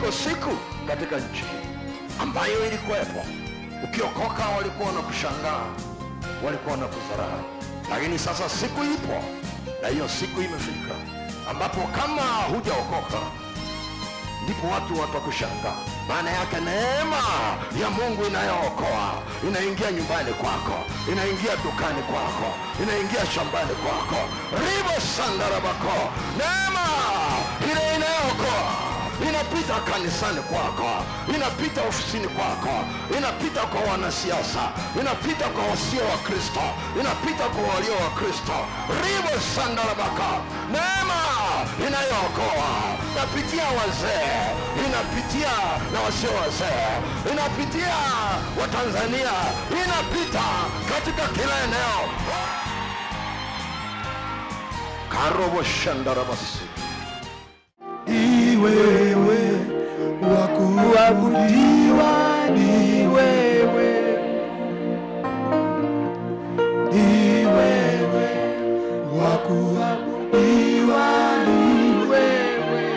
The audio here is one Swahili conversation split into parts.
iko siku katika nchi hii ambayo ilikuwepo ukiokoka walikuwa na kushangaa walikuwa na kudharau lakini sasa siku ipo na hiyo siku imefika ambapo kama hujaokoka ndipo watu watakushangaa maana yake neema ya mungu inayookoa inaingia nyumbani kwako inaingia dukani kwako inaingia shambani kwako ribo sandarabako neema ile inayookoa inapita kanisani kwako inapita ofisini kwako inapita kwa wanasiasa inapita kwa wasio wa kristo inapita kwa walio wa kristo ribo sandarabaka neema inayookoa inapitia wazee inapitia na wasio wazee inapitia watanzania inapita katika kila eneo karobo shandarabasi ni wewe wa kuabudiwa, ni wewe, ni wewe wa kuabudiwa, ni wewe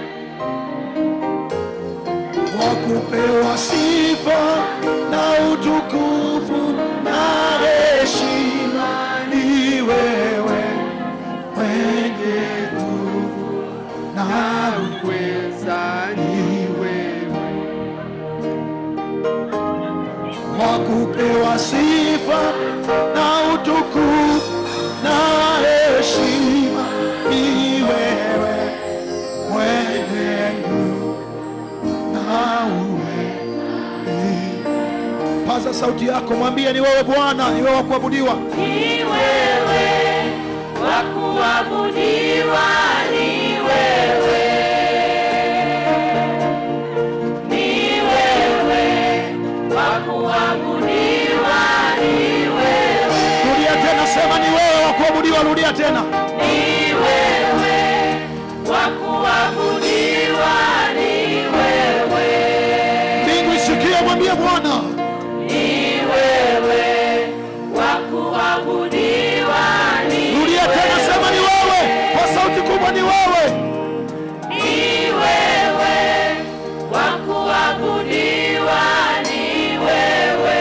wa kupewa sifa na utukufu na heshima, ni wewe mwenye nguvu na uweza ni wewe wa kupewa sifa na utukufu na heshima ni wewe mwenye nguvu na uweza. Paza sauti yako, mwambie ni wewe Bwana, ni wewe wa kuabudiwa. Ni wewe wa kuabudiwa, ni wewe. Ni wewe wa kuabudiwa, ni wewe. Rudia tena, sema ni wewe wa kuabudiwa. Rudia tena. Ni wewe wa kuabudiwa, ni wewe. Mbingu isikie, mwambie Bwana Ni wewe wa kuabudiwa, ni Rudia tena, sema ni wewe kwa sauti kubwa, ni wewe. Ni wewe wa kuabudiwa, ni wewe.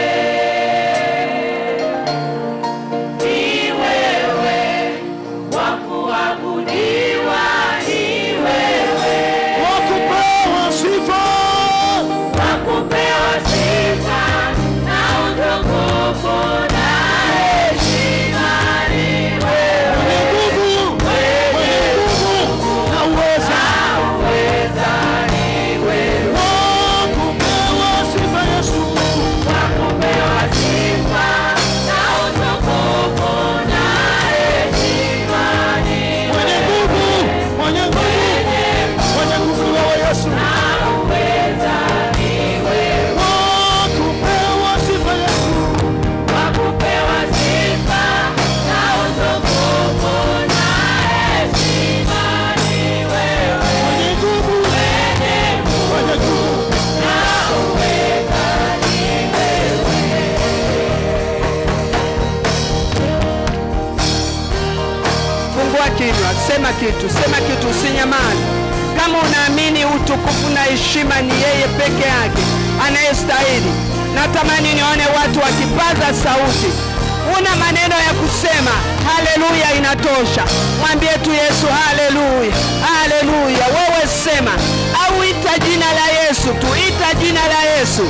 Ni wewe wa kuabudiwa, ni wewe. Wa kupewa sifa Wa kupewa sifa na utukufu na heshima, ni wewe. mwenye nguvu, mwenye nguvu na uweza. Uweza ni wewe. Wa kupewa sifa Yesu, Wa kupewa sifa na utukufu na heshima, ni mwenye nguvu, mwenye nguvu, mwenye nguvu ni wewe Yesu. uweza ni wewe. Wa kupewa sifa Yesu, Wa kupewa sifa na utukufu na heshima, ni wewe. mwenye nguvu, mwenye nguvu. Na uweza ni wewe. Fungua kinywa, sema kitu, sema kitu, usinyamaze. Kama unaamini utukufu na heshima ni yeye peke yake anayestahili, natamani nione watu wakipaza sauti. Una maneno ya kusema, haleluya, inatosha. Mwambie tu Yesu, haleluya, haleluya. Wewe sema au ita jina la Yesu tu, ita jina la Yesu.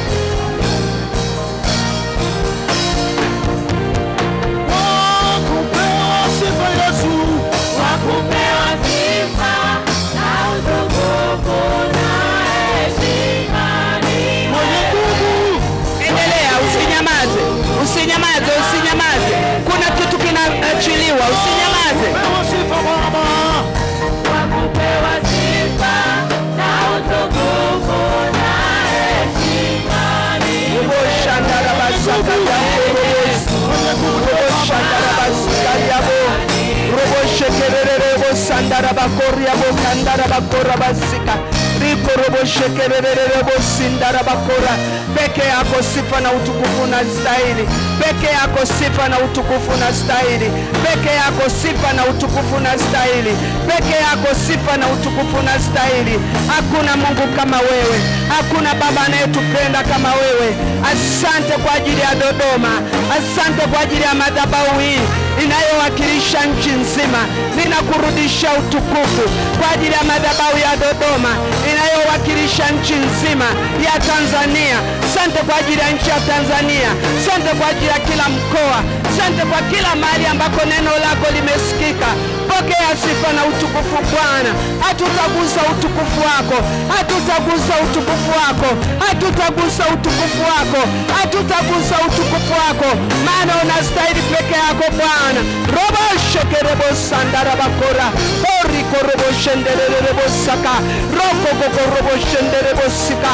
Wa kupewa sifa Yesu, Wa kupewa sifa na utukufu na heshima, ni mwenye nguvu, Endelea, usinyamaze, usinyamaze, usinyamaze. Kuna kitu kinaachiliwa, usinyamaze. pewa sifa Baba. wa kupewa sifa na utukufu na heshima, ni Robo shandara basaka yabo, robo shandara basika yabo, robo shekerere robo sandara bakori yabo kandara bakora basika. Riko robo rokoboshekerererebosindarabakora peke yako sifa na utukufu na stahili peke yako sifa na utukufu na stahili peke yako sifa na utukufu na stahili peke yako sifa na utukufu na stahili hakuna mungu kama wewe hakuna baba anayetupenda kama wewe asante kwa ajili ya dodoma asante kwa ajili ya madhabahu hii inayowakilisha nchi nzima ninakurudisha utukufu kwa ajili ya madhabahu ya dodoma inayowakilisha nchi nzima ya tanzania sante kwa ajili ya nchi ya tanzania sante kwa ajili ya kila mkoa sante kwa kila mahali ambako neno lako limesikika pokea sifa na utukufu bwana hatutagusa utukufu wako hatutagusa utukufu wako hatutagusa utukufu wako hatutagusa utukufu wako maana unastahili peke yako bwana roboshekerebosandarabakora orikoroboshendererebosaka rokokokoroboshenderebosika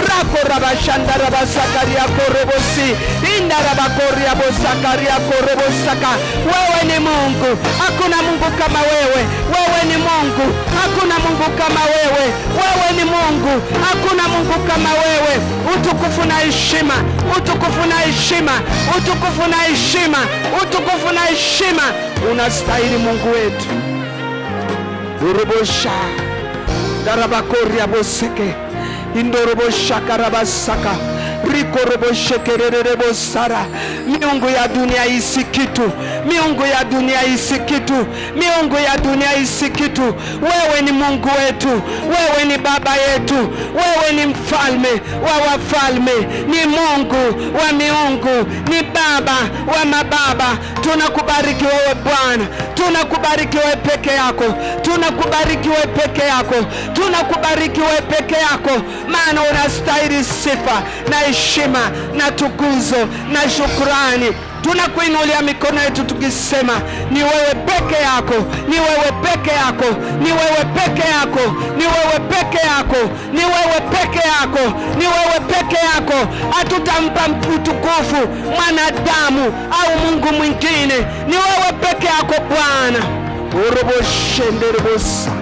rakorabashandarabasakariakorobosi indarabakoriabosakariakorobosaka wewe ni mungu hakuna mungu kama wewe wewe ni mungu hakuna mungu kama wewe wewe ni mungu hakuna mungu kama wewe utukufu na heshima utukufu na heshima utukufu na heshima utukufu na heshima unastahili mungu wetu urubosha darabakoria boseke indoroboshakarabasaka rikoroboshekerererebosara miungu ya dunia isi kitu miungu ya dunia isi kitu miungu ya dunia isi kitu wewe ni mungu wetu wewe ni baba yetu wewe ni mfalme wa wafalme ni mungu wa miungu ni baba wa mababa tunakubariki wewe bwana tunakubariki wewe peke yako tunakubariki wewe peke yako tunakubariki wewe peke yako maana unastahili sifa na heshima na tukuzo na shukrani tunakuinulia mikono yetu tukisema ni wewe peke yako ni wewe peke yako ni wewe peke yako ni wewe peke yako ni wewe peke yako ni wewe peke yako hatutampa utukufu mwanadamu au mungu mwingine ni wewe peke yako bwana uroboshenderebosa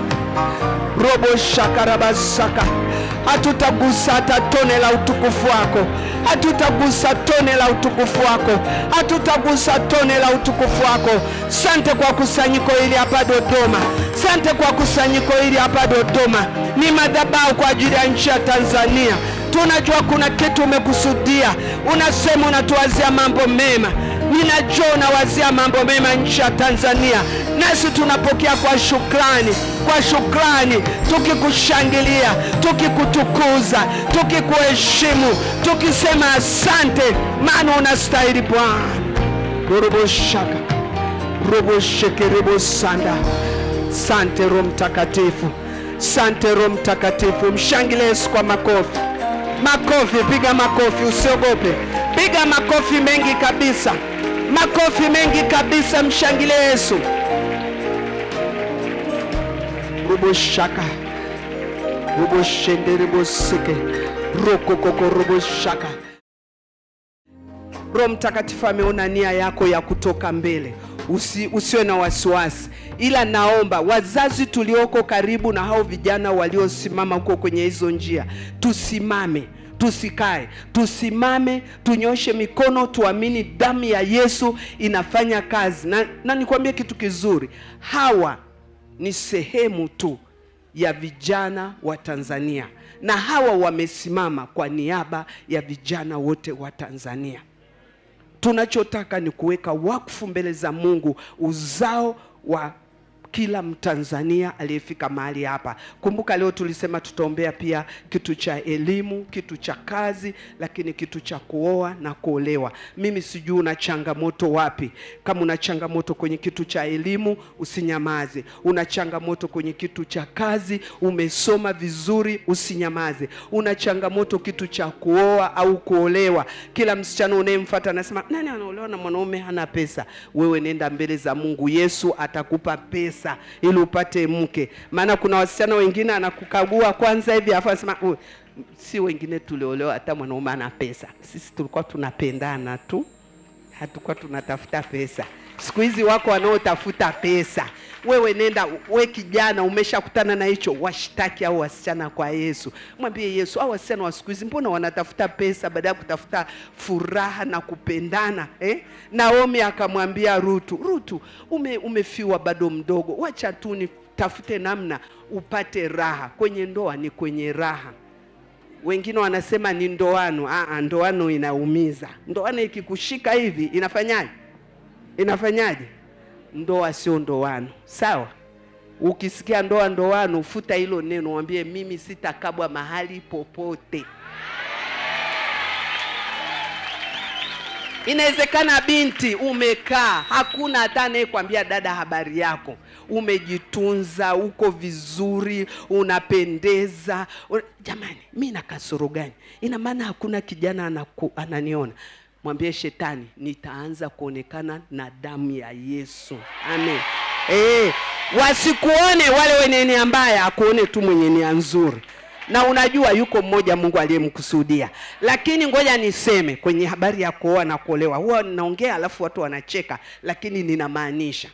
roboshakarabasaka hatutagusa hata tone la utukufu wako hatutagusa tone la utukufu wako hatutagusa tone la utukufu wako sante kwa kusanyiko hili hapa dodoma sante kwa kusanyiko hili hapa dodoma ni madhabahu kwa ajili ya nchi ya tanzania tunajua kuna kitu umekusudia unasema unatuwazia mambo mema ninajua unawazia mambo mema nchi ya tanzania nasi tunapokea kwa shukrani kwa shukrani tukikushangilia tukikutukuza tukikuheshimu tukisema asante maana unastahili bwana uruboshaka roboshekerebosanda sante roho mtakatifu sante roho mtakatifu mshangilie yesu kwa makofi makofi piga makofi usiogope piga makofi mengi kabisa makofi mengi kabisa mshangilie yesu ruboshaka ruboshendereboseke rokokoko ruboshaka roho mtakatifu ameona nia yako ya kutoka mbele Usi, usiwe na wasiwasi ila naomba wazazi tulioko karibu na hao vijana waliosimama huko kwenye hizo njia tusimame tusikae tusimame tunyoshe mikono tuamini damu ya yesu inafanya kazi na, na nikwambie kitu kizuri hawa ni sehemu tu ya vijana wa tanzania na hawa wamesimama kwa niaba ya vijana wote wa tanzania tunachotaka ni kuweka wakfu mbele za mungu uzao wa kila mtanzania aliyefika mahali hapa kumbuka leo tulisema tutaombea pia kitu cha elimu kitu cha kazi lakini kitu cha kuoa na kuolewa mimi sijui una changamoto wapi kama una changamoto kwenye kitu cha elimu usinyamaze una changamoto kwenye kitu cha kazi umesoma vizuri usinyamaze una changamoto kitu cha kuoa au kuolewa kila msichana unayemfata anasema nani anaolewa na mwanaume hana pesa wewe nenda mbele za mungu yesu atakupa pesa pesa ili upate mke maana kuna wasichana wengine anakukagua kwanza hivi afu anasema "Oh, si wengine tuliolewa hata mwanaume ana pesa sisi tulikuwa tunapendana tu hatukuwa tunatafuta pesa siku hizi wako wanaotafuta pesa wewe nenda we kijana umeshakutana na hicho washtaki au wasichana kwa yesu mwambie yesu au wasichana wa siku hizi mbona wanatafuta pesa baada ya kutafuta furaha na kupendana eh? naomi akamwambia rutu rutu ume, umefiwa bado mdogo wacha tu nitafute namna upate raha kwenye ndoa ni kwenye raha wengine wanasema ni ndoano Aa, ndoano inaumiza ndoano ikikushika hivi inafanyaje inafanyaje ndoa sio ndoano sawa ukisikia ndoa ndoano futa hilo neno mwambie mimi sitakabwa mahali popote inawezekana binti umekaa hakuna hata anayekwambia dada habari yako umejitunza uko vizuri unapendeza Un- jamani mi na kasoro gani ina maana hakuna kijana anaku, ananiona mwambie shetani nitaanza kuonekana na damu ya yesu amen e, wasikuone wale wenye nia mbaya akuone tu mwenye nia nzuri na unajua yuko mmoja mungu aliyemkusudia lakini ngoja niseme kwenye habari ya kuoa na kuolewa huwa ninaongea alafu watu wanacheka lakini ninamaanisha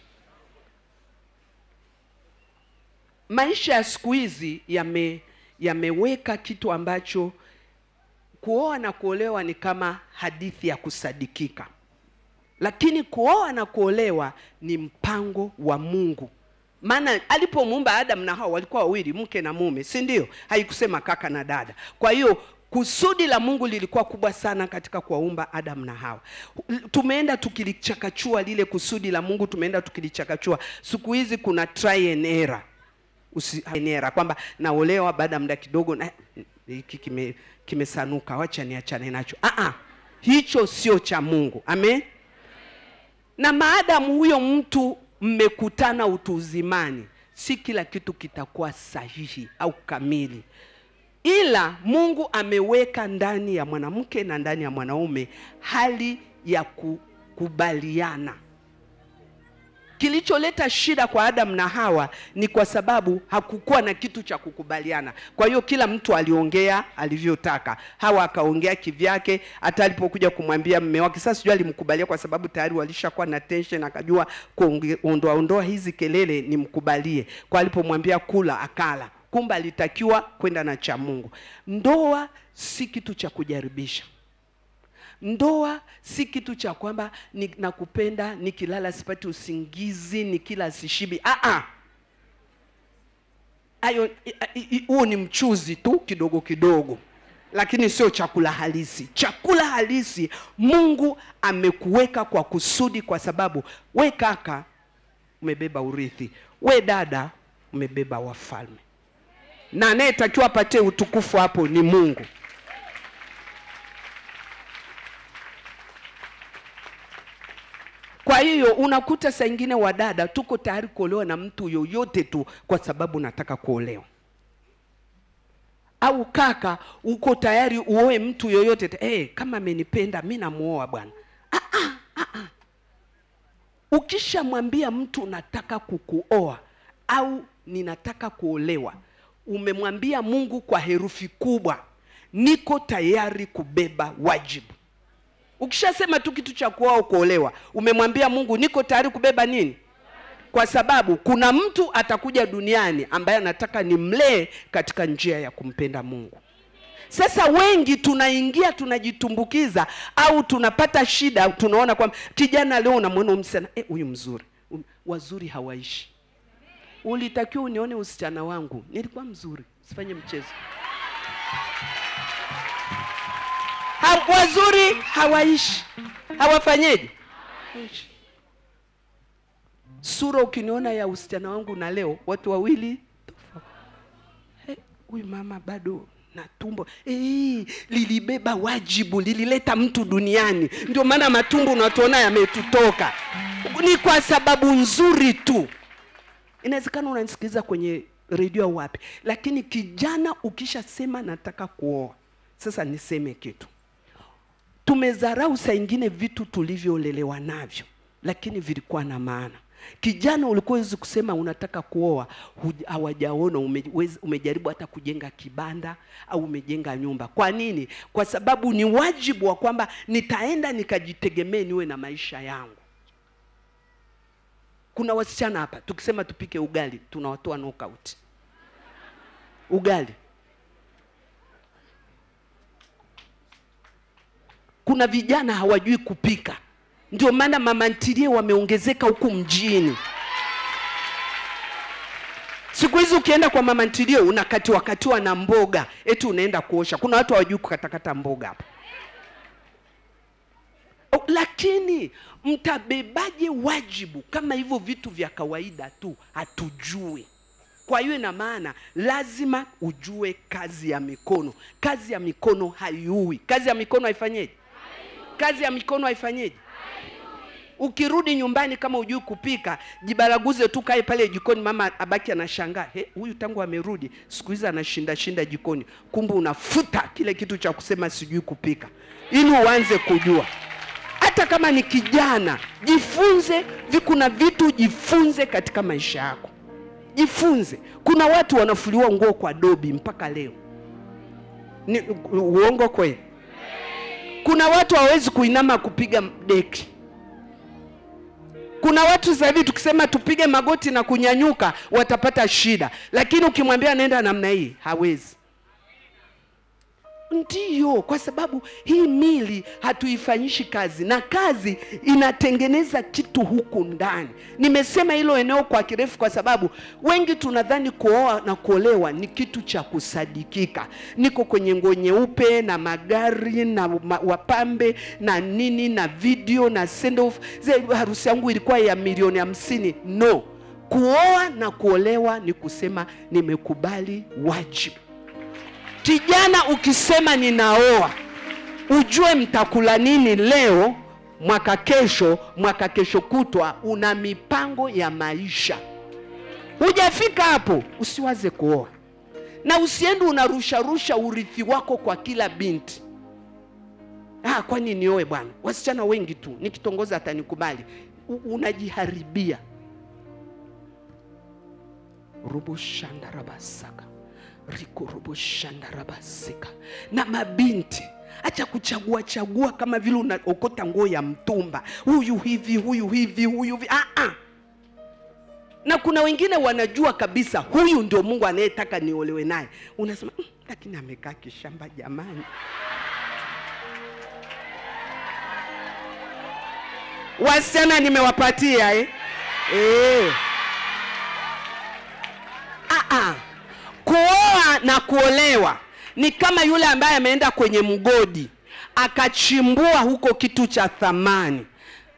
maisha ya siku hizi yame yameweka kitu ambacho kuoa na kuolewa ni kama hadithi ya kusadikika lakini kuoa na kuolewa ni mpango wa mungu maana alipomuumba adam na hawa walikuwa wawili mke na mume si ndio haikusema kaka na dada kwa hiyo kusudi la mungu lilikuwa kubwa sana katika kuwaumba adam na hawa tumeenda tukilichakachua lile kusudi la mungu tumeenda tukilichakachua siku hizi kuna try and error usienera kwamba naolewa baada ya muda kidogo na hiki kime kimesanuka wacha niachane nacho ah hicho sio cha mungu amen na maadamu huyo mtu mmekutana utu uzimani si kila kitu kitakuwa sahihi au kamili ila mungu ameweka ndani ya mwanamke na ndani ya mwanaume hali ya kukubaliana kilicholeta shida kwa Adam na Hawa ni kwa sababu hakukuwa na kitu cha kukubaliana. Kwa hiyo kila mtu aliongea alivyotaka. Hawa akaongea kivyake, hata alipokuja kumwambia mme wake, sasa sijui alimkubalia kwa sababu tayari walishakuwa na tension, akajua kuondoa ondoa hizi kelele nimkubalie. Kwa alipomwambia kula, akala. Kumbe alitakiwa kwenda na cha Mungu. Ndoa si kitu cha kujaribisha. Ndoa si kitu cha kwamba ni, nakupenda nikilala sipati usingizi nikila sishibi. Ah ah, hayo huo ni mchuzi tu kidogo kidogo, lakini sio chakula halisi. Chakula halisi Mungu amekuweka kwa kusudi, kwa sababu we kaka umebeba urithi, we dada umebeba wafalme, na anayetakiwa apatie utukufu hapo ni Mungu. Kwa hiyo unakuta saa ingine wadada tuko tayari kuolewa na mtu yoyote tu kwa sababu nataka kuolewa, au kaka uko tayari uoe mtu yoyote tu. Hey, kama amenipenda mi namuoa bwana. Ah, ah, ah, ah. Ukishamwambia mtu nataka kukuoa au ninataka kuolewa, umemwambia Mungu kwa herufi kubwa, niko tayari kubeba wajibu Ukishasema tu kitu cha kuoa kuolewa, umemwambia Mungu niko tayari kubeba nini? Kwa sababu kuna mtu atakuja duniani ambaye anataka nimlee katika njia ya kumpenda Mungu. Sasa wengi tunaingia tunajitumbukiza, au tunapata shida, tunaona kwamba kijana leo unamwona msichana eh, huyu mzuri. Um, wazuri hawaishi. Ulitakiwa unione usichana wangu, nilikuwa mzuri, sifanye mchezo. Ha, wazuri hawaishi, hawafanyeje? Hawaishi. Sura ukiniona ya usichana wangu na leo, watu wawili tofauti. Hey, huyu mama bado na tumbo hey, lilibeba wajibu, lilileta mtu duniani. Ndio maana matumbo unatuona yametutoka, ni kwa sababu nzuri tu. Inawezekana unanisikiliza kwenye redio au wapi, lakini kijana, ukishasema nataka kuoa, sasa niseme kitu tumezarau saa ingine vitu tulivyoolelewa navyo, lakini vilikuwa na maana. Kijana, ulikuwa wezi kusema unataka kuoa, hawajaona ume, umejaribu hata kujenga kibanda au umejenga nyumba. Kwa nini? Kwa sababu ni wajibu wa kwamba nitaenda nikajitegemee, niwe na maisha yangu. kuna wasichana hapa tukisema tupike ugali tunawatoa knockout ugali kuna vijana hawajui kupika ndio maana mama ntilie wameongezeka huku mjini siku hizi ukienda kwa mama ntilie unakatiwa katiwa na mboga eti unaenda kuosha kuna watu hawajui kukatakata mboga hapa O, lakini mtabebaje wajibu kama hivyo vitu vya kawaida tu hatujui kwa hiyo ina maana lazima ujue kazi ya mikono kazi ya mikono haiui kazi ya mikono haifanyeje kazi ya mikono haifanyeje ukirudi nyumbani kama ujui kupika jibaraguze tu kae pale jikoni mama abaki anashangaa "He, huyu tangu amerudi siku hizi anashinda shinda jikoni kumbe unafuta kile kitu cha kusema sijui kupika ili uanze kujua hata kama ni kijana jifunze vi- kuna vitu jifunze katika maisha yako jifunze kuna watu wanafuliwa nguo kwa dobi mpaka leo ni uongo kweli kuna watu hawawezi kuinama kupiga deki kuna watu sasa hivi tukisema tupige magoti na kunyanyuka watapata shida lakini ukimwambia nenda namna hii hawezi ndiyo kwa sababu hii mili hatuifanyishi kazi na kazi inatengeneza kitu huku ndani nimesema hilo eneo kwa kirefu kwa sababu wengi tunadhani kuoa na kuolewa ni kitu cha kusadikika niko kwenye nguo nyeupe na magari na ma, wapambe na nini na video na send off Ze- harusi yangu ilikuwa ya milioni hamsini no kuoa na kuolewa ni kusema nimekubali wajibu kijana ukisema ninaoa ujue mtakula nini leo mwaka kesho mwaka kesho kutwa una mipango ya maisha hujafika hapo usiwaze kuoa na usiende unarusharusha urithi wako kwa kila binti ah, kwani nioe bwana wasichana wengi tu nikitongoza atanikubali U- unajiharibia rubushandarabasaka rikoroboshandarabasika na mabinti acha kuchagua chagua kama vile unaokota nguo ya mtumba huyu hivi huyu hivi huyu hivi ah, ah. na kuna wengine wanajua kabisa huyu ndio mungu anayetaka niolewe naye unasema "Mm, lakini amekaa kishamba jamani wasichana nimewapatia eh? Eh. Ah, ah. kuoa na kuolewa ni kama yule ambaye ameenda kwenye mgodi akachimbua huko kitu cha thamani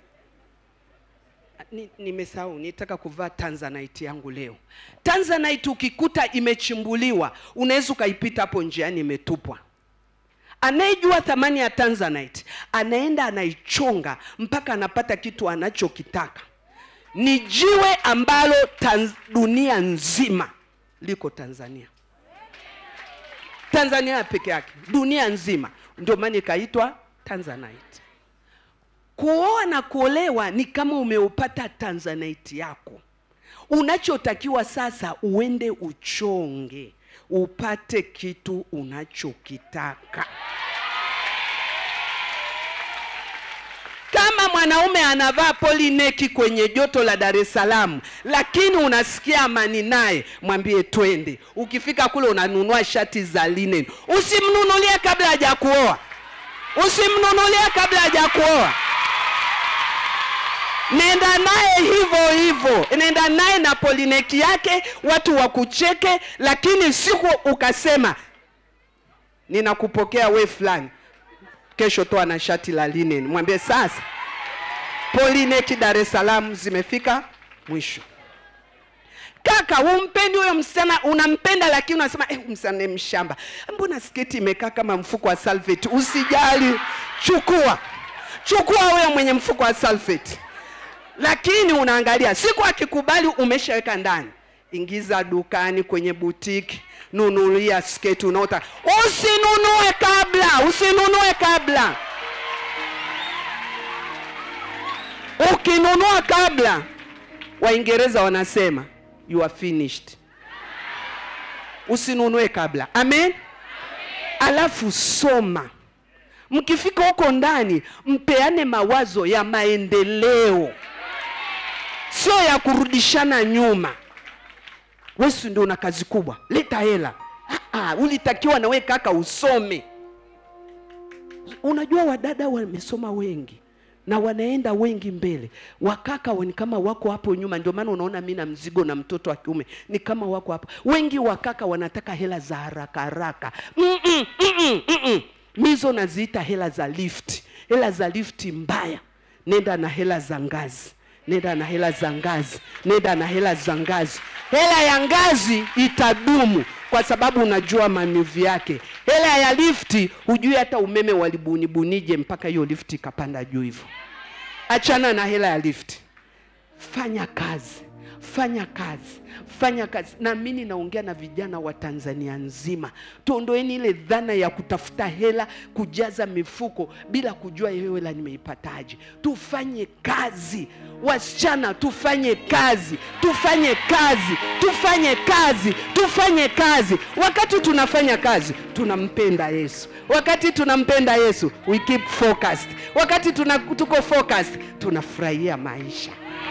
Ni- nimesahau nitaka kuvaa tanzanite yangu leo tanzanite ukikuta imechimbuliwa unaweza ukaipita hapo njiani imetupwa anayejua thamani ya tanzanite anaenda anaichonga mpaka anapata kitu anachokitaka ni jiwe ambalo tanz, dunia nzima liko tanzania tanzania peke yake dunia nzima ndio maana ikaitwa tanzanite kuoa na kuolewa ni kama umeupata tanzanite yako unachotakiwa sasa uende uchonge upate kitu unachokitaka kama mwanaume anavaa polineki kwenye joto la dar es salaam lakini unasikia amani naye mwambie twende ukifika kule unanunua shati za linen usimnunulie kabla haja kuoa usimnunulie kabla haja kuoa nenda naye hivyo hivyo nenda naye na polineki yake watu wakucheke lakini siku ukasema ninakupokea we fulani kesho toa na shati la linen mwambie sasa polineki dar es salaam zimefika mwisho kaka umpendi huyo msichana unampenda lakini unasema eh, msichana ni mshamba mbona sketi imekaa kama mfuko wa salfeti usijali chukua chukua huyo mwenye mfuko wa salfeti lakini unaangalia siku akikubali umeshaweka ndani ingiza dukani kwenye butiki nunulia sketi unaota usinunue kabla usinunue kabla ukinunua kabla waingereza wanasema you are finished usinunue kabla amen alafu soma mkifika huko ndani mpeane mawazo ya maendeleo sio ya kurudishana nyuma wesu ndio una kazi kubwa leta hela Ah, ah, ulitakiwa na we kaka usome unajua wadada wamesoma wengi na wanaenda wengi mbele wakaka wa- ni kama wako hapo nyuma ndio maana unaona mi na mzigo na mtoto wa kiume ni kama wako hapo wengi wakaka wanataka hela za haraka haraka Mm-mm, mm-mm, mm-mm. mizo naziita hela za lift hela za lifti mbaya nenda na hela za ngazi nenda na hela za ngazi nenda na hela za ngazi hela ya ngazi itadumu kwa sababu unajua manuvi yake hela ya lifti hujui hata umeme walibunibunije mpaka hiyo lifti ikapanda juu hivyo achana na hela ya lifti fanya kazi fanya kazi fanya kazi na mimi naongea na vijana wa tanzania nzima tuondoeni ile dhana ya kutafuta hela kujaza mifuko bila kujua hiyo hela nimeipataje tufanye kazi wasichana tufanye kazi tufanye kazi tufanye kazi tufanye kazi wakati tunafanya kazi tunampenda yesu wakati tunampenda yesu we keep focused wakati tuna, tuko focused tunafurahia maisha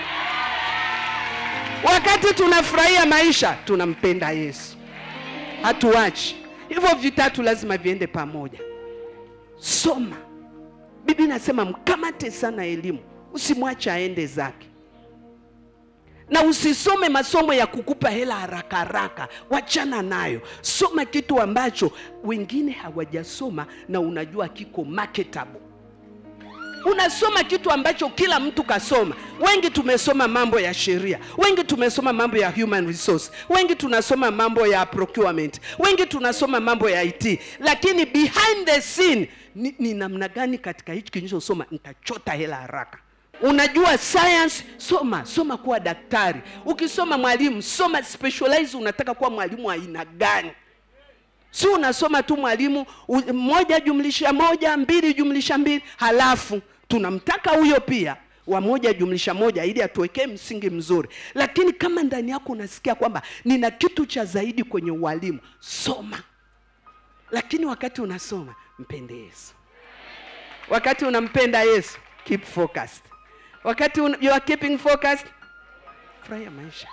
wakati tunafurahia maisha tunampenda yesu hatuachi hivyo vitatu lazima viende pamoja soma bibi nasema mkamate sana elimu usimwache aende zake na usisome masomo ya kukupa hela haraka haraka wachana nayo soma kitu ambacho wengine hawajasoma na unajua kiko marketable unasoma kitu ambacho kila mtu kasoma wengi tumesoma mambo ya sheria wengi tumesoma mambo ya human resource wengi tunasoma mambo ya procurement wengi tunasoma mambo ya it lakini behind the scene ni, ni namna gani katika hichi kilichosoma nitachota hela haraka unajua science soma soma kuwa daktari ukisoma mwalimu soma specialize unataka kuwa mwalimu wa aina gani si unasoma tu mwalimu u- moja jumlisha moja mbili jumlisha mbili halafu tunamtaka huyo pia wa moja jumlisha moja ili atuwekee msingi mzuri lakini kama ndani yako unasikia kwamba nina kitu cha zaidi kwenye ualimu soma lakini wakati unasoma mpende yesu wakati unampenda yesu keep focused wakati un, you are keeping focused furahia maisha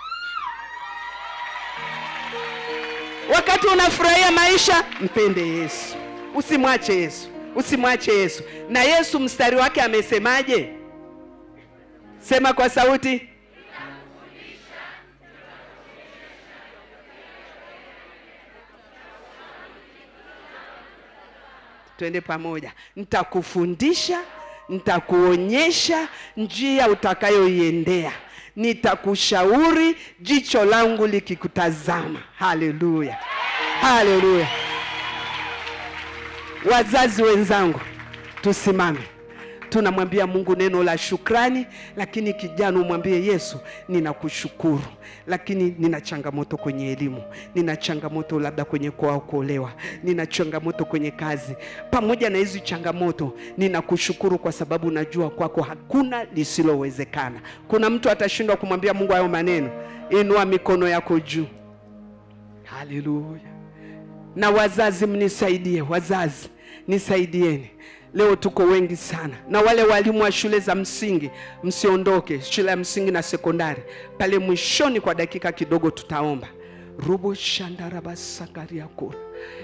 wakati unafurahia maisha mpende yesu usimwache yesu usimwache yesu na yesu mstari wake amesemaje sema kwa sauti twende pamoja nitakufundisha nitakuonyesha njia utakayoiendea nitakushauri jicho langu likikutazama haleluya haleluya wazazi wenzangu tusimame tunamwambia mungu neno la shukrani lakini kijana umwambie yesu ninakushukuru lakini nina changamoto kwenye elimu nina changamoto labda kwenye kuoa kuolewa nina changamoto kwenye kazi pamoja na hizi changamoto ninakushukuru kwa sababu najua kwako hakuna lisilowezekana kuna mtu atashindwa kumwambia mungu hayo maneno inua mikono yako juu haleluya na wazazi mnisaidie wazazi nisaidieni leo tuko wengi sana na wale walimu wa shule za msingi msiondoke shule ya msingi na sekondari pale mwishoni kwa dakika kidogo tutaomba rubo shandarabasakariakura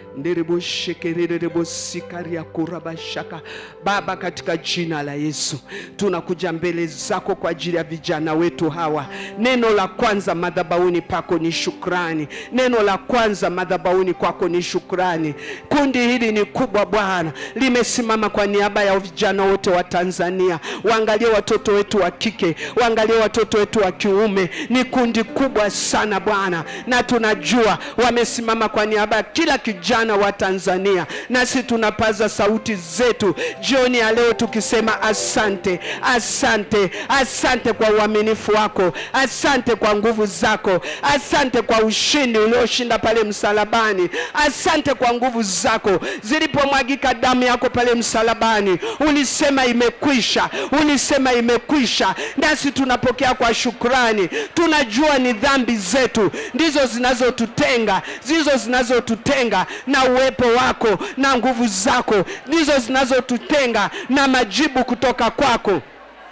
ndereboshekerirerebosikaryakurabashaka baba katika jina la yesu tunakuja mbele zako kwa ajili ya vijana wetu hawa neno la kwanza madhabauni pako ni shukrani neno la kwanza madhabauni kwako ni shukrani kundi hili ni kubwa bwana limesimama kwa niaba ya vijana wote wa tanzania waangalie watoto wetu wa kike waangalie watoto wetu wa kiume ni kundi kubwa sana bwana na tunajua wamesimama kwa niaba ya kila kijana wa tanzania nasi tunapaza sauti zetu jioni ya leo tukisema asante asante asante kwa uaminifu wako asante kwa nguvu zako asante kwa ushindi ulioshinda pale msalabani asante kwa nguvu zako zilipomwagika damu yako pale msalabani ulisema imekwisha ulisema imekwisha nasi tunapokea kwa shukrani tunajua ni dhambi zetu ndizo zinazotutenga ndizo zinazotutenga na uwepo wako na nguvu zako ndizo zinazotutenga na majibu kutoka kwako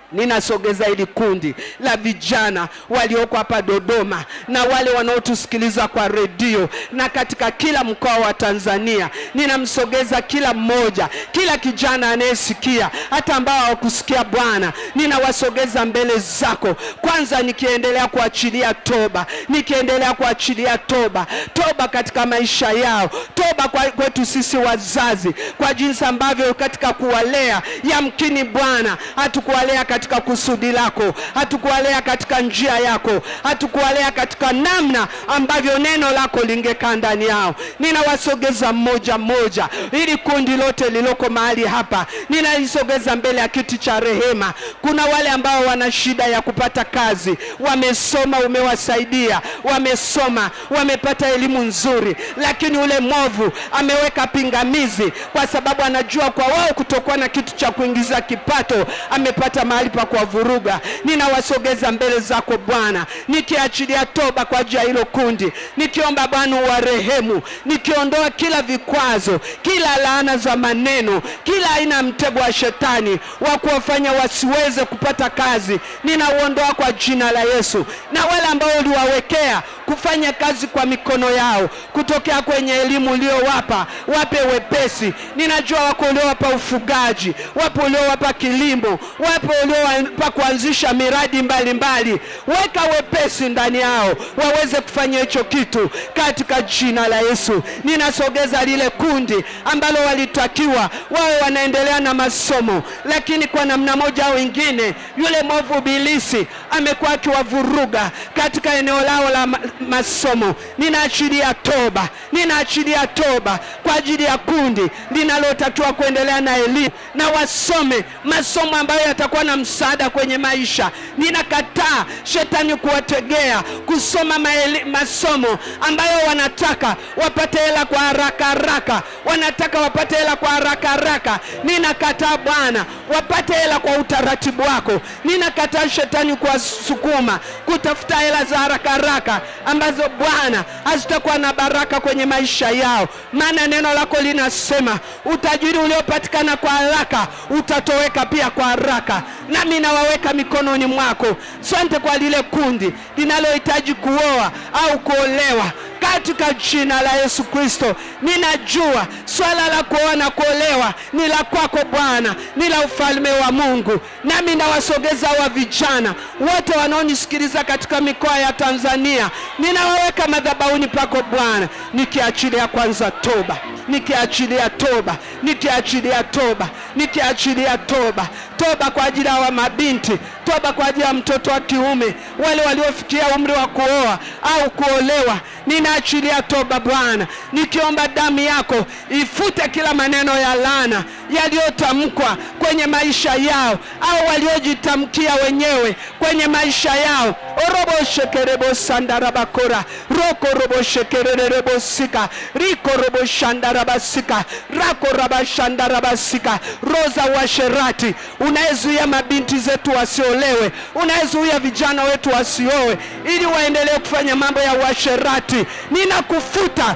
ninasogeza hili kundi la vijana walioko hapa Dodoma na wale wanaotusikiliza kwa redio na katika kila mkoa wa Tanzania. Ninamsogeza kila mmoja, kila kijana anayesikia, hata ambao hawakusikia Bwana, ninawasogeza mbele zako, kwanza nikiendelea kuachilia toba, nikiendelea kuachilia toba, toba katika maisha yao, toba kwa kwetu sisi wazazi, kwa jinsi ambavyo katika kuwalea, yamkini Bwana hatukuwalea katika kusudi lako, hatukuwalea katika njia yako, hatukuwalea katika namna ambavyo neno lako lingekaa ndani yao. Ninawasogeza mmoja mmoja, ili kundi lote liloko mahali hapa ninalisogeza mbele ya kiti cha rehema. Kuna wale ambao wana shida ya kupata kazi, wamesoma, umewasaidia, wamesoma, wamepata elimu nzuri, lakini ule mwovu ameweka pingamizi, kwa sababu anajua kwa wao kutokuwa na kitu cha kuingiza kipato, amepata mahali pa kuwavuruga. Ninawasogeza mbele zako Bwana, nikiachilia toba kwa ajili ya hilo kundi, nikiomba Bwana uwarehemu, nikiondoa kila vikwazo, kila laana za maneno, kila aina ya mtego wa shetani wa kuwafanya wasiweze kupata kazi, ninauondoa kwa jina la Yesu. Na wale ambao uliwawekea kufanya kazi kwa mikono yao, kutokea kwenye elimu uliowapa, wape wepesi. Ninajua wako uliowapa ufugaji, wapo uliowapa kilimo, wapo uliowapa kuanzisha miradi mbalimbali mbali. Weka wepesi ndani yao waweze kufanya hicho kitu katika jina la Yesu. Ninasogeza lile kundi ambalo walitakiwa wawe wanaendelea na masomo, lakini kwa namna moja au ingine yule mwovu ibilisi amekuwa akiwavuruga katika eneo lao la ma- masomo. Ninaachilia toba, ninaachilia toba kwa ajili ya kundi linalotakiwa kuendelea na elimu na wasome masomo ambayo yatakuwa na msaada kwenye maisha. Ninakataa shetani kuwategea kusoma maeli, masomo ambayo wanataka wapate hela kwa haraka haraka, wanataka wapate hela kwa haraka haraka. Ninakataa Bwana, wapate hela kwa utaratibu wako. Ninakataa shetani kuwasukuma kutafuta hela za haraka haraka ambazo Bwana hazitakuwa na baraka kwenye maisha yao, maana neno lako linasema utajiri uliopatikana kwa haraka utatoweka pia kwa haraka. Nami nawaweka mikononi mwako. Asante kwa lile kundi linalohitaji kuoa au kuolewa katika jina la Yesu Kristo. Ninajua swala la kuoa na kuolewa ni la kwako Bwana, ni la ufalme wa Mungu. Nami nawasogeza wa vijana wote wanaonisikiliza katika mikoa ya Tanzania, ninawaweka madhabahuni pako Bwana, nikiachilia kwanza toba, nikiachilia toba, nikiachilia toba, nikiachilia toba, toba kwa ajili ya wa mabinti, toba kwa ajili ya mtoto wa kiume, wale waliofikia umri wa kuoa au kuolewa. Ninaachilia toba Bwana, nikiomba damu yako ifute kila maneno ya laana yaliyotamkwa kwenye maisha yao au waliojitamkia wenyewe kwenye maisha yao. orobo shekerebo sandarabakora roko robo shekererebo-sika riko robo shandarabasika rako raba shandarabasika roza washerati unayezuia mabinti zetu wasiolewe, unayezuia vijana wetu wasioe ili waendelee kufanya mambo ya uasherati, ninakufuta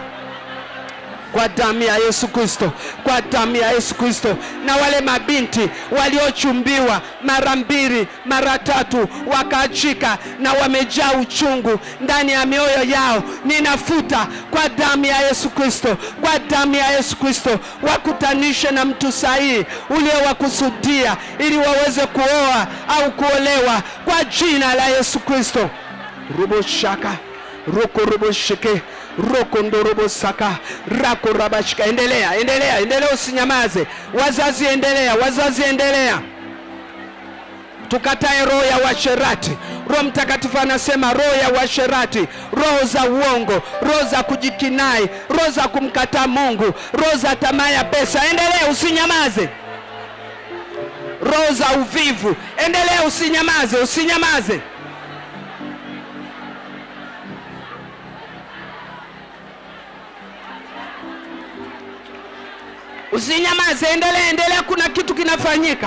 kwa damu ya Yesu Kristo, kwa damu ya Yesu Kristo. Na wale mabinti waliochumbiwa mara mbili mara tatu wakaachika na wamejaa uchungu ndani ya mioyo yao, ninafuta kwa damu ya Yesu Kristo, kwa damu ya Yesu Kristo. Wakutanishe na mtu sahihi uliowakusudia ili waweze kuoa au kuolewa kwa jina la Yesu Kristo. ruboshaka roko roboshike roko ndorobo saka rako rabashika. Endelea, endelea, endelea, usinyamaze. Wazazi endelea, wazazi endelea. Tukatae roho ya uasherati. Roho Mtakatifu anasema roho ya uasherati, roho za uongo, roho za kujikinai, roho za kumkataa Mungu, roho za tamaa ya pesa. Endelea, usinyamaze. Roho za uvivu, endelea, usinyamaze, usinyamaze. Usinyamaze, endelea, endelea. Kuna kitu kinafanyika.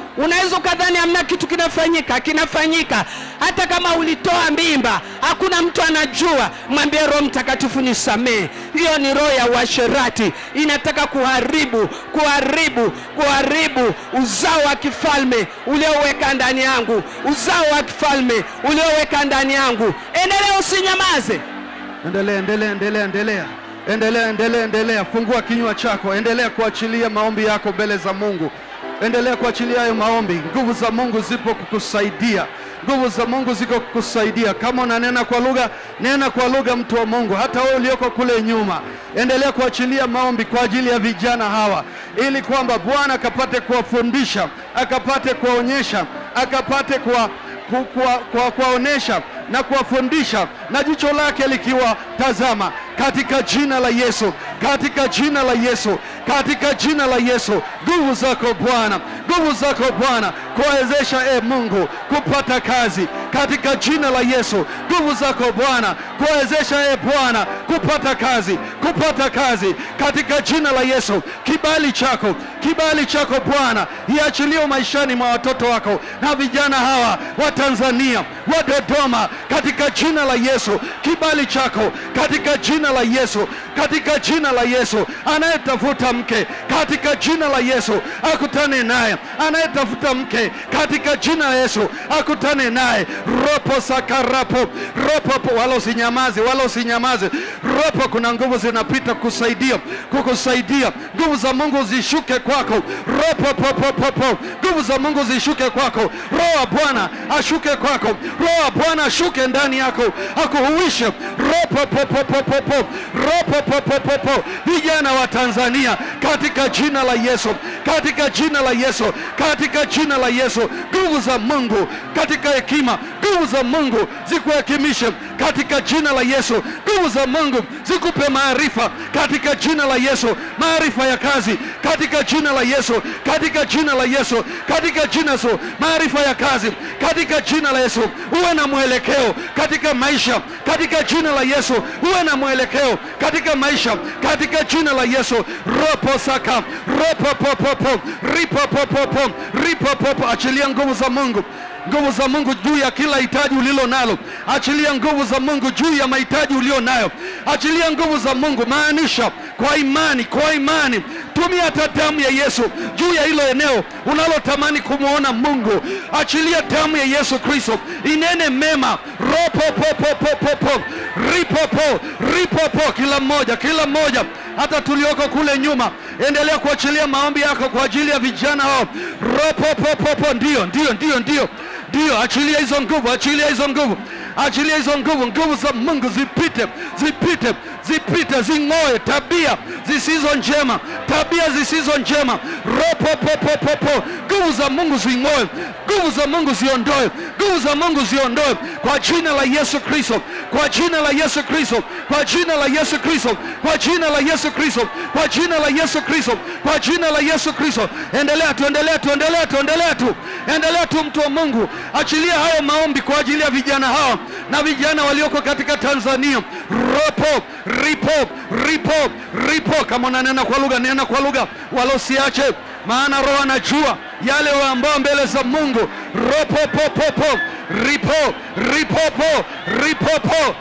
unaweza ukadhani hamna kitu kinafanyika kinafanyika hata kama ulitoa mimba hakuna mtu anajua mwambie roho mtakatifu nisamehe hiyo ni roho ya uasherati inataka kuharibu kuharibu kuharibu uzao wa kifalme ulioweka ndani yangu uzao wa kifalme ulioweka ndani yangu endelea usinyamaze endelea endelea endelea endelea endelea endelea endelea fungua kinywa chako endelea kuachilia maombi yako mbele za mungu endelea kuachilia hayo maombi nguvu za mungu zipo kukusaidia nguvu za mungu ziko kukusaidia kama unanena kwa lugha nena kwa lugha mtu wa mungu hata wewe ulioko kule nyuma endelea kuachilia maombi kwa ajili ya vijana hawa ili kwamba bwana akapate kuwafundisha akapate kuwaonyesha akapate kuwa ku- kuwa- kuwa- kuwaonesha na kuwafundisha na jicho lake likiwatazama katika jina la Yesu, katika jina la Yesu, katika jina la Yesu. Nguvu zako Bwana, nguvu zako Bwana kuwawezesha e Mungu kupata kazi katika jina la Yesu. Nguvu zako Bwana kuwawezesha e Bwana kupata kazi, kupata kazi katika jina la Yesu. Kibali chako, kibali chako Bwana iachilie maishani mwa watoto wako na vijana hawa wa Tanzania wa Dodoma katika jina la Yesu. Kibali chako katika jina la Yesu, katika jina la Yesu. Anayetafuta mke katika jina la Yesu akutane naye, anayetafuta mke katika jina la Yesu akutane naye. Ropo sakarapo ropo, wala usinyamaze, wala usinyamaze. Ropo, kuna nguvu zinapita kukusaidia, kukusaidia. Nguvu za Mungu zishuke kwako. Ropo popo popo, nguvu za Mungu zishuke kwako. Roho wa Bwana ashuke kwako. Roho wa Bwana ashuke ndani yako, akuhuishe. Ropo popo popo popo, ropo popo popo, vijana wa Tanzania katika jina la Yesu, katika jina la Yesu, katika jina la Yesu, nguvu za Mungu katika hekima, nguvu za Mungu zikuhekimishe katika jina la Yesu, nguvu za Mungu zikupe maarifa katika jina la Yesu, maarifa ya kazi katika jina la Yesu, katika jina la Yesu, katika jina la Yesu, maarifa ya kazi katika jina la Yesu, uwe na mwelekeo katika maisha katika jina la Yesu, uwe na mwelekeo katika maisha katika jina la Yesu. Ropo saka ropo popopo ripo popopo ripo popo, achilia nguvu za Mungu nguvu za Mungu juu ya kila hitaji ulilo nalo. Achilia nguvu za Mungu juu ya mahitaji ulio nayo. Achilia nguvu za Mungu, maanisha kwa imani, kwa imani tumia hata damu ya Yesu juu ya hilo eneo unalotamani kumwona Mungu. Achilia damu ya Yesu Kristo inene mema. ropopopopopopo ripopo ripopo, kila mmoja, kila mmoja, hata tulioko kule nyuma, endelea kuachilia maombi yako kwa ajili ya vijana hao. ropopopopo, ndio, ndio, ndio, ndio ndio, achilia hizo nguvu, achilia hizo nguvu, achilia hizo nguvu. Nguvu za Mungu zipite, zipite, zipite, zing'oe tabia zisizo njema, tabia zisizo njema. Ropopopopopo, nguvu za Mungu zing'oe, nguvu za Mungu ziondoe, nguvu za Mungu ziondoe kwa jina la Yesu Kristo, kwa jina la Yesu Kristo, kwa jina la Yesu Kristo, kwa jina la Yesu Kristo, kwa jina la Yesu Kristo, kwa jina la Yesu Kristo. Endelea tu, endelea tu, endelea tu, endelea tu, endelea tu, mtu wa Mungu, achilia hayo maombi kwa ajili ya vijana hawa na vijana walioko katika Tanzania. Ropo, ripo, ripo, ripo. Kama unanena kwa lugha, nena kwa lugha, wala usiache, maana Roho anajua yale ambao mbele za Mungu. Ropo, popopo, ripo, ripopo, ripopo,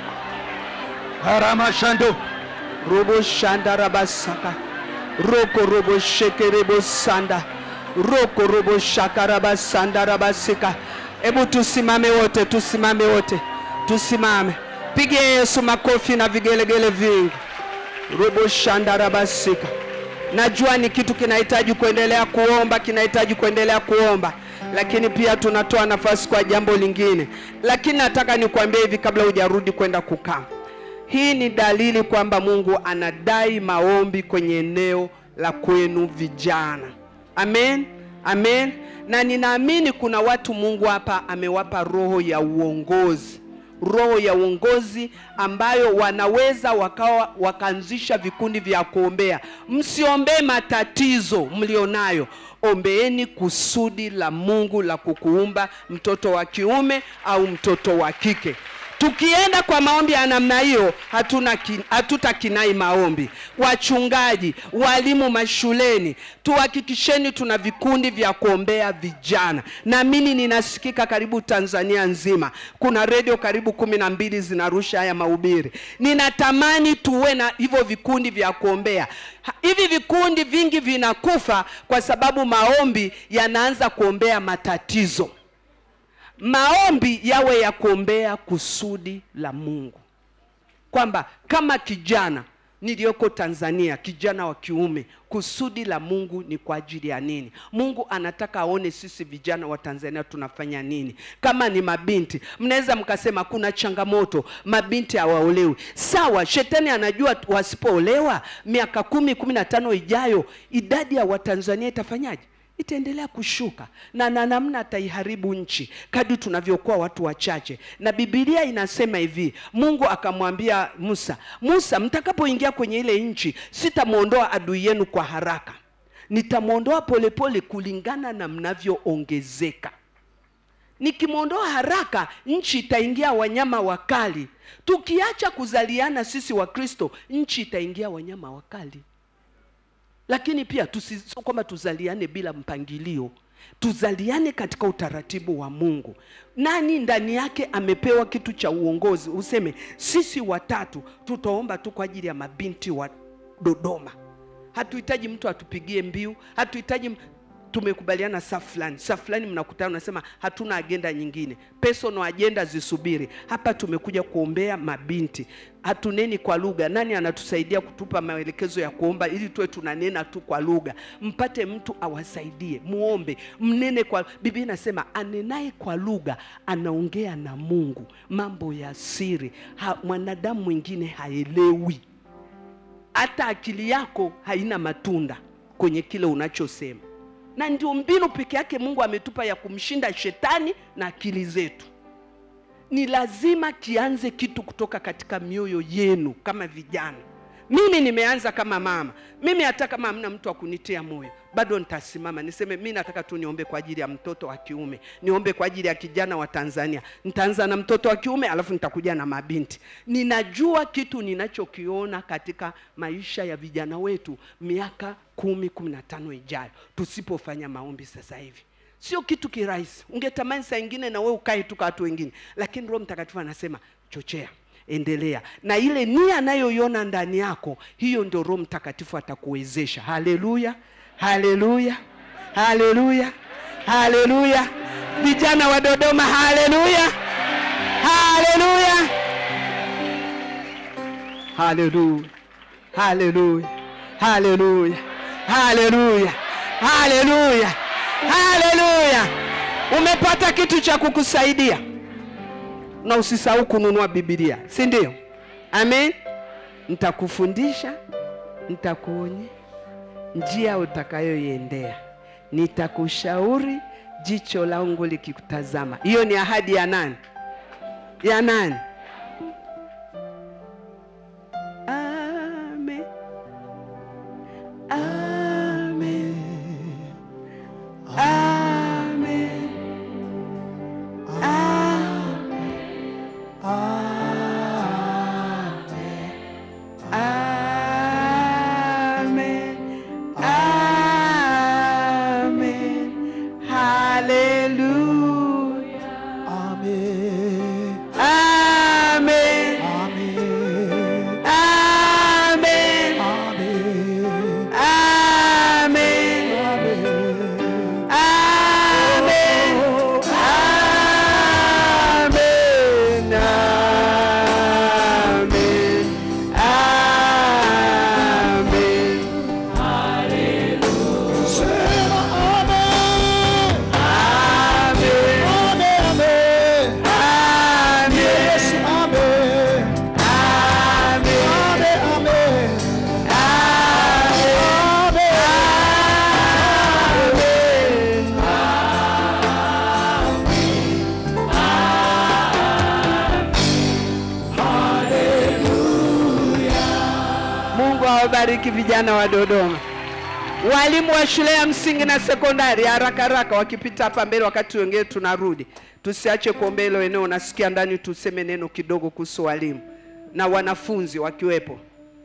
haramashando robo shanda rabasaka roko robo sheke rebo sanda roko robo shaka rabasanda rabasika hebu tusimame wote tusimame wote tusimame pigie yesu makofi na vigelegele vingi robo shanda rabasika najua ni kitu kinahitaji kuendelea kuomba kinahitaji kuendelea kuomba lakini pia tunatoa nafasi kwa jambo lingine lakini nataka nikuambie hivi kabla hujarudi kwenda kukaa hii ni dalili kwamba Mungu anadai maombi kwenye eneo la kwenu vijana. Amen, amen. Na ninaamini kuna watu Mungu hapa amewapa roho ya uongozi, roho ya uongozi ambayo wanaweza wakawa wakaanzisha vikundi vya kuombea. Msiombee matatizo mlionayo, ombeeni kusudi la Mungu la kukuumba mtoto wa kiume au mtoto wa kike tukienda kwa maombi ya namna hiyo hatuna kin, hatutakinai maombi wachungaji walimu mashuleni tuhakikisheni tuna vikundi vya kuombea vijana naamini ninasikika karibu tanzania nzima kuna redio karibu kumi na mbili zinarusha haya mahubiri ninatamani tuwe na hivyo vikundi vya kuombea Ha- hivi vikundi vingi vinakufa kwa sababu maombi yanaanza kuombea matatizo maombi yawe ya kuombea kusudi la mungu kwamba kama kijana niliyoko tanzania kijana wa kiume kusudi la mungu ni kwa ajili ya nini mungu anataka aone sisi vijana wa tanzania tunafanya nini kama ni mabinti mnaweza mkasema kuna changamoto mabinti hawaolewi sawa shetani anajua tu- wasipoolewa miaka kumi kumi na tano ijayo idadi ya watanzania itafanyaje itaendelea kushuka na na namna ataiharibu nchi kadi tunavyokuwa watu wachache na bibilia inasema hivi mungu akamwambia musa musa mtakapoingia kwenye ile nchi sitamwondoa adui yenu kwa haraka nitamwondoa polepole kulingana na mnavyoongezeka nikimwondoa haraka nchi itaingia wanyama wakali tukiacha kuzaliana sisi wakristo nchi itaingia wanyama wakali lakini pia tusi- sio kwamba tuzaliane bila mpangilio tuzaliane katika utaratibu wa mungu nani ndani yake amepewa kitu cha uongozi useme sisi watatu tutaomba tu kwa ajili ya mabinti wa dodoma hatuhitaji mtu atupigie mbiu hatuhitaji m- tumekubaliana saa fulani saa fulani mnakutana unasema hatuna agenda nyingine personal agenda zisubiri hapa tumekuja kuombea mabinti hatuneni kwa lugha nani anatusaidia kutupa maelekezo ya kuomba ili tuwe tunanena tu kwa lugha mpate mtu awasaidie muombe mnene kwa biblia inasema anenaye kwa lugha anaongea na mungu mambo ya siri ha, mwanadamu mwingine haelewi hata akili yako haina matunda kwenye kile unachosema na ndio mbinu peke yake mungu ametupa ya kumshinda shetani na akili zetu ni lazima kianze kitu kutoka katika mioyo yenu kama vijana mimi nimeanza kama mama mimi hata kama hamna mtu wa kunitia moyo bado nitasimama niseme mi nataka tu niombe kwa ajili ya mtoto wa kiume niombe kwa ajili ya kijana wa tanzania nitaanza na mtoto wa kiume alafu nitakuja na mabinti ninajua kitu ninachokiona katika maisha ya vijana wetu miaka kumi kumi na tano ijayo tusipofanya maombi sasa hivi sio kitu kirahisi ungetamani saa ingine na wewe ukae tu kwa watu wengine lakini roho mtakatifu anasema chochea endelea na ile nia anayoiona ndani yako hiyo ndio roho mtakatifu atakuwezesha haleluya haleluya haleluya haleluya vijana wa dodoma haleluya haleluya haleluya haleluya haleluya haleluya haleluya haleluya umepata kitu cha kukusaidia na usisahau kununua bibilia si ndio amen nitakufundisha nitakuonye njia utakayoiendea nitakushauri jicho langu likikutazama hiyo ni ahadi ya nani ya nani amen amen amen Amen. Amen. Hallelujah. Amen. Amen. Amen. Amen. Amen. Amen. Amen. Amen. Amen. Amen. Sema amen. Amen. Amen. Amen. Yes, amen. Amen. Amen. Amen. Mungu awabariki vijana wa Dodoma. walimu wa shule ya msingi na sekondari haraka haraka wakipita hapa mbele wakati wengine tunarudi tusiache kuombea hilo eneo nasikia ndani tuseme neno kidogo kuhusu walimu na wanafunzi wakiwepo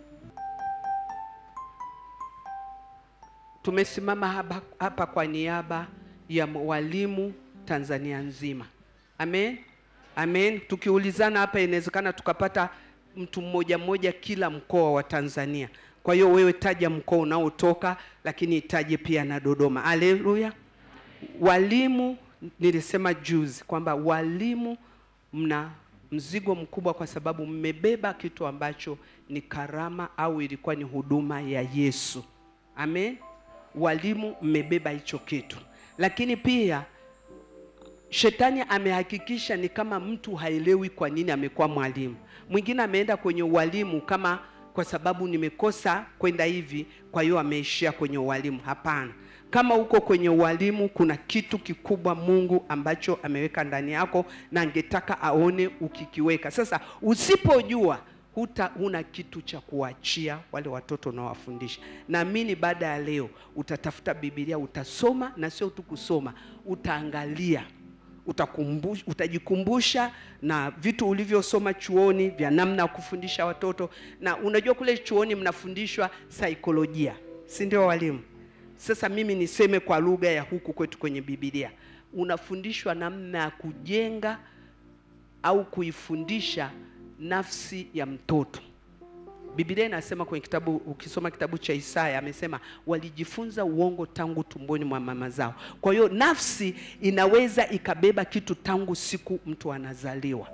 tumesimama hapa, hapa kwa niaba ya walimu tanzania nzima amen amen tukiulizana hapa inawezekana tukapata mtu mmoja mmoja kila mkoa wa tanzania kwa hiyo wewe taja mkoa unaotoka lakini itaje pia na dodoma haleluya walimu nilisema juzi kwamba walimu mna mzigo mkubwa kwa sababu mmebeba kitu ambacho ni karama au ilikuwa ni huduma ya yesu amen walimu mmebeba hicho kitu lakini pia shetani amehakikisha ni kama mtu haelewi kwa nini amekuwa mwalimu mwingine ameenda kwenye ualimu kama kwa sababu nimekosa kwenda hivi kwa hiyo ameishia kwenye ualimu hapana kama uko kwenye ualimu kuna kitu kikubwa mungu ambacho ameweka ndani yako na angetaka aone ukikiweka sasa usipojua huta huna kitu cha kuachia wale watoto unaowafundisha naamini baada ya leo utatafuta bibilia utasoma na sio tu kusoma utaangalia utakumbush, utajikumbusha na vitu ulivyosoma chuoni vya namna ya kufundisha watoto na unajua kule chuoni mnafundishwa saikolojia si ndio walimu sasa mimi niseme kwa lugha ya huku kwetu kwenye bibilia unafundishwa namna ya kujenga au kuifundisha nafsi ya mtoto Biblia inasema kwenye kitabu, ukisoma kitabu cha Isaya amesema walijifunza uongo tangu tumboni mwa mama zao. Kwa hiyo nafsi inaweza ikabeba kitu tangu siku mtu anazaliwa.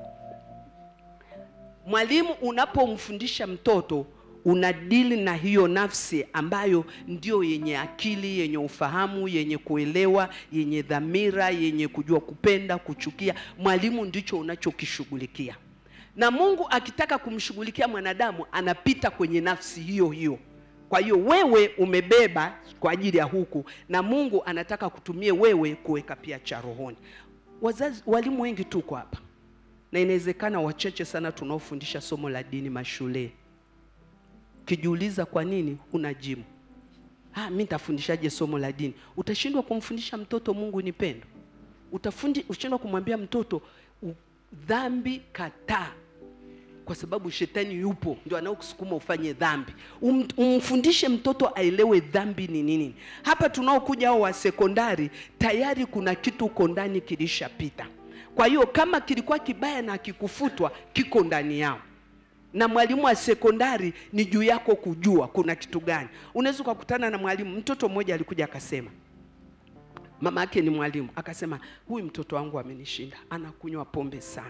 Mwalimu unapomfundisha mtoto unadili na hiyo nafsi ambayo ndio yenye akili, yenye ufahamu, yenye kuelewa, yenye dhamira, yenye kujua kupenda, kuchukia. Mwalimu ndicho unachokishughulikia na mungu akitaka kumshughulikia mwanadamu anapita kwenye nafsi hiyo hiyo kwa hiyo wewe umebeba kwa ajili ya huku na mungu anataka kutumie wewe kuweka pia cha rohoni wazazi walimu wengi tuko hapa na inawezekana wachache sana tunaofundisha somo la dini mashuleni ukijiuliza kwa nini huna jimu ah, mi nitafundishaje somo la dini utashindwa kumfundisha mtoto mungu ni pendo utafundi ushindwa kumwambia mtoto u- dhambi kataa kwa sababu shetani yupo ndio anaokusukuma ufanye dhambi um, umfundishe mtoto aelewe dhambi ni nini hapa tunaokuja hao wa sekondari tayari kuna kitu uko ndani kilishapita kwa hiyo kama kilikuwa kibaya na kikufutwa kiko ndani yao na mwalimu wa sekondari ni juu yako kujua kuna kitu gani unaweza ukakutana na mwalimu mtoto mmoja alikuja akasema mama yake ni mwalimu akasema huyu mtoto wangu amenishinda anakunywa pombe sana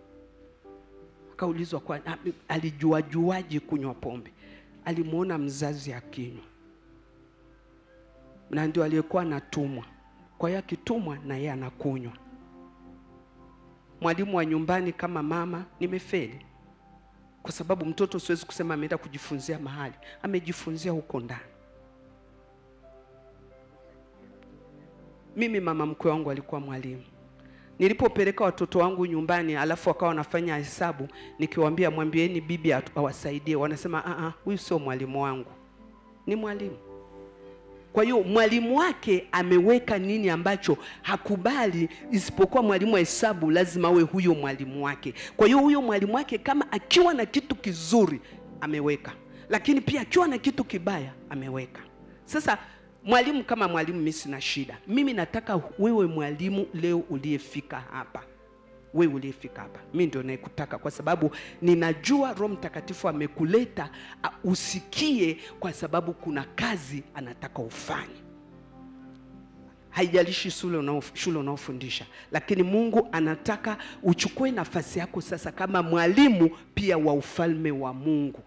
akaulizwa kwa a- alijuajuaje kunywa pombe alimwona mzazi akinywa na ndio aliyekuwa anatumwa kwa hiyo akitumwa na yeye anakunywa mwalimu wa nyumbani kama mama nimefeli kwa sababu mtoto siwezi kusema ameenda kujifunzia mahali amejifunzia huko ndani mimi mama mkwe wangu alikuwa mwalimu nilipopeleka watoto wangu nyumbani alafu wakawa wanafanya hesabu nikiwaambia mwambieni bibi atu- awasaidie wanasema "Ah, ah, huyu sio mwalimu wangu ni mwalimu kwa hiyo mwalimu wake ameweka nini ambacho hakubali isipokuwa mwalimu wa hesabu lazima awe huyo mwalimu wake kwa hiyo huyo mwalimu wake kama akiwa na kitu kizuri ameweka lakini pia akiwa na kitu kibaya ameweka sasa mwalimu kama mwalimu mi sina shida mimi nataka wewe mwalimu leo uliyefika hapa wewe uliyefika hapa mi ndio naekutaka kwa sababu ninajua roho mtakatifu amekuleta a- usikie kwa sababu kuna kazi anataka ufanye haijalishi shule unao- shule unaofundisha lakini mungu anataka uchukue nafasi yako sasa kama mwalimu pia wa ufalme wa mungu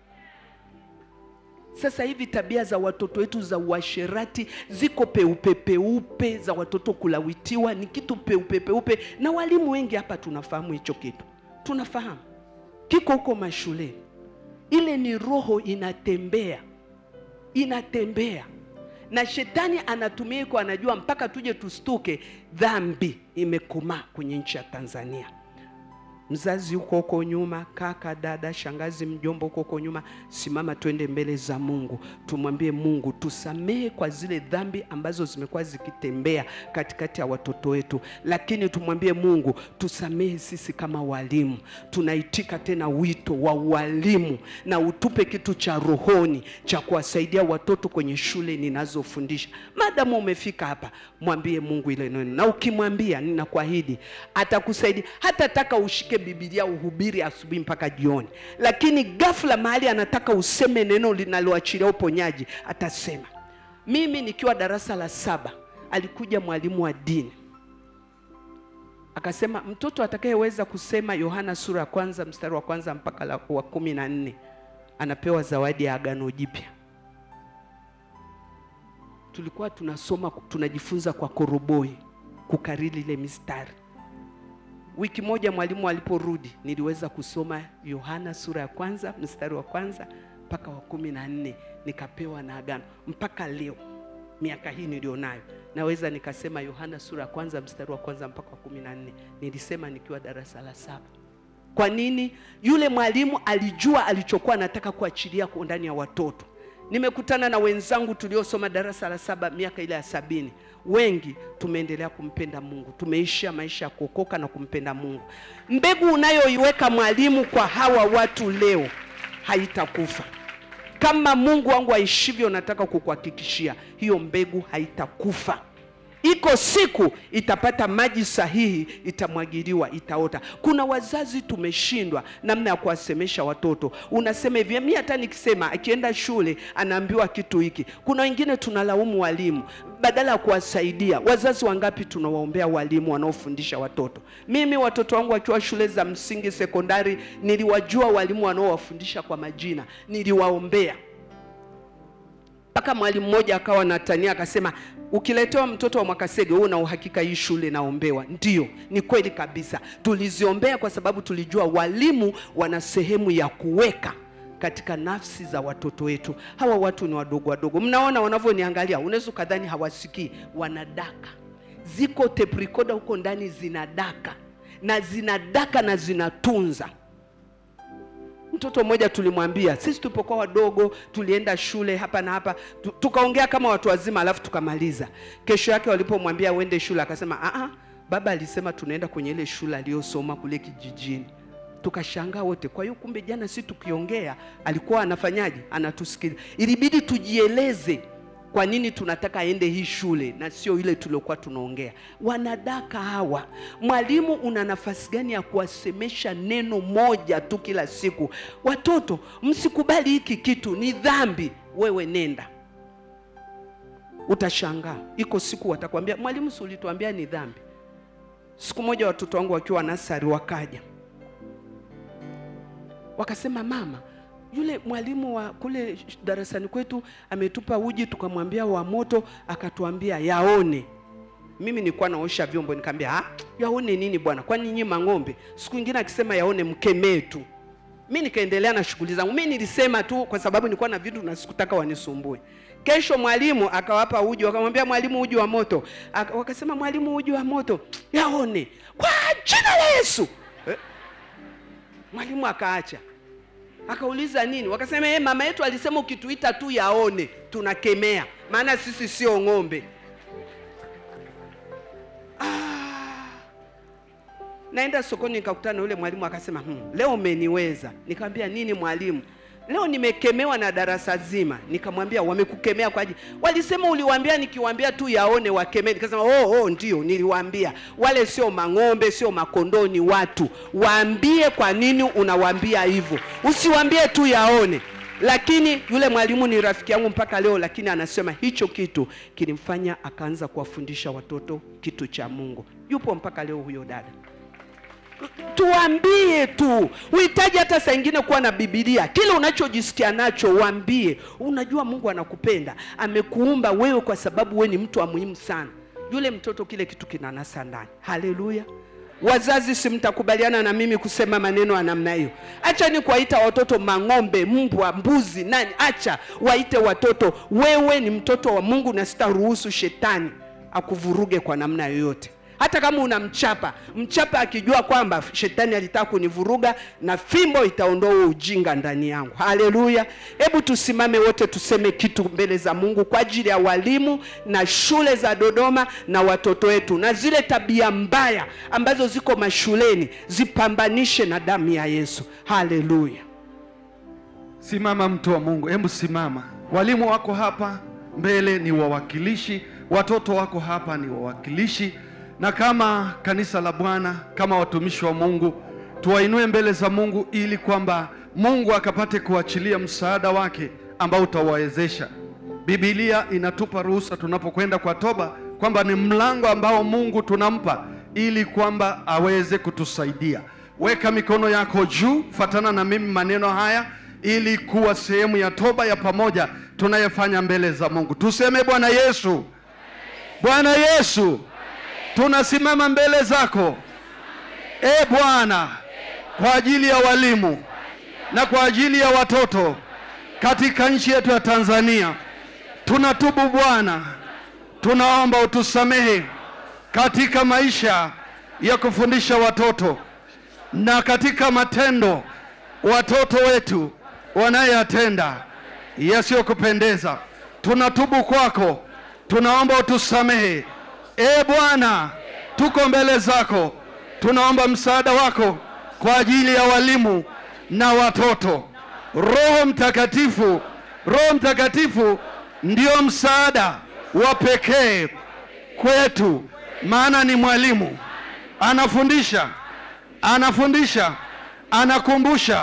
sasa hivi tabia za watoto wetu za uasherati ziko peupe peupe za watoto kulawitiwa ni kitu peupe peupe na walimu wengi hapa tunafahamu hicho kitu tunafahamu kiko huko mashuleni ile ni roho inatembea inatembea na shetani anatumia iko anajua mpaka tuje tustuke dhambi imekomaa kwenye nchi ya tanzania mzazi huko huko nyuma, kaka, dada, shangazi, mjomba huko huko nyuma, simama twende mbele za Mungu, tumwambie Mungu tusamehe kwa zile dhambi ambazo zimekuwa zikitembea katikati ya watoto wetu, lakini tumwambie Mungu tusamehe sisi kama walimu. Tunaitika tena wito wa walimu, na utupe kitu cha rohoni cha kuwasaidia watoto kwenye shule ninazofundisha. Madamu umefika hapa, mwambie Mungu ile neno, na ukimwambia, ninakuahidi atakusaidia. Hatataka ushike Biblia uhubiri asubuhi mpaka jioni, lakini ghafla mahali anataka useme neno linaloachilia uponyaji, atasema. Mimi nikiwa darasa la saba, alikuja mwalimu wa dini akasema, mtoto atakayeweza kusema Yohana sura ya kwanza mstari wa kwanza mpaka la- wa kumi na nne anapewa zawadi ya agano jipya. Tulikuwa tunasoma tunajifunza kwa koroboi kukariri ile mistari. Wiki moja mwalimu aliporudi, niliweza kusoma Yohana sura ya kwanza mstari wa kwanza mpaka wa kumi na nne nikapewa na agano. Mpaka leo miaka hii nilionayo, naweza nikasema Yohana sura ya kwanza mstari wa kwanza mpaka wa kumi na nne nilisema nikiwa darasa la saba. Kwa nini? Yule mwalimu alijua alichokuwa anataka kuachilia kwa ndani ya watoto. Nimekutana na wenzangu tuliosoma darasa la saba miaka ile ya sabini, wengi tumeendelea kumpenda Mungu, tumeisha maisha ya kuokoka na kumpenda Mungu. Mbegu unayoiweka mwalimu kwa hawa watu leo haitakufa. Kama Mungu wangu aishivyo, nataka kukuhakikishia hiyo mbegu haitakufa. Iko siku itapata maji sahihi, itamwagiliwa, itaota. Kuna wazazi tumeshindwa namna ya kuwasemesha watoto. Unasema hivi, mimi hata nikisema akienda shule anaambiwa kitu hiki. Kuna wengine tunalaumu walimu badala ya kuwasaidia. Wazazi wangapi tunawaombea walimu wanaofundisha watoto? Mimi watoto wangu wakiwa shule za msingi, sekondari, niliwajua walimu wanaowafundisha kwa majina, niliwaombea mpaka mwalimu mmoja akawa natania akasema, ukiletewa mtoto wa Mwakasege wewe una uhakika hii shule naombewa? Ndio, ni kweli kabisa, tuliziombea kwa sababu tulijua walimu wana sehemu ya kuweka katika nafsi za watoto wetu. Hawa watu ni wadogo wadogo, mnaona wanavyoniangalia, unaweza ukadhani hawasikii, wanadaka. Ziko tape recorder huko ndani zinadaka na zinadaka na zinatunza Mtoto mmoja tulimwambia, sisi tulipokuwa wadogo tulienda shule hapa na hapa tu, tukaongea kama watu wazima, alafu tukamaliza. Kesho yake walipomwambia uende shule, akasema a baba alisema tunaenda kwenye ile shule aliyosoma kule kijijini. Tukashangaa wote. Kwa hiyo kumbe jana si tukiongea alikuwa anafanyaje? Anatusikiliza. Ilibidi tujieleze kwa nini tunataka aende hii shule na sio ile tuliokuwa tunaongea. Wanadaka hawa. Mwalimu, una nafasi gani ya kuwasemesha neno moja tu kila siku? Watoto, msikubali hiki kitu, ni dhambi. Wewe nenda, utashangaa. Iko siku watakwambia, mwalimu, si ulituambia ni dhambi? Siku moja watoto wangu wakiwa nasari wakaja wakasema, mama yule mwalimu wa kule darasani kwetu ametupa uji tukamwambia wa moto, akatuambia yaone. Mimi nilikuwa naosha vyombo, nikamwambia ah, yaone nini bwana, kwani nyinyi mang'ombe? Siku nyingine akisema yaone, mkemee tu. Mimi nikaendelea na shughuli zangu. Mimi nilisema tu kwa sababu nilikuwa na vitu na sikutaka wanisumbue. Kesho mwalimu akawapa uji, wakamwambia mwalimu, uji wa moto. Aka, wakasema mwalimu, uji wa moto yaone kwa jina la Yesu eh? Mwalimu akaacha akauliza nini? Wakasema yeye mama yetu alisema ukituita tu yaone, tunakemea, maana sisi sio ng'ombe. Ah, naenda sokoni nikakutana na yule mwalimu akasema, hmm, leo umeniweza. Nikamwambia nini mwalimu? Leo nimekemewa na darasa zima. Nikamwambia wamekukemea kwa ajili, walisema uliwaambia nikiwaambia tu yaone wakemee. Nikasema oh, oh, ndio niliwaambia. Wale sio mang'ombe, sio makondoo, ni watu. Waambie kwa nini unawaambia hivyo, usiwaambie tu yaone. Lakini yule mwalimu ni rafiki yangu mpaka leo, lakini anasema hicho kitu kilimfanya akaanza kuwafundisha watoto kitu cha Mungu. Yupo mpaka leo huyo dada tuambie tu, uhitaji hata saa ingine kuwa na Biblia. Kile unachojisikia nacho uambie. Unajua Mungu anakupenda, amekuumba wewe kwa sababu wewe ni mtu wa muhimu sana. Yule mtoto kile kitu kinanasa ndani. Haleluya! Wazazi, si mtakubaliana na mimi kusema maneno ya namna hiyo? Acha ni kuwaita watoto mang'ombe, mbwa, mbuzi, nani. Acha waite watoto, wewe ni mtoto wa Mungu na sitaruhusu shetani akuvuruge kwa namna yoyote. hata kama unamchapa mchapa akijua kwamba shetani alitaka kunivuruga na fimbo itaondoa huo ujinga ndani yangu haleluya hebu tusimame wote tuseme kitu mbele za mungu kwa ajili ya walimu na shule za dodoma na watoto wetu na zile tabia mbaya ambazo ziko mashuleni zipambanishe na damu ya yesu haleluya Simama mtu wa Mungu, hebu simama. Walimu wako hapa mbele ni wawakilishi, watoto wako hapa ni wawakilishi, na kama kanisa la Bwana, kama watumishi wa Mungu, tuwainue mbele za Mungu ili kwamba Mungu akapate kuachilia msaada wake ambao utawawezesha. Biblia inatupa ruhusa tunapokwenda kwa toba kwamba ni mlango ambao Mungu tunampa ili kwamba aweze kutusaidia. Weka mikono yako juu, fatana na mimi maneno haya ili kuwa sehemu ya toba ya pamoja tunayofanya mbele za Mungu. Tuseme Bwana Yesu, Bwana Yesu, tunasimama mbele zako e Bwana, kwa ajili ya walimu na kwa ajili ya watoto katika nchi yetu ya Tanzania. Tunatubu Bwana, tunaomba utusamehe katika maisha ya kufundisha watoto na katika matendo watoto wetu wanayatenda yasiyokupendeza. Tunatubu kwako, tunaomba utusamehe. E Bwana, tuko mbele zako, tunaomba msaada wako kwa ajili ya walimu na watoto. Roho Mtakatifu, Roho Mtakatifu ndio msaada wa pekee kwetu, maana ni mwalimu, anafundisha, anafundisha, anakumbusha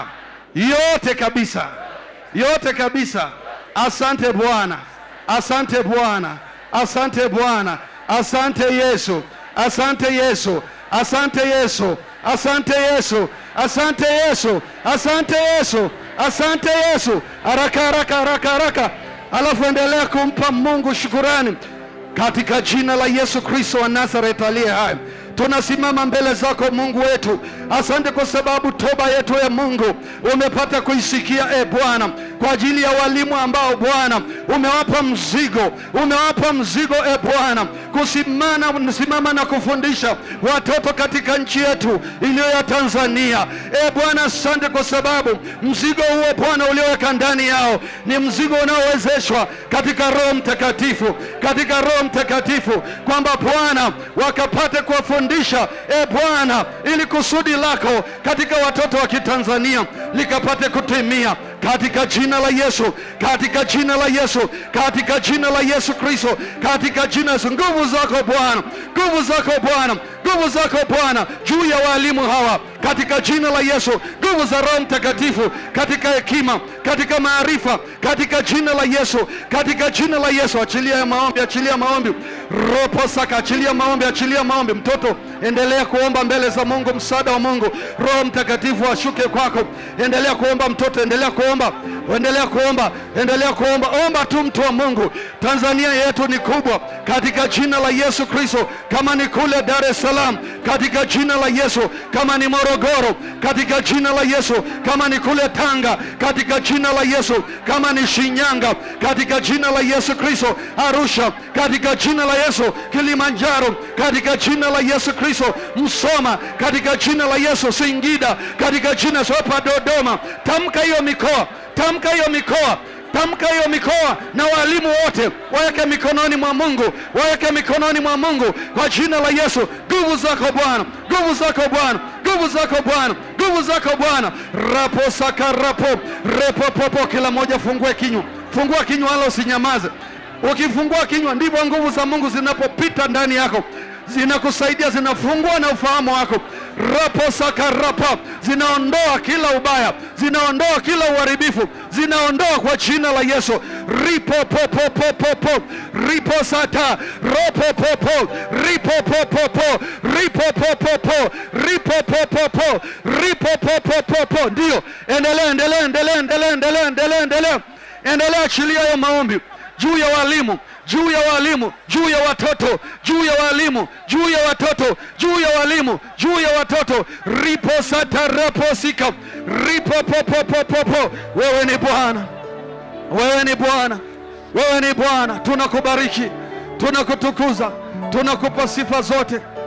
yote kabisa, yote kabisa. Asante Bwana, asante Bwana, asante Bwana, asante Yesu, asante Yesu, asante Yesu, asante Yesu, asante Yesu, asante Yesu, asante Yesu. Haraka haraka haraka haraka, alafu endelea kumpa Mungu shukurani katika jina la Yesu Kristo wa Nazareth aliye hai. Tunasimama mbele zako Mungu wetu, asante kwa sababu toba yetu ya Mungu umepata kuisikia e Bwana, kwa ajili ya walimu ambao Bwana umewapa mzigo, umewapa mzigo e Bwana, kusimama simama na kufundisha watoto katika nchi yetu iliyo ya Tanzania. E Bwana, asante kwa sababu mzigo huo Bwana ulioweka ndani yao ni mzigo unaowezeshwa katika Roho Mtakatifu, katika Roho Mtakatifu, kwamba Bwana wakapate kuwafundisha e Bwana, ili kusudi lako katika watoto wa Kitanzania likapate kutimia katika jina la Yesu, katika jina la Yesu, katika jina la Yesu Kristo, katika jina la Yesu. Nguvu zako Bwana, nguvu zako Bwana, nguvu zako Bwana juu ya walimu hawa katika jina la Yesu, nguvu za Roho Mtakatifu katika hekima, katika maarifa, katika jina la Yesu, katika jina la Yesu. Achilia maombi, achilia maombi, ropo saka, achilia maombi, achilia maombi. Mtoto, endelea kuomba mbele za Mungu, msaada wa Mungu. Roho Mtakatifu ashuke kwako, endelea kuomba mtoto, endelea kuomba, endelea kuomba, endelea kuomba. Omba tu mtu wa Mungu. Tanzania yetu ni kubwa, katika jina la Yesu Kristo. Kama ni kule Dar es Salaam, katika jina la Yesu. Kama ni Morogoro, katika jina la Yesu. Kama ni kule Tanga, katika jina la Yesu. Kama ni Shinyanga, katika jina la Yesu Kristo. Arusha, katika jina la Yesu. Kilimanjaro, katika jina la Yesu Kristo. Msoma, katika jina la Yesu. Singida, katika jina la Yesu. Hapa Dodoma, tamka hiyo mikoa, tamka hiyo mikoa tamka hiyo mikoa na walimu wote waweke mikononi mwa Mungu, waweke mikononi mwa Mungu kwa jina la Yesu. Nguvu zako Bwana, nguvu zako Bwana, nguvu zako Bwana, nguvu zako Bwana. rapo saka rapo repo popo, kila mmoja fungue kinywa, fungua kinywa wala usinyamaze. Ukifungua kinywa ndivyo nguvu za Mungu zinapopita ndani yako zinakusaidia zinafungua na ufahamu wako rapo saka rapa zinaondoa kila ubaya zinaondoa kila uharibifu zinaondoa kwa jina la Yesu ripo popo popo po ripo sata ropo popo ripo popo po ripo popo po ripo popo po ripo popo popo ndio endelea endelea endelea endelea endelea endelea endelea endelea achilia hayo maombi juu ya walimu juu ya walimu juu ya watoto juu ya walimu juu ya watoto juu ya walimu juu ya watoto ripo sataraposika ripo popopopopo wewe ni bwana wewe ni bwana wewe ni bwana tunakubariki tunakutukuza tunakupa sifa zote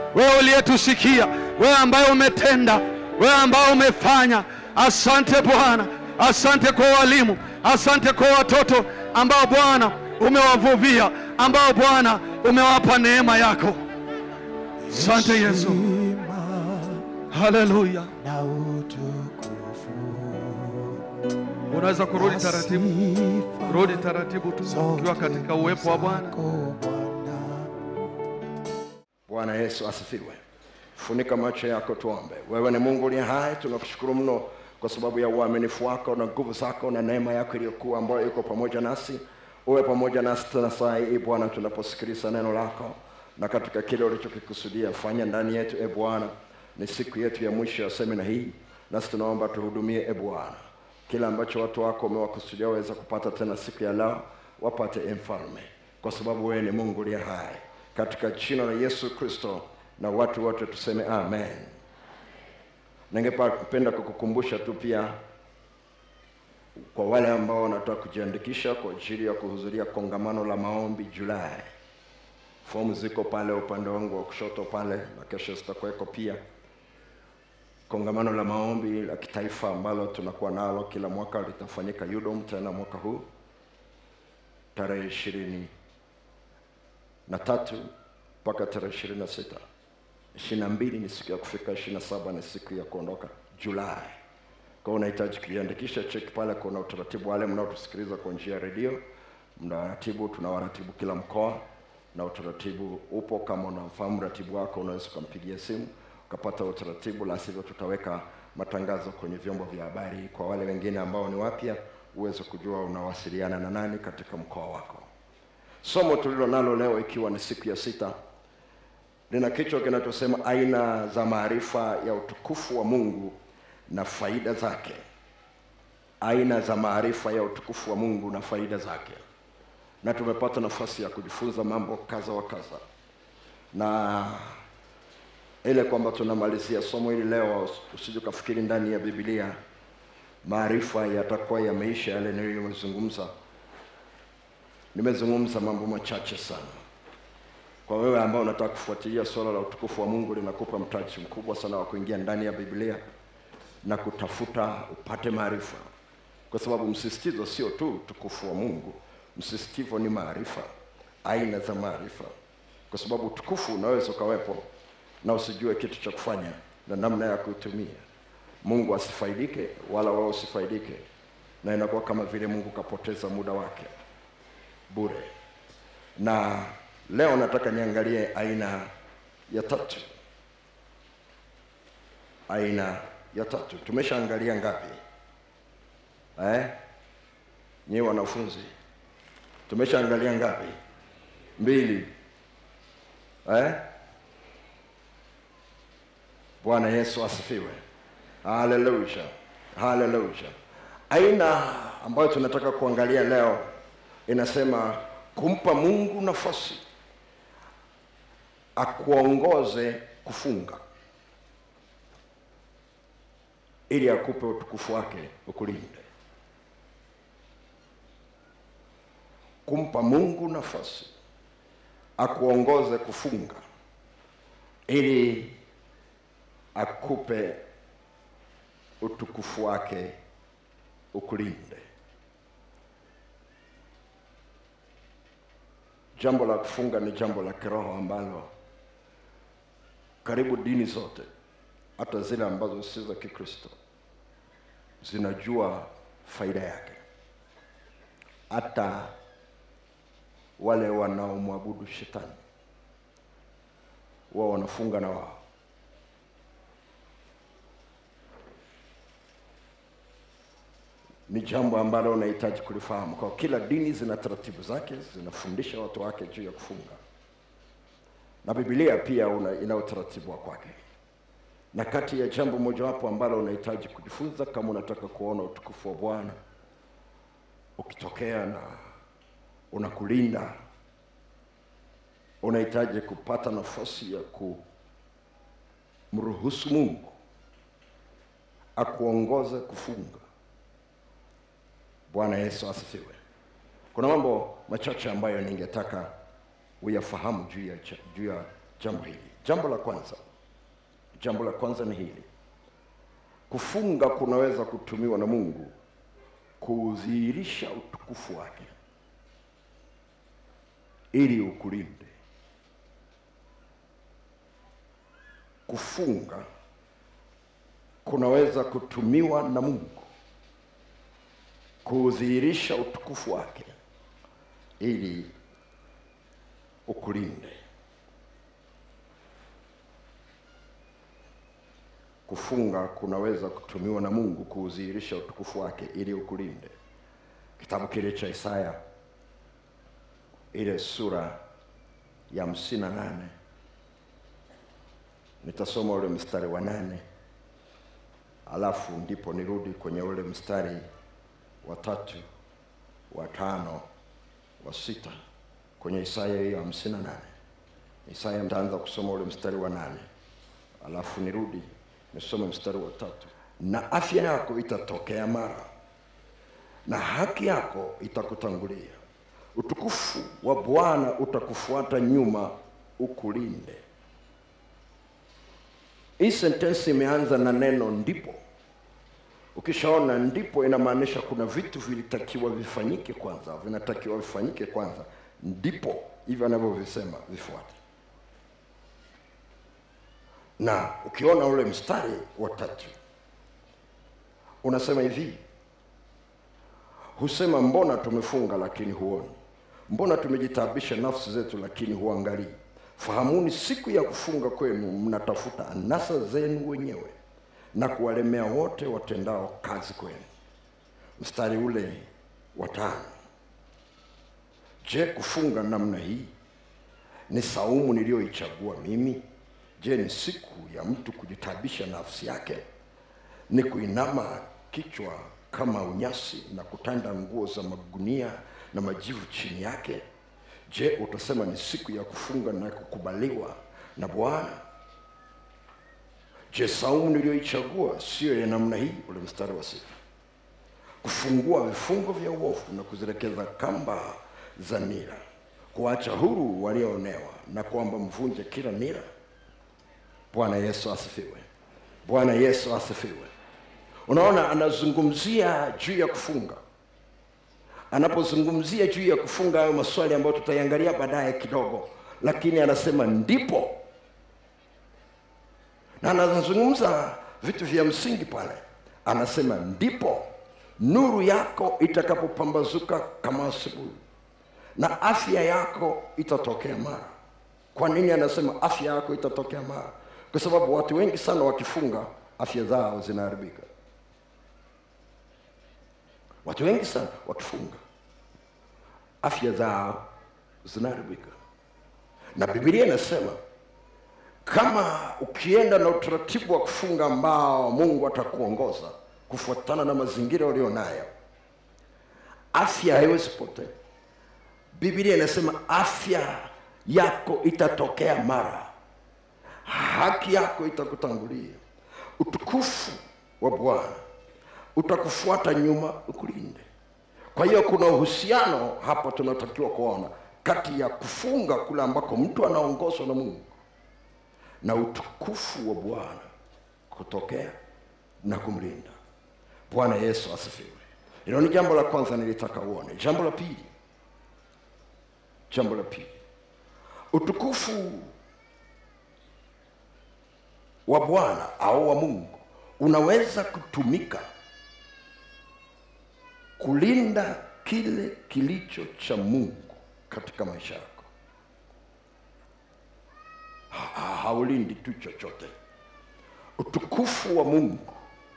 wewe uliyetusikia, wewe ambaye umetenda, wewe ambaye umefanya. Asante Bwana, asante kwa walimu, asante kwa watoto ambao Bwana umewavuvia, ambao Bwana umewapa neema yako. Asante Yesu, Heshima haleluya. na utukufu. Unaweza kurudi taratibu, Sifa rudi taratibu tu ukiwa katika uwepo wa Bwana. zako Bwana. Bwana Yesu asifiwe. Funika macho yako tuombe. Wewe ni Mungu uliye hai, tunakushukuru mno kwa sababu ya uaminifu wako na nguvu zako na neema yako iliyokuwa ambayo iko pamoja nasi. Uwe pamoja nasi tena saa hii Bwana, tunaposikiliza neno lako na katika kile ulichokikusudia fanya ndani yetu. E Bwana, ni siku yetu ya mwisho ya semina hii, nasi tunaomba tuhudumie. E Bwana, kila ambacho watu wako wamewakusudia waweza kupata tena siku ya leo, wapate e Mfalme, kwa sababu wewe ni Mungu uliye hai katika jina la Yesu Kristo, na watu wote tuseme amen. Ningependa kukukumbusha tu pia kwa wale ambao wanataka kujiandikisha kwa ajili ya kuhudhuria kongamano la maombi Julai, fomu ziko pale upande wangu wa kushoto pale, na kesho zitakuweko pia. Kongamano la maombi la kitaifa ambalo tunakuwa nalo kila mwaka litafanyika Udom tena mwaka huu tarehe ishirini na tatu mpaka tarehe ishirini na sita ishirini na mbili ni siku ya kufika ishirini na saba ni siku ya kuondoka julai kwa hiyo unahitaji kujiandikisha cheki pale kuna utaratibu wale mnaotusikiliza kwa njia ya redio mnaratibu tunawaratibu kila mkoa na utaratibu upo kama unamfahamu ratibu wako unaweza ukampigia simu ukapata utaratibu la sivyo tutaweka matangazo kwenye vyombo vya habari kwa wale wengine ambao ni wapya uweze kujua unawasiliana na nani katika mkoa wako somo tulilo nalo leo ikiwa ni siku ya sita lina kichwa kinachosema aina za maarifa ya utukufu wa mungu na faida zake aina za maarifa ya utukufu wa mungu na faida zake na tumepata nafasi ya kujifunza mambo kadha wa kadha na ile kwamba tunamalizia somo hili leo usije ukafikiri ndani ya bibilia maarifa yatakuwa yameisha yale niliyozungumza nimezungumza mambo machache sana kwa wewe ambao unataka kufuatilia swala la utukufu wa mungu linakupa mtaji mkubwa sana wa kuingia ndani ya biblia na kutafuta upate maarifa kwa sababu msisitizo sio tu utukufu wa mungu msisitizo ni maarifa aina za maarifa kwa sababu utukufu unaweza ukawepo na usijue kitu cha kufanya na namna ya kuitumia mungu asifaidike wala wao usifaidike na inakuwa kama vile mungu kapoteza muda wake bure na leo nataka niangalie aina ya tatu aina ya tatu tumeshaangalia ngapi eh? nyiwe wanafunzi tumeshaangalia ngapi mbili eh? bwana yesu asifiwe haleluya haleluya aina ambayo tunataka kuangalia leo inasema kumpa mungu nafasi akuongoze kufunga ili akupe utukufu wake ukulinde kumpa mungu nafasi akuongoze kufunga ili akupe utukufu wake ukulinde jambo la kufunga ni jambo la kiroho ambalo karibu dini zote hata zile ambazo si za kikristo zinajua faida yake hata wale wanaomwabudu shetani wao wanafunga na wao ni jambo ambalo unahitaji kulifahamu kwa kila dini zina taratibu zake zinafundisha watu wake juu ya kufunga na bibilia pia una, ina utaratibu wa kwake na kati ya jambo mojawapo ambalo unahitaji kujifunza kama unataka kuona utukufu wa bwana ukitokea na unakulinda unahitaji kupata nafasi ya kumruhusu mungu akuongoze kufunga bwana yesu asifiwe kuna mambo machache ambayo ningetaka uyafahamu juu ya, juu ya jambo hili jambo la kwanza jambo la kwanza ni hili kufunga kunaweza kutumiwa na mungu kudhihirisha utukufu wake ili ukulinde kufunga kunaweza kutumiwa na mungu kudhihirisha utukufu wake ili ukulinde kufunga kunaweza kutumiwa na mungu kuudhihirisha utukufu wake ili ukulinde kitabu kile cha isaya ile sura ya hamsini na nane nitasoma ule mstari wa nane alafu ndipo nirudi kwenye ule mstari wa tatu wa tano wa sita kwenye isaya hiyo hamsini na nane isaya ntaanza kusoma ule mstari wa nane alafu nirudi nisome mstari wa tatu na afya yako itatokea mara na haki yako itakutangulia utukufu wa bwana utakufuata nyuma ukulinde hii sentensi imeanza na neno ndipo ukishaona ndipo inamaanisha kuna vitu vilitakiwa vifanyike kwanza vinatakiwa vifanyike kwanza ndipo hivyo anavyovisema vifuate na ukiona ule mstari wa tatu unasema hivi husema mbona tumefunga lakini huoni mbona tumejitabisha nafsi zetu lakini huangalii fahamuni siku ya kufunga kwenu mnatafuta anasa zenu wenyewe na kuwalemea wote watendao kazi kwenu mstari ule wa tano je kufunga namna hii ni saumu niliyoichagua mimi je ni siku ya mtu kujitabisha nafsi yake ni kuinama kichwa kama unyasi na kutanda nguo za magunia na majivu chini yake je utasema ni siku ya kufunga na kukubaliwa na bwana je saumu niliyoichagua siyo ya namna hii ule mstari wa sita kufungua vifungo vya uovu na kuzirekeza kamba za nira kuacha huru walioonewa na kwamba mvunje kila nira bwana yesu asifiwe bwana yesu asifiwe unaona anazungumzia juu ya kufunga anapozungumzia juu ya kufunga hayo maswali ambayo tutaiangalia baadaye kidogo lakini anasema ndipo na anazungumza vitu vya msingi pale anasema ndipo nuru yako itakapopambazuka kama asubuhi na afya yako itatokea mara kwa nini anasema afya yako itatokea mara kwa sababu watu wengi sana wakifunga afya zao zinaharibika watu wengi sana wakifunga afya zao zinaharibika na bibilia inasema kama ukienda na utaratibu wa kufunga ambao mungu atakuongoza kufuatana na mazingira ulio nayo afya haiwezi potea bibilia inasema afya yako itatokea mara haki yako itakutangulia utukufu wa bwana utakufuata nyuma ukulinde kwa hiyo kuna uhusiano hapa tunatakiwa kuona kati ya kufunga kule ambako mtu anaongozwa na mungu na utukufu wa bwana kutokea na kumlinda bwana yesu asifiwe hilo ni jambo la kwanza nilitaka uone jambo la pili jambo la pili utukufu wa bwana au wa mungu unaweza kutumika kulinda kile kilicho cha mungu katika maisha yako Ha- ha- haulindi tu chochote utukufu wa mungu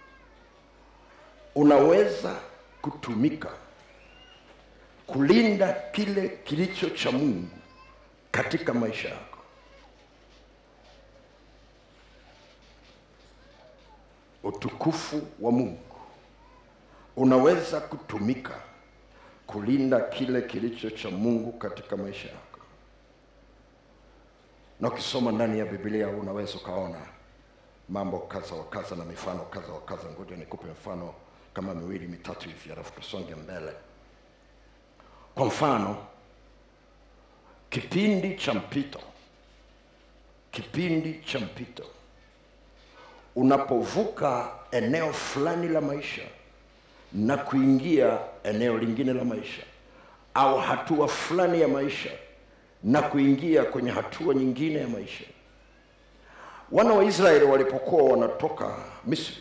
unaweza kutumika kulinda kile kilicho cha mungu katika maisha yako utukufu wa mungu unaweza kutumika kulinda kile kilicho cha mungu katika maisha yako na ukisoma ndani ya biblia unaweza ukaona mambo kadha wa kadha na mifano kadha wa kadha ngoja nikupe mfano kama miwili mitatu hivi alafu tusonge mbele kwa mfano kipindi cha mpito kipindi cha mpito unapovuka eneo fulani la maisha na kuingia eneo lingine la maisha au hatua fulani ya maisha na kuingia kwenye hatua nyingine ya maisha wana wa israeli walipokuwa wanatoka misri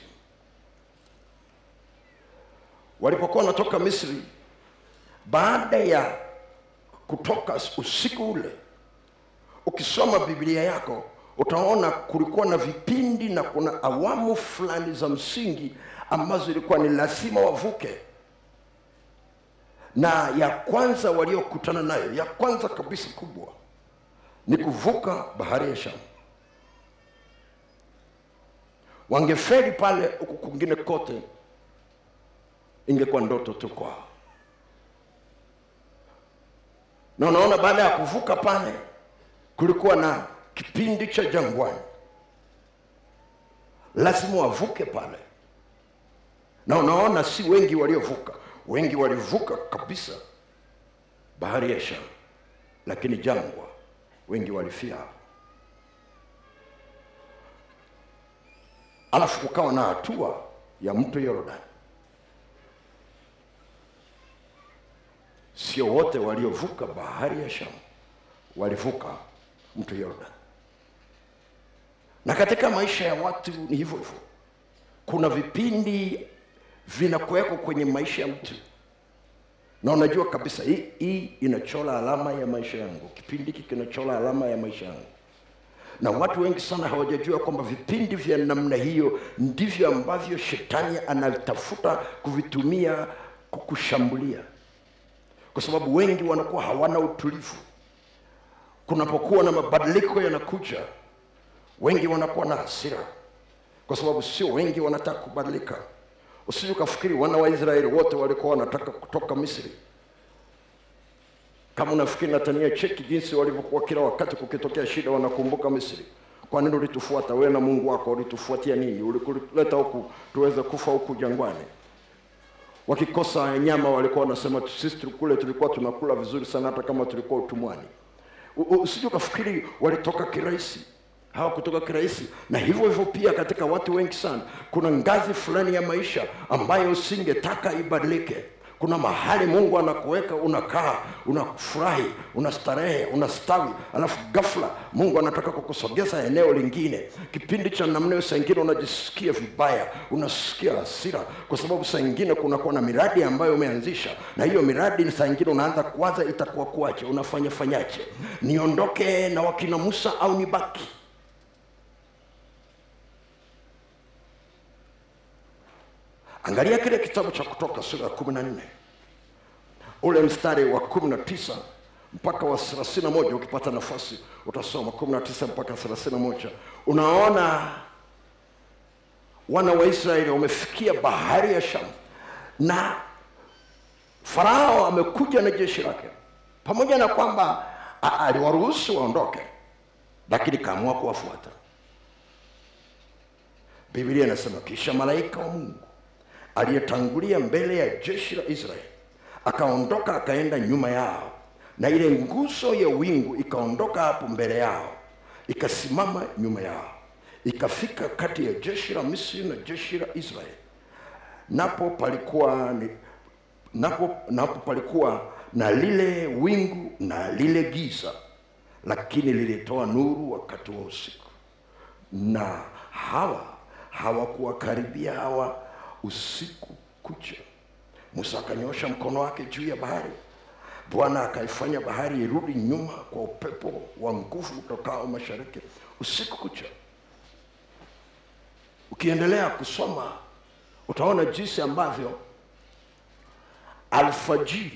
walipokuwa wanatoka misri baada ya kutoka usiku ule ukisoma biblia yako utaona kulikuwa na vipindi na kuna awamu fulani za msingi ambazo ilikuwa ni lazima wavuke na ya kwanza waliokutana nayo ya kwanza kabisa kubwa ni kuvuka bahari ya shamu wangeferi pale huku kwingine kote ingekuwa ndoto tu kwao na unaona baada ya kuvuka pale kulikuwa na kipindi cha jangwani lazima wavuke pale na unaona si wengi waliovuka wengi walivuka kabisa bahari ya shamu lakini jangwa wengi walifia hapo alafu kukawa na hatua ya mto yorodani sio wote waliovuka bahari ya shamu walivuka mto yorodani na katika maisha ya watu ni hivyo hivyo kuna vipindi vinakuwekwa kwenye maisha ya mtu na unajua kabisa hii, hii inachola alama ya maisha yangu kipindi hiki kinachola alama ya maisha yangu na watu wengi sana hawajajua kwamba vipindi vya namna hiyo ndivyo ambavyo shetani anatafuta kuvitumia kukushambulia kwa sababu wengi wanakuwa hawana utulivu kunapokuwa na mabadiliko yanakuja wengi wanakuwa na hasira kwa sababu sio wengi wanataka kubadilika usije ukafikiri wana wa israeli wote walikuwa wanataka kutoka misri kama unafikiri natania cheki jinsi walivyokuwa kila wakati kukitokea shida wanakumbuka misri kwa nini ulitufuata wewe na mungu wako ulitufuatia nini ulikuleta huku tuweze kufa huku jangwani wakikosa nyama walikuwa wanasema sisi kule tulikuwa tunakula vizuri sana hata kama tulikuwa utumwani usije ukafikiri walitoka kirahisi hawakutoka kirahisi na hivyo hivyo pia katika watu wengi sana kuna ngazi fulani ya maisha ambayo usingetaka ibadilike kuna mahali mungu anakuweka unakaa unafurahi unastarehe unastawi alafu ghafla mungu anataka kukusogeza eneo lingine kipindi cha namna hiyo saa ingine unajisikia vibaya unasikia hasira kwa sababu saa ingine kunakuwa na miradi ambayo umeanzisha na hiyo miradi saa ingine unaanza kuwaza itakuwa kuache unafanya fanyaje niondoke na wakina musa au nibaki angalia kile kitabu cha kutoka sura ya kumi na nne ule mstari wa kumi na tisa mpaka wa thelathini na moja ukipata nafasi utasoma kumi na tisa mpaka thelathini na moja unaona wana wa israeli wamefikia bahari ya shamu na farao amekuja na jeshi lake pamoja na kwamba a- aliwaruhusu waondoke lakini kaamua kuwafuata biblia inasema kisha malaika wa mungu aliyetangulia mbele ya jeshi la israeli akaondoka akaenda nyuma yao na ile nguzo ya wingu ikaondoka hapo mbele yao ikasimama nyuma yao ikafika kati ya jeshi la misri na jeshi la israeli napo palikuwa ni, napo, napo palikuwa na lile wingu na lile giza lakini lilitoa nuru wakati wa usiku na hawa hawakuwakaribia hawa usiku kucha musa akanyosha mkono wake juu ya bahari bwana akaifanya bahari irudi nyuma kwa upepo wa nguvu utokao mashariki usiku kucha ukiendelea kusoma utaona jinsi ambavyo alfajiri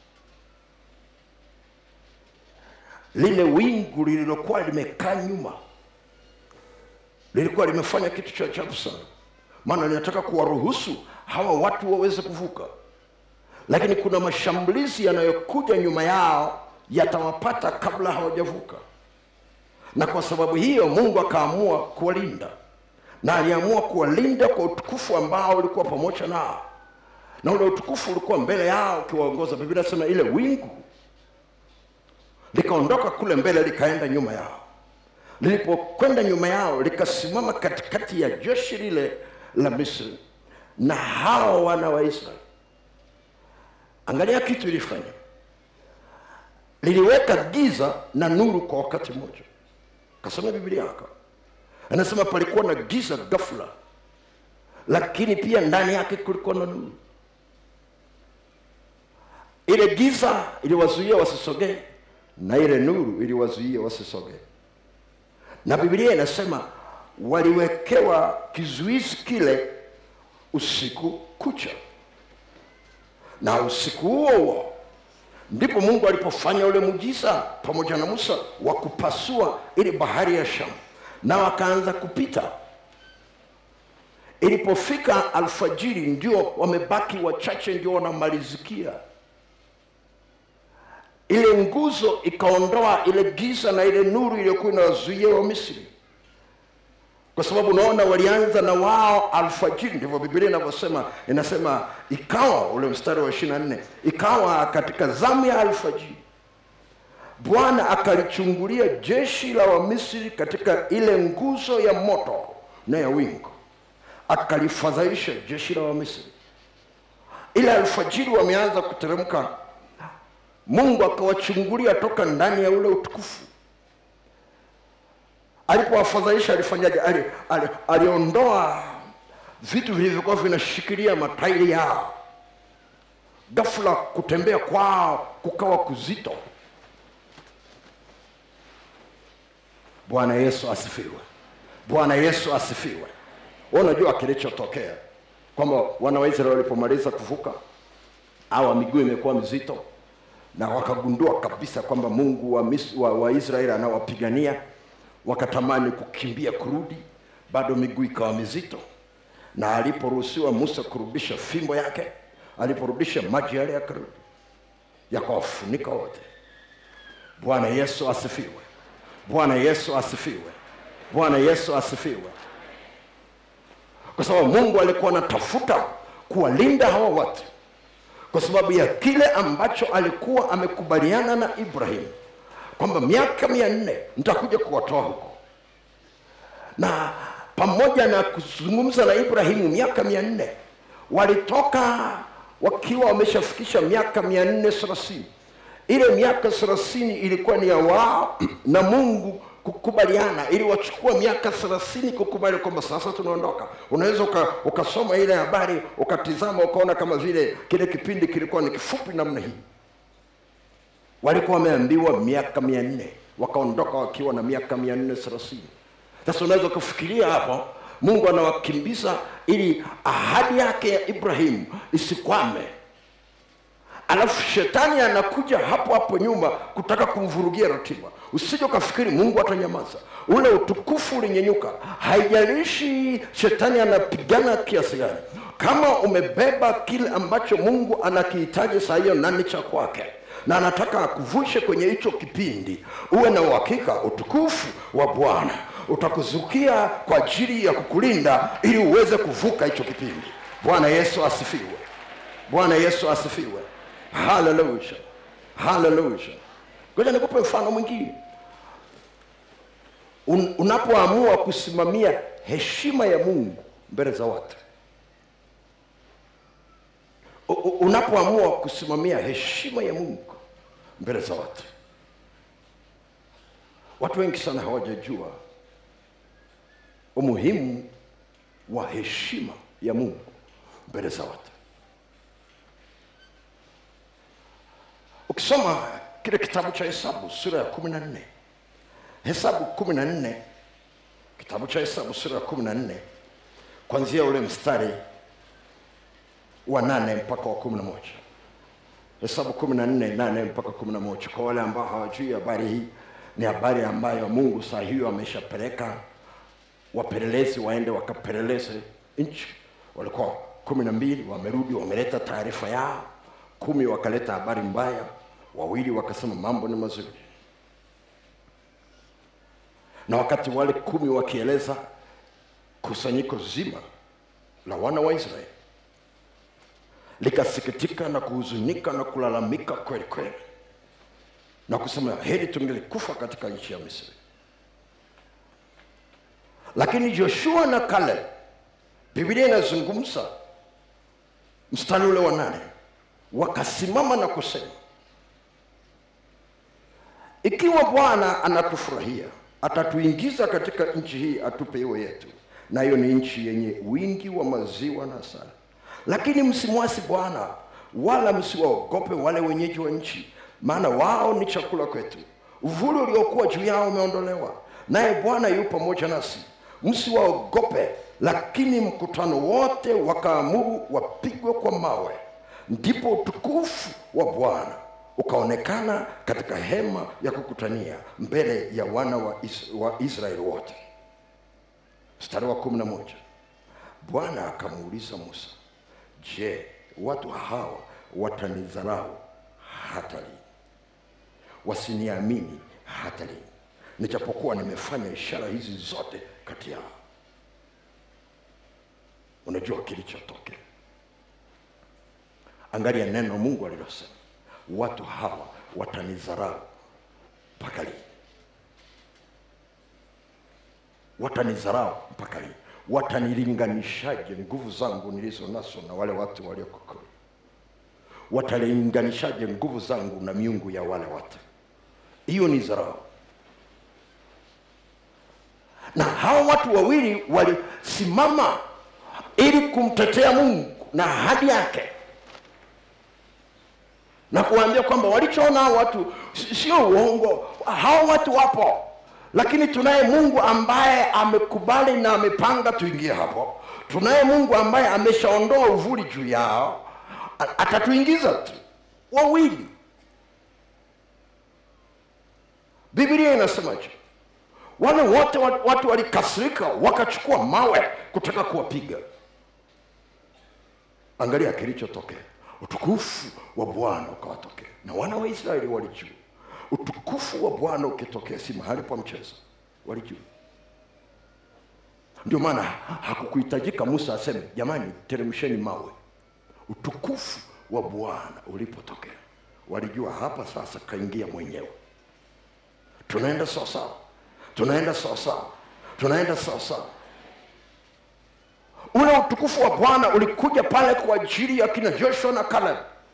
lile wingu lililokuwa limekaa nyuma lilikuwa limefanya kitu cha ajabu sana maana linataka kuwaruhusu hawa watu waweze kuvuka lakini kuna mashambulizi yanayokuja nyuma yao yatawapata kabla hawajavuka na kwa sababu hiyo mungu akaamua kuwalinda na aliamua kuwalinda kwa utukufu ambao ulikuwa pamoja nao na ule utukufu ulikuwa mbele yao ukiwaongoza biblia nasema ile wingu likaondoka kule mbele likaenda nyuma yao lilipokwenda nyuma yao likasimama katikati ya jeshi lile la misri na hao wana wa israeli angalia kitu ilifanya liliweka giza na nuru kwa wakati mmoja kasoma biblia yako anasema palikuwa na giza ghafla lakini pia ndani yake kulikuwa na nuru ile giza iliwazuia wasisogee na ile nuru iliwazuia wasisogee na biblia inasema waliwekewa kizuizi kile usiku kucha na usiku huo huo ndipo mungu alipofanya ule mujiza pamoja na musa wa kupasua ile bahari ya shamu na wakaanza kupita ilipofika alfajiri ndio wamebaki wachache ndio wanamalizikia ile nguzo ikaondoa ile giza na ile nuru iliyokuwa inawazuia wa misri kwa sababu unaona walianza na wao alfajiri ndivyo biblia inavyosema inasema ikawa ule mstari wa ishiri na nne ikawa katika zamu ya alfajiri bwana akalichungulia jeshi la wamisri katika ile nguzo ya moto na ya wingu akalifadhaisha jeshi la wamisri ile alfajiri wameanza kuteremka mungu akawachungulia toka ndani ya ule utukufu alipowafadhaisha alifanyaje ali, ali, aliondoa vitu vilivyokuwa vinashikilia matairi yao ghafula kutembea kwao kukawa kuzito bwana yesu asifiwe bwana yesu asifiwe Wewe unajua kilichotokea kwamba wana wa israeli walipomaliza kuvuka awa miguu imekuwa mizito na wakagundua kabisa kwamba mungu wa, Mis- wa, wa israeli anawapigania wakatamani kukimbia kurudi bado miguu ikawa mizito na aliporuhusiwa musa kurudisha fimbo yake aliporudisha maji yale yakarudi yakawafunika wote bwana yesu asifiwe bwana yesu asifiwe bwana yesu asifiwe kwa sababu mungu alikuwa anatafuta kuwalinda hawa watu kwa sababu ya kile ambacho alikuwa amekubaliana na ibrahimu kwamba miaka mia nne nitakuja kuwatoa huko na pamoja na kuzungumza na ibrahimu miaka mia nne walitoka wakiwa wameshafikisha miaka mia nne thelathini ile miaka thelathini ilikuwa ni ya wao na mungu kukubaliana ili wachukua miaka thelathini kukubali kwamba sasa tunaondoka unaweza uka, ukasoma ile habari ukatizama ukaona kama vile kile kipindi kilikuwa ni kifupi namna hii walikuwa wameambiwa miaka mia nne wakaondoka wakiwa na miaka mia nne thelathini sasa unaweza ukafikiria hapo mungu anawakimbiza ili ahadi yake ya ibrahimu isikwame alafu shetani anakuja hapo hapo nyuma kutaka kumvurugia ratiba usije ukafikiri mungu atanyamaza ule utukufu ulinyenyuka haijalishi shetani anapigana kiasi gani kama umebeba kile ambacho mungu anakihitaji saa hiyo nani cha kwake na anataka akuvushe kwenye hicho kipindi uwe na uhakika utukufu wa bwana utakuzukia kwa ajili ya kukulinda ili uweze kuvuka hicho kipindi bwana yesu asifiwe bwana yesu asifiwe haleluya haleluya ngoja nikupe mfano mwingine Un, unapoamua kusimamia heshima ya mungu mbele za watu U- u- unapoamua kusimamia heshima ya mungu mbele za watu watu wengi sana hawajajua umuhimu wa heshima ya mungu mbele za watu ukisoma kile kitabu cha hesabu sura ya kumi na nne hesabu kumi na nne kitabu cha hesabu sura ya kumi na nne kwanzia ule mstari wa nane mpaka wa kumi na moja hesabu kumi na nne nane mpaka kumi na moja kwa wale ambao hawajui habari hii ni habari ambayo mungu saa hiyo ameshapeleka wapelelezi waende wakapeleleze nchi walikuwa kumi na mbili wamerudi wameleta taarifa yao kumi wakaleta habari mbaya wawili wakasema mambo ni mazuri na wakati wale kumi wakieleza kusanyiko zima la wana wa israeli likasikitika na kuhuzunika na kulalamika kweli kweli na kusema heri tungelikufa katika nchi ya misri lakini joshua na kaleb biblia inazungumza mstari ule wa nane wakasimama na kusema ikiwa bwana anatufurahia atatuingiza katika nchi hii atupe iwe yetu nayo ni nchi yenye wingi wa maziwa na asali lakini msimwasi bwana wala msiwaogope wale wenyeji wa nchi maana wao ni chakula kwetu uvuli uliokuwa juu yao umeondolewa naye bwana yu pamoja nasi msiwaogope lakini mkutano wote wakaamuru wapigwe kwa mawe ndipo utukufu wa bwana ukaonekana katika hema ya kukutania mbele ya wana wa, is, wa israeli wote mstari wa kumi na moja bwana akamuuliza musa je watu hawa watanidharau hata lini wasiniamini hata lini nijapokuwa nimefanya ishara hizi zote kati yao unajua kilichotokea angalia neno mungu alilosema watu hawa watanidharau mpaka lini watanidharau mpaka lini watanilinganishaje nguvu zangu nilizo nazo na wale watu walioko kule watalinganishaje nguvu zangu na miungu ya wale watu hiyo ni dharau na hawa watu wawili walisimama ili kumtetea mungu na ahadi yake na kuwaambia kwamba walichoona hao watu si- sio uongo hao watu wapo lakini tunaye mungu ambaye amekubali na amepanga tuingie hapo tunaye mungu ambaye ameshaondoa uvuli juu yao A- atatuingiza tu wawili biblia inasemaje wale wote wa- watu walikasirika wakachukua mawe kutaka kuwapiga angalia kilichotokea utukufu wa bwana ukawatokea na wana wa israeli walijua utukufu wa bwana ukitokea si mahali pa mchezo walijua ndio maana hakukuhitajika musa aseme jamani teremsheni mawe utukufu wa bwana ulipotokea walijua hapa sasa kaingia mwenyewe tunaenda sawasawa tunaenda sawasawa tunaenda sawasawa ule utukufu wa bwana ulikuja pale kwa ajili ya kina joshua na caleb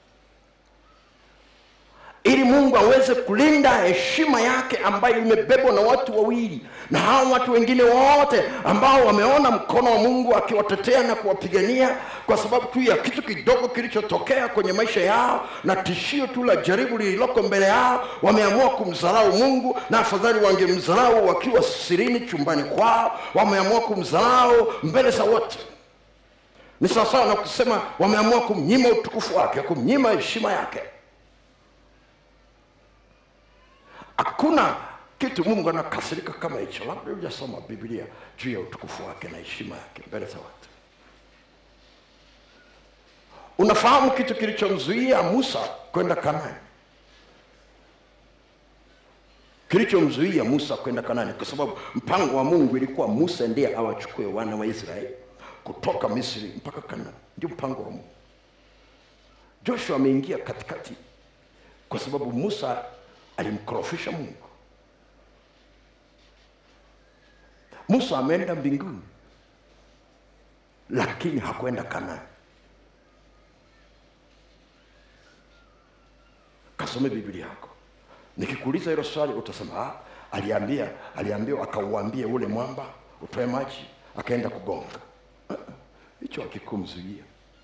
ili mungu aweze kulinda heshima yake ambayo imebebwa na watu wawili na hao watu wengine wote ambao wameona mkono wa mungu akiwatetea na kuwapigania kwa sababu tu ya kitu kidogo kilichotokea kwenye maisha yao na tishio tu la jaribu lililoko mbele yao wameamua kumdharau mungu na afadhali wangemdharau wakiwa sirini chumbani kwao wameamua kumdharau mbele za wote ni sawasawa na kusema wameamua kumnyima utukufu wake kumnyima heshima yake hakuna kitu mungu anakasirika kama hicho labda hujasoma biblia juu ya utukufu wake na heshima yake mbele za watu unafahamu kitu kilichomzuia musa kwenda kanani kilichomzuia musa kwenda kanani kwa sababu mpango wa mungu ilikuwa musa ndiye awachukue wana wa israeli kutoka misri mpaka kanani ndio mpango wa mungu joshua ameingia katikati kwa sababu musa alimkorofisha mungu musa ameenda mbinguni lakini hakwenda kanani kasome biblia yako nikikuuliza hilo swali utasema ah, aliambia aliambiwa akauambie ule mwamba utoe maji akaenda kugonga Ah, ah, hicho akikumzuia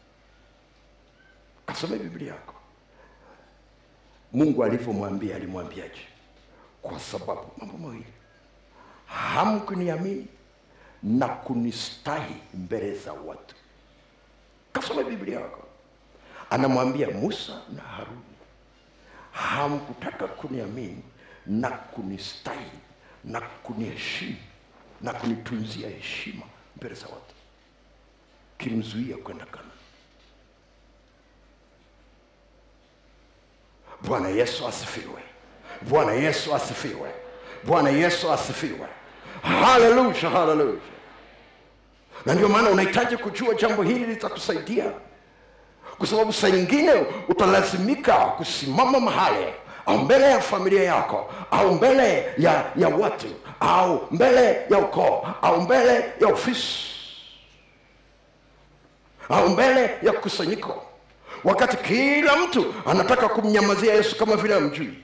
kasome biblia yako mungu alivyomwambia alimwambiaje kwa sababu mambo mawili hamkuniamini na kunistahi mbele za watu kasome biblia yako anamwambia musa na haruni hamkutaka kuniamini na kunistahi na kuniheshimu na kunitunzia heshima mbele za watu kilimzuia kwenda kana bwana yesu asifiwe bwana yesu asifiwe bwana yesu asifiwe haleluya haleluya na ndio maana unahitaji kujua jambo hili litakusaidia kwa sababu saa nyingine utalazimika kusimama mahali au mbele ya familia yako au mbele ya, ya watu au mbele ya ukoo au mbele ya ofisi au mbele ya kusanyiko wakati kila mtu anataka kumnyamazia yesu kama vile amjui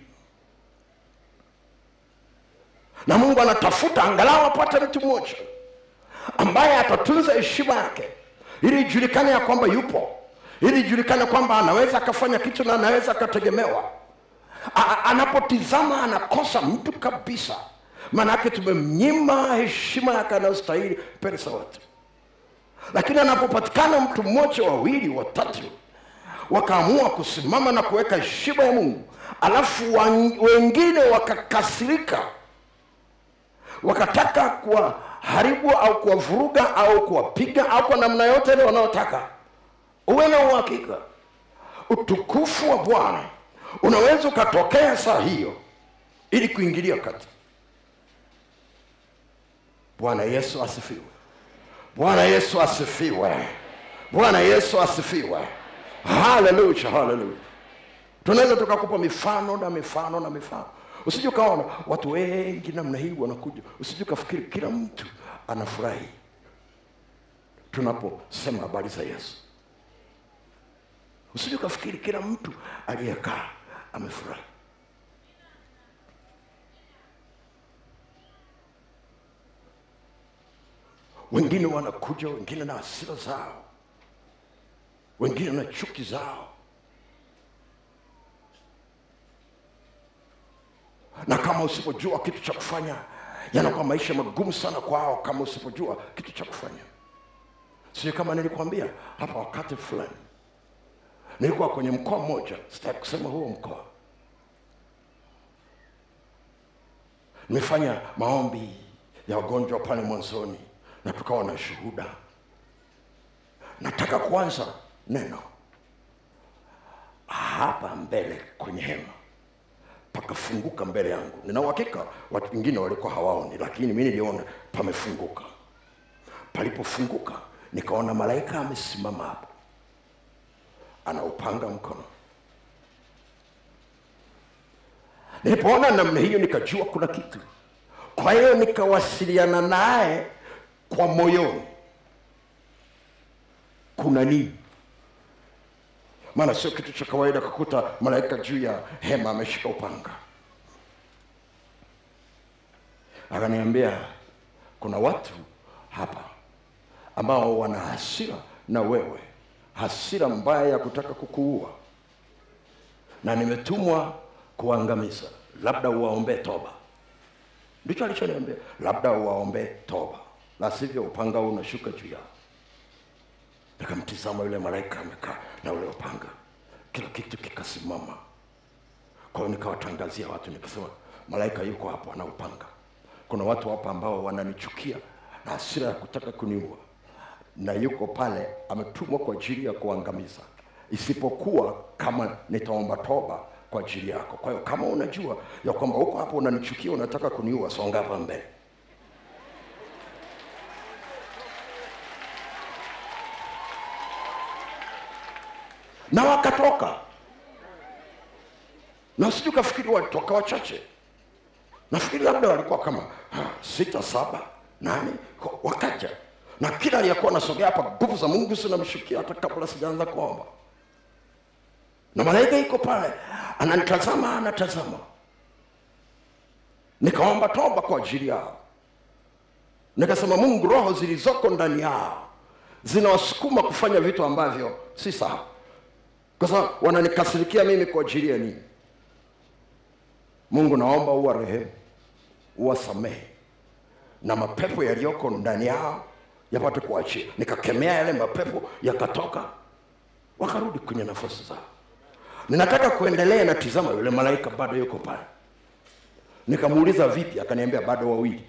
na mungu anatafuta angalau apate mtu mmoja ambaye atatunza heshima yake ili ijulikane ya kwamba yupo ili ijulikane kwamba anaweza akafanya kitu na anaweza akategemewa A- a- anapotizama anakosa mtu kabisa maanake tumemnyima heshima yake anayostahili mbele za watu lakini anapopatikana mtu mmoja wawili watatu wakaamua kusimama na kuweka heshima ya mungu alafu wan- wengine wakakasirika wakataka kuwaharibu au kuwavuruga au kuwapiga au kwa namna yote ile wanaotaka uwe na uhakika utukufu wa bwana unaweza ukatokea saa hiyo ili kuingilia kati bwana yesu asifiwe bwana yesu asifiwe bwana yesu asifiwe haleluya haleluya tunaweza tukakupa mifano na mifano na mifano usije ukaona watu wengi namna hii wanakuja usije ukafikiri kila mtu anafurahi tunaposema habari za yesu usije ukafikiri kila mtu aliyekaa amefurahi wengine wanakuja wengine na hasira zao wengine na chuki zao na kama usipojua kitu cha kufanya yanakuwa maisha magumu sana kwao kama usipojua kitu cha kufanya sio kama nilikwambia hapa wakati fulani nilikuwa kwenye mkoa mmoja sitaki kusema huo mkoa nimefanya maombi ya wagonjwa pale mwanzoni na tukawa na shuhuda nataka kuanza neno hapa mbele kwenye hema pakafunguka mbele yangu nina uhakika watu wengine walikuwa hawaoni lakini mi niliona pamefunguka palipofunguka nikaona malaika amesimama hapo anaupanga mkono nilipoona namna hiyo nikajua kuna kitu kwa hiyo nikawasiliana naye kwa moyoni kuna nini maana sio kitu cha kawaida kukuta malaika juu ya hema ameshika upanga akaniambia kuna watu hapa ambao wana hasira na wewe hasira mbaya ya kutaka kukuua na nimetumwa kuangamiza labda uwaombee toba ndicho alichoniambia labda uwaombee toba la sivyo upanga huu unashuka juu yao nikamtizama yule malaika amekaa na ule upanga kila kitu kikasimama kwa hiyo nikawatangazia watu nikasema malaika yuko hapo ana upanga kuna watu hapa ambao wananichukia na hasira ya kutaka kuniua na yuko pale ametumwa kwa ajili ya kuangamiza isipokuwa kama nitaomba toba kwa ajili yako kwa hiyo kama unajua ya kwamba huko hapo unanichukia unataka kuniua songa hapa mbele na wakatoka na sijui kafikiri walitoka wachache nafikiri labda walikuwa kama ha, sita saba nane wakaja na kila aliyekuwa nasogea hapa nguvu za mungu zinamshukia hata kabla sijaanza kuomba na malaika iko pale ananitazama anatazama nikaomba toba kwa ajili yao nikasema mungu roho zilizoko ndani yao zinawasukuma kufanya vitu ambavyo si sawa kwa sababu wananikasirikia mimi kwa ajili ya nini mungu naomba uwa rehemu uwasamehe na mapepo yaliyoko ndani yao yapate kuachia nikakemea yale mapepo yakatoka wakarudi kwenye nafasi zao ninataka kuendelea na tizama yule malaika bado yuko pale nikamuuliza vipi akaniambia bado wawili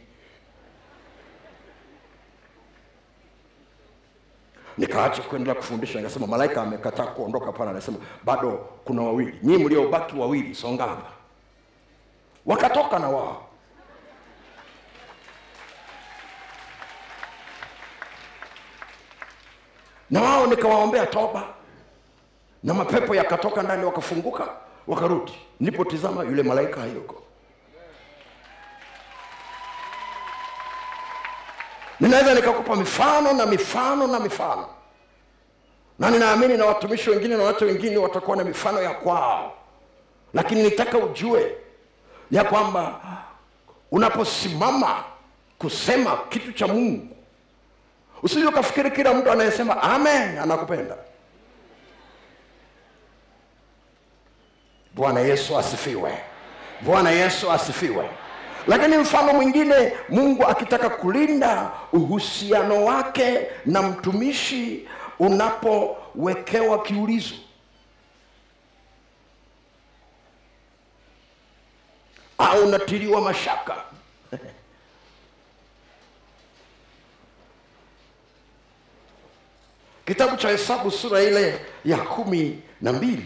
nikaacha kuendelea kufundisha nikasema malaika amekataa kuondoka pale anasema bado kuna wawili nyii mliobaki wawili songa hapa wakatoka na wao na wao nikawaombea toba na mapepo yakatoka ndani wakafunguka wakarudi nilipotizama yule malaika hayuko ninaweza nikakupa mifano na mifano na mifano na ninaamini na watumishi wengine na watu wengine watakuwa na mifano ya kwao lakini nitaka ujue ya kwamba unaposimama kusema kitu cha mungu usije ukafikiri kila mtu anayesema amen anakupenda bwana yesu asifiwe bwana yesu asifiwe lakini mfano mwingine mungu akitaka kulinda uhusiano wake na mtumishi unapowekewa kiulizo au unatiliwa mashaka kitabu cha hesabu sura ile ya kumi na mbili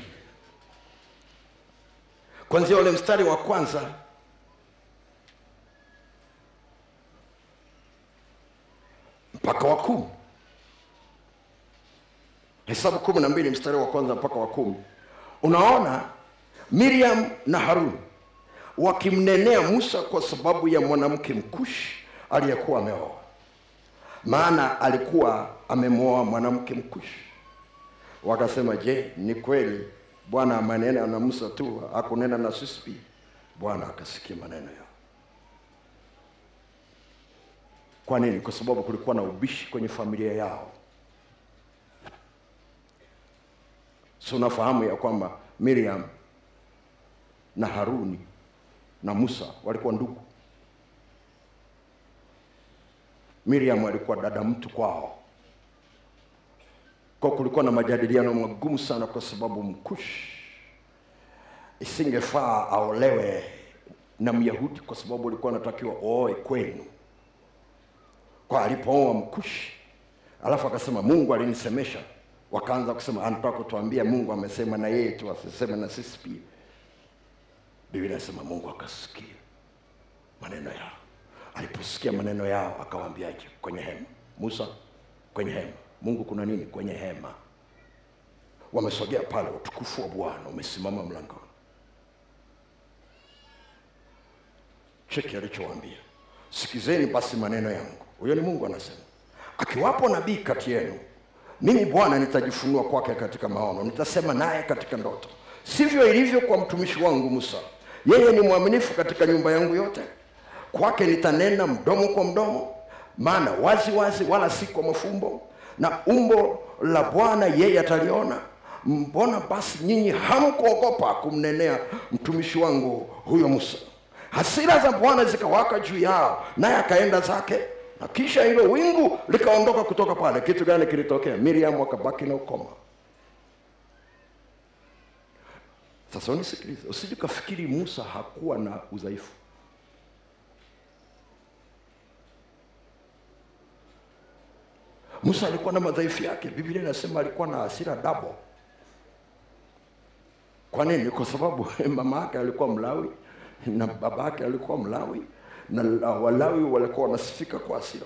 kwanzia ule mstari wa kwanza mpaka wa kumi hesabu kumi na mbili mstari wa kwanza mpaka wa kumi unaona miriam na haruni wakimnenea musa kwa sababu ya mwanamke mkushi aliyekuwa ameoa maana alikuwa amemwoa mwanamke mkushi wakasema je ni kweli bwana amanena na musa tu akunena na sisi pia bwana akasikia maneno yao kwa nini kwa sababu kulikuwa na ubishi kwenye familia yao si unafahamu ya kwamba miriam na haruni na musa walikuwa ndugu miriam alikuwa dada mtu kwao kwa kulikuwa na majadiliano magumu sana kwa sababu mkushi isingefaa aolewe na myahudi kwa sababu ulikuwa anatakiwa ooe kwenu kwa alipooa mkushi alafu akasema mungu alinisemesha wakaanza kusema anataka kutuambia mungu amesema na yeye tu asiseme na sisi pia biblia inasema mungu akasikia maneno yao aliposikia maneno yao akawaambiaje kwenye hema musa kwenye hema mungu kuna nini kwenye hema wamesogea pale utukufu wa bwana umesimama mlangoni cheki alichowaambia sikizeni basi maneno yangu huyo ni mungu anasema akiwapo nabii kati yenu mimi bwana nitajifunua kwake katika maono nitasema naye katika ndoto sivyo ilivyo kwa mtumishi wangu musa yeye ni mwaminifu katika nyumba yangu yote kwake nitanena mdomo kwa mdomo maana wazi wazi wala si kwa mafumbo na umbo la bwana yeye ataliona mbona basi nyinyi hamkuogopa kumnenea mtumishi wangu huyo musa hasira za bwana zikawaka juu yao naye akaenda zake na kisha hilo wingu likaondoka kutoka pale kitu gani kilitokea miriam akabaki na ukoma sasa unisikilize usije ukafikiri musa hakuwa na udhaifu musa alikuwa na madhaifu yake biblia inasema alikuwa na hasira dabo kwa nini kwa sababu mama yake alikuwa mlawi na baba yake alikuwa mlawi na la- walawi walikuwa wanasifika kwa hasira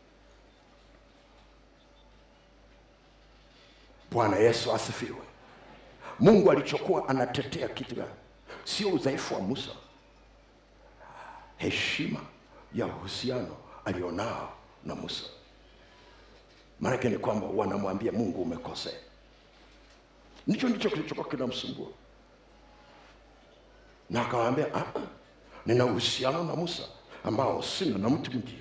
bwana yesu asifiwe mungu alichokuwa anatetea kitu gani sio udhaifu wa musa heshima ya uhusiano alionao na musa maanake ni kwamba wanamwambia mungu umekosea ndicho ndicho kilichokuwa kinamsumbua na akawaambia "Ah, ah, nina uhusiano na musa ambao sina na mtu mwingine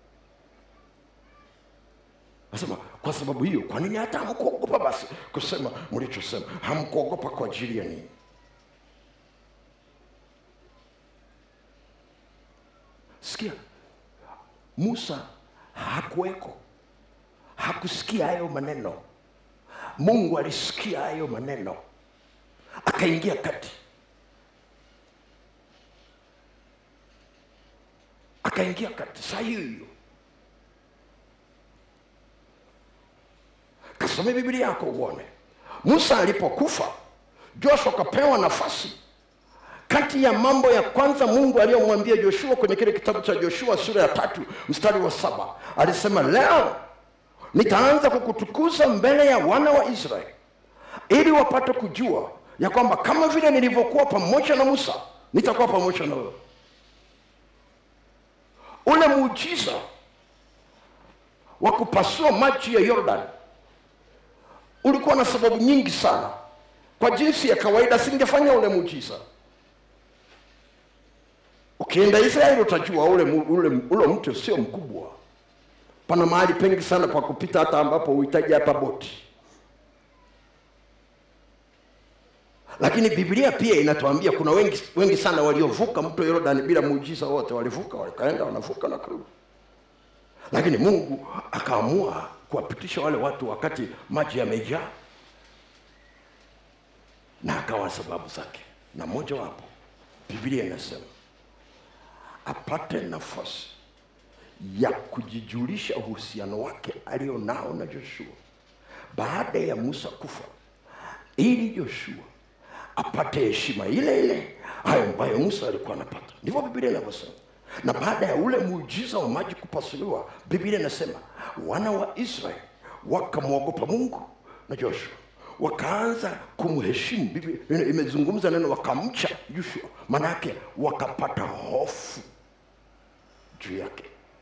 nasema kwa sababu hiyo kwa nini hata hamkuogopa basi kusema mlichosema hamkuogopa kwa ajili ya nini sikia musa hakuweko hakusikia hayo maneno mungu alisikia hayo maneno akaingia kati akaingia kati saa hiyo hiyo kasome biblia yako uone musa alipokufa joshua akapewa nafasi kati ya mambo ya kwanza mungu aliyomwambia joshua kwenye kile kitabu cha joshua sura ya tatu mstari wa saba alisema leo nitaanza kukutukuza mbele ya wana wa israeli ili wapate kujua ya kwamba kama vile nilivyokuwa pamoja na musa nitakuwa pamoja na wewe ule muujiza wa kupasua maji ya yordan ulikuwa na sababu nyingi sana kwa jinsi ya kawaida singefanya ule muujiza ukienda israeli utajua ule, mu- ule, ule mto sio mkubwa pana mahali pengi sana pa kupita hata ambapo uhitaji hata boti lakini biblia pia inatuambia kuna wengi, wengi sana waliovuka mto yordani bila muujiza wote walivuka wakaenda wanavuka na kurudi lakini mungu akaamua kuwapitisha wale watu wakati maji yamejaa na akawa sababu zake na moja wapo biblia inasema apate nafasi ya kujijulisha uhusiano wake alio nao na joshua baada ya musa kufa ili joshua apate heshima ile ile hayo ambayo musa alikuwa anapata ndivyo biblia inavyosema na baada ya ule muujiza wa maji kupasuliwa biblia inasema wana wa israeli wakamwogopa mungu na joshua wakaanza kumheshimu biblia imezungumza neno wakamcha joshua maanaake wakapata hofu juu yake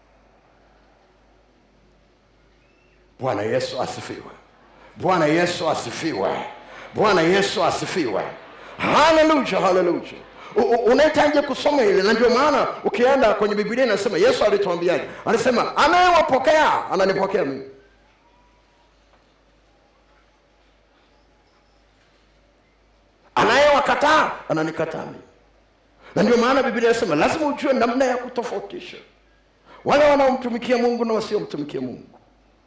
bwana yesu asifiwe bwana yesu asifiwe bwana yesu asifiwe haleluya haleluya U- u- unahitaji kusoma ile na ndio maana ukienda kwenye biblia inasema yesu alituambiaje alisema anayewapokea ananipokea mimi anayewakataa ananikataa mimi na ndio maana biblia inasema lazima ujue namna ya kutofautisha wale wanaomtumikia mungu na wasiomtumikia mungu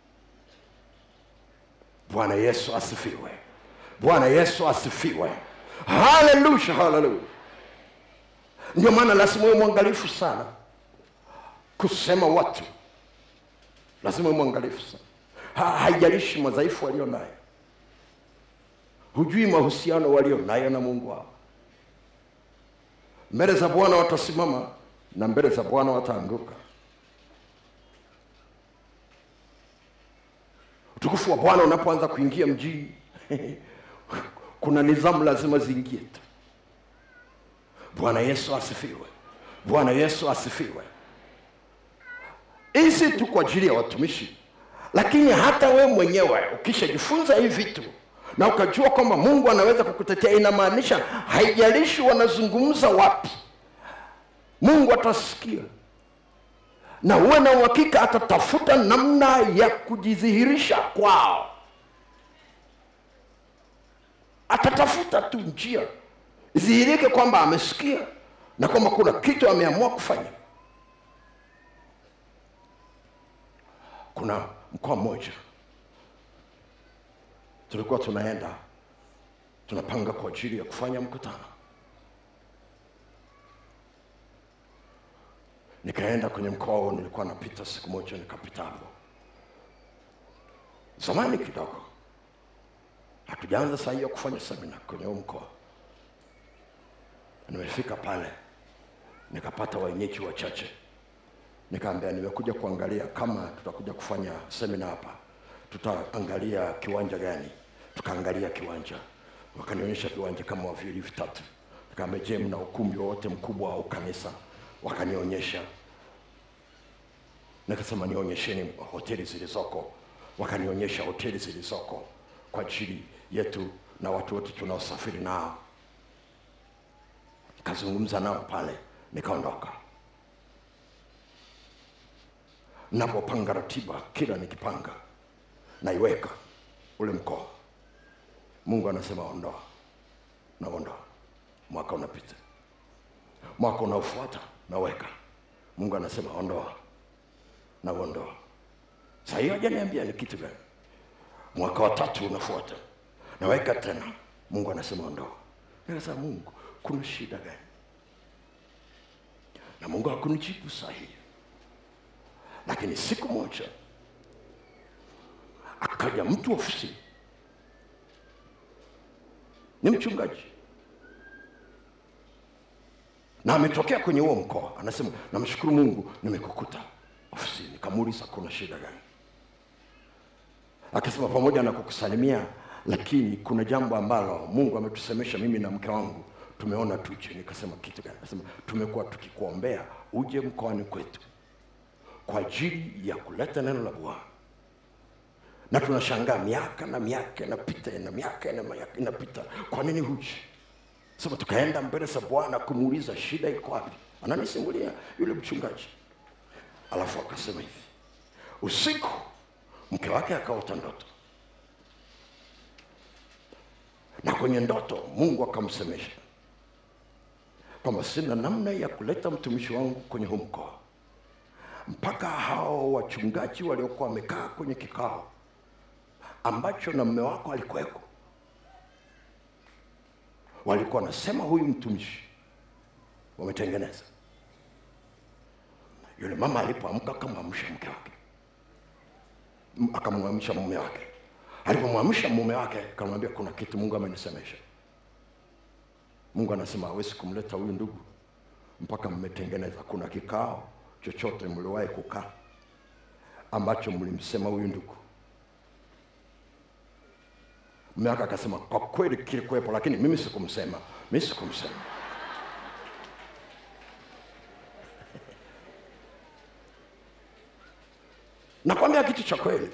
bwana yesu asifiwe bwana yesu asifiwe haleluya haleluya ndio maana lazima uwe mwangalifu sana kusema watu lazima uwe mwangalifu sana ha, haijalishi madhaifu walio nayo hujui mahusiano walio nayo na mungu wao mbele za bwana watasimama na mbele za bwana wataanguka utukufu wa bwana unapoanza kuingia mjini kuna nidhamu lazima ziingie tu bwana yesu asifiwe bwana yesu asifiwe hii si tu kwa ajili ya watumishi lakini hata we mwenyewe ukishajifunza hii vitu na ukajua kwamba mungu anaweza kukutetea inamaanisha haijalishi wanazungumza wapi mungu atasikia na uwe na uhakika atatafuta namna ya kujidhihirisha kwao atatafuta tu njia idhihirike kwamba amesikia na kwamba kuna kitu ameamua kufanya kuna mkoa mmoja tulikuwa tunaenda tunapanga kwa ajili ya kufanya mkutano nikaenda kwenye mkoa huo nilikuwa napita siku moja nikapita hapo zamani kidogo hatujaanza saa hiyo kufanya semina kwenye huu mkoa nimefika pale nikapata wenyeji wachache nikaambia nimekuja kuangalia kama tutakuja kufanya semina hapa tutaangalia kiwanja gani tukaangalia kiwanja wakanionyesha viwanja kama viwili vitatu nikaambia je mna ukumbi wowote mkubwa au kanisa wakanionyesha nikasema nionyesheni hoteli zilizoko wakanionyesha hoteli zilizoko kwa ajili yetu na watu wote tunaosafiri nao nikazungumza nao pale nikaondoka napopanga ratiba kila nikipanga naiweka ule mkoa mungu anasema ondoa naondoa mwaka unapita mwaka unaofuata naweka mungu anasema ondoa na uondoa saa hiyo hajaniambia ni kitu gani mwaka wa tatu unafuata naweka tena mungu anasema ondoa nikasema mungu kuna shida gani na mungu hakunijibu sahihi lakini siku moja akaja mtu ofisini ni mchungaji na ametokea kwenye huo mkoa anasema namshukuru mungu nimekukuta ofisini kamuuliza kuna shida gani akasema pamoja na kukusalimia lakini kuna jambo ambalo mungu ametusemesha mimi na mke wangu tumeona tuje nikasema kitu gani nasema tumekuwa tukikuombea uje mkoani kwetu kwa ajili ya kuleta neno la bwana na tunashangaa miaka na miaka inapita na miaka na miaka inapita kwa nini huji sasa tukaenda mbele za bwana kumuuliza shida iko wapi ananisimulia yule mchungaji alafu akasema hivi usiku mke wake akaota ndoto na kwenye ndoto mungu akamsemesha kwamba sina namna ya kuleta mtumishi wangu kwenye huu mkoa mpaka hao wachungaji waliokuwa wamekaa kwenye kikao ambacho na mme wako alikuweko walikuwa wanasema huyu mtumishi wametengeneza yule mama alipoamka akamwamsha mke wake M- akamwamsha mume wake alipomwamsha mume wake akamwambia kuna kitu mungu amenisemesha mungu anasema hawezi kumleta huyu ndugu mpaka mmetengeneza kuna kikao chochote mliwahi kukaa ambacho mlimsema huyu ndugu mume wake akasema kwa kweli kilikuwepo lakini mimi sikumsema mimi sikumsema nakwambia kitu cha kweli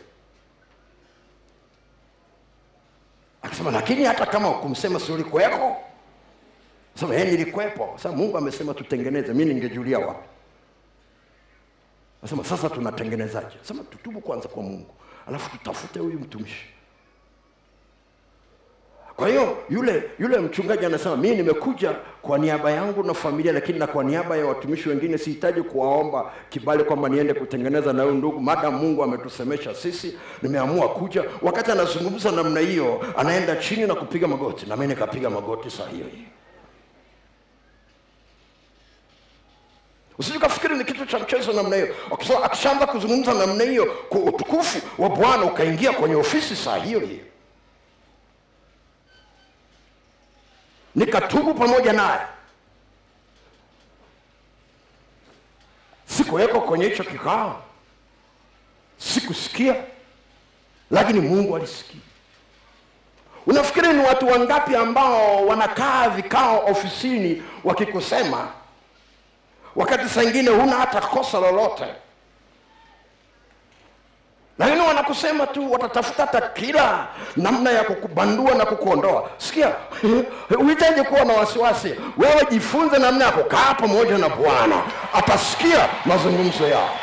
akasema lakini hata kama ukumsema si ulikuweko sema yeye nilikuwepo sasa mungu amesema tutengeneze mi ningejulia wapi nasema sasa tunatengenezaje sema tutubu kwanza kwa mungu alafu tutafute huyu mtumishi kwa hiyo yule yule mchungaji anasema mimi nimekuja kwa niaba yangu na familia lakini na kwa niaba ya watumishi wengine sihitaji kuwaomba kibali kwamba niende kutengeneza na huyu ndugu maadamu mungu ametusemesha sisi nimeamua kuja wakati anazungumza namna hiyo anaenda chini na kupiga magoti na mimi nikapiga magoti saa hiyo hiyo usije ukafikiri ni kitu cha mchezo namna hiyo Akisa- akishaanza kuzungumza namna hiyo kwa utukufu wa bwana ukaingia kwenye ofisi saa hiyo hiyo nikatubu pamoja naye sikuweko kwenye hicho kikao sikusikia lakini mungu alisikia unafikiri ni watu wangapi ambao wanakaa vikao ofisini wakikusema wakati saa ingine huna hata kosa lolote lakini wanakusema tu watatafuta hata kila namna ya kukubandua na kukuondoa sikia uhitaji kuwa na wasiwasi wewe jifunze namna ya kukaa pamoja na bwana atasikia mazungumzo yao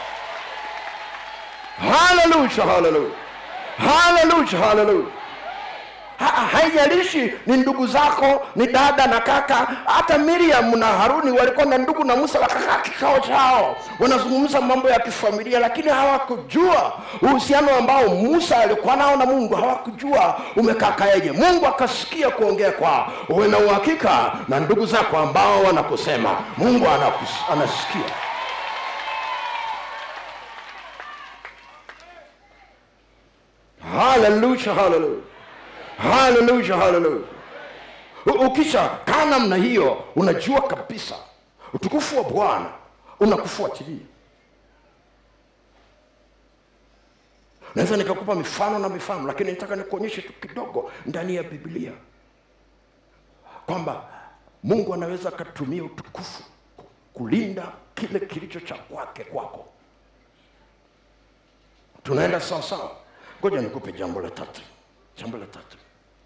haleluya haleluya haleluya haleluya Ha- haijalishi ni ndugu zako ni dada na kaka hata miriam na haruni walikuwa na ndugu na musa wakakaa kikao chao wanazungumza mambo ya kifamilia lakini hawakujua uhusiano ambao musa alikuwa nao na mungu hawakujua umekakaeje mungu akasikia kuongea kwao uwe na uhakika na ndugu zako ambao wanakusema mungu anakus, anasikia haleluya haleluya haleluya haleluya U- ukisha kaa namna hiyo unajua kabisa utukufu wa bwana unakufuatilia naweza nikakupa mifano na mifano lakini nataka nikuonyeshe tu kidogo ndani ya biblia kwamba mungu anaweza akatumia utukufu kulinda kile kilicho cha kwake kwako tunaenda sawa sawa ngoja nikupe jambo la tatu jambo la tatu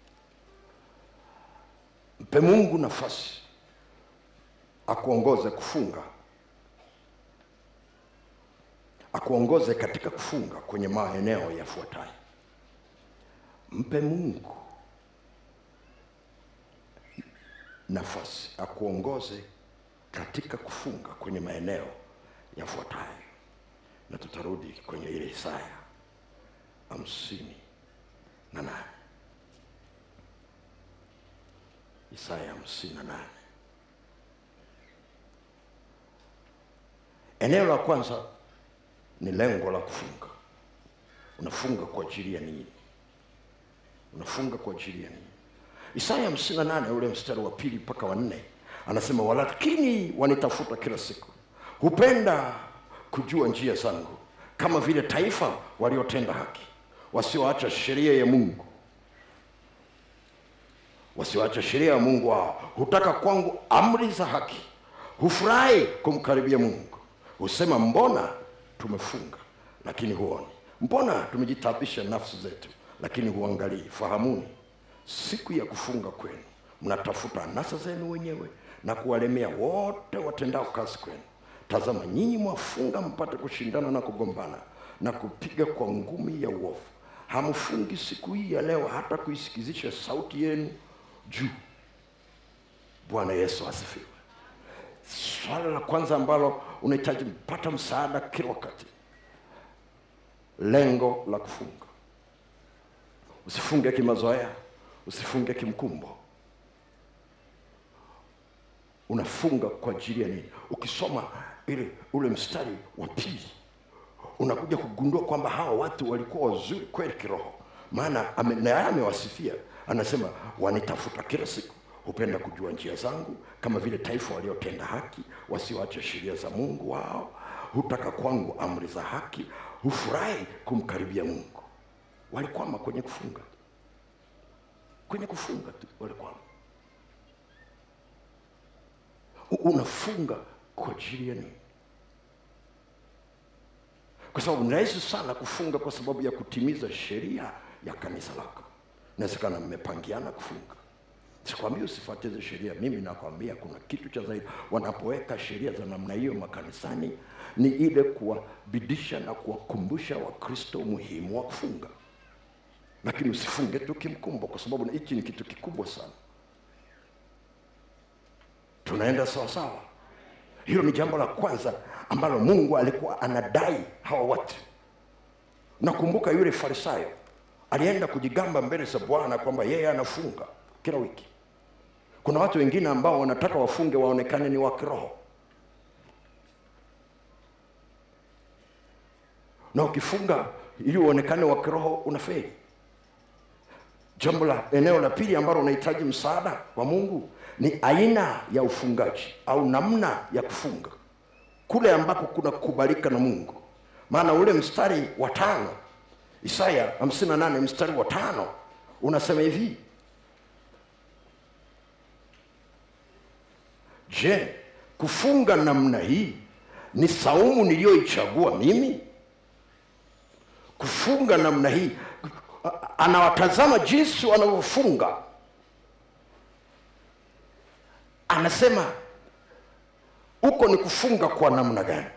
mpe mungu nafasi akuongoze kufunga akuongoze katika kufunga kwenye maeneo yafuatayo mpe mungu nafasi akuongoze katika kufunga kwenye maeneo yafuatayo na tutarudi kwenye ile isaya hamsini na nane isaya hamsini na nane eneo la kwanza ni lengo la kufunga unafunga kwa ajili ya nini unafunga kwa ajili ya nini isaya hamsini na nane ule mstari wa pili mpaka wa nne anasema walakini wanitafuta kila siku hupenda kujua njia zangu kama vile taifa waliotenda haki wasioacha sheria ya mungu wasiwache sheria ya mungu wao hutaka kwangu amri za haki hufurahi kumkaribia mungu husema mbona tumefunga lakini huoni mbona tumejitabisha nafsi zetu lakini huangalii fahamuni siku ya kufunga kwenu mnatafuta anasa zenu wenyewe na kuwalemea wote watendao kazi kwenu tazama nyinyi mwafunga mpate kushindana na kugombana na kupiga kwa ngumi ya uovu hamfungi siku hii ya leo hata kuisikizisha sauti yenu juu bwana yesu asifiwe swala la kwanza ambalo unahitaji mpata msaada kila wakati lengo la kufunga usifunge kimazoea usifunge kimkumbo unafunga kwa ajili ya nini ukisoma ile ule mstari wa pili unakuja kugundua kwamba hawa watu walikuwa wazuri kweli kiroho maana ame- naye amewasifia anasema wanitafuta kila siku hupenda kujua njia zangu kama vile taifa waliotenda haki wasioacha sheria za mungu wao hutaka kwangu amri za haki hufurahi kumkaribia mungu walikwama kwenye kufunga kwenye kufunga tu walikwama U- unafunga kwa ajili ya nini kwa sababu ni rahisi sana kufunga kwa sababu ya kutimiza sheria ya kanisa lako inawezekana mmepangiana kufunga sikwambia usifuatize sheria mimi nakwambia kuna kitu cha zaidi wanapoweka sheria za namna hiyo makanisani ni ile kuwabidisha na kuwakumbusha wakristo umuhimu wa kufunga lakini usifunge tu kimkumbo kwa sababu hichi ni kitu kikubwa sana tunaenda sawasawa hilo ni jambo la kwanza ambalo mungu alikuwa anadai hawa watu nakumbuka yule farisayo alienda kujigamba mbele za bwana kwamba yeye anafunga kila wiki kuna watu wengine ambao wanataka wafunge waonekane ni wa kiroho na ukifunga ili uonekane wa kiroho unafeli jambo la eneo la pili ambalo unahitaji msaada wa mungu ni aina ya ufungaji au namna ya kufunga kule ambako kuna kubalika na mungu maana ule mstari wa tano isaya 58 mstari wa tano unasema hivi je kufunga namna hii ni saumu niliyoichagua mimi kufunga namna hii A- anawatazama jinsi wanavyofunga anasema huko ni kufunga kwa namna gani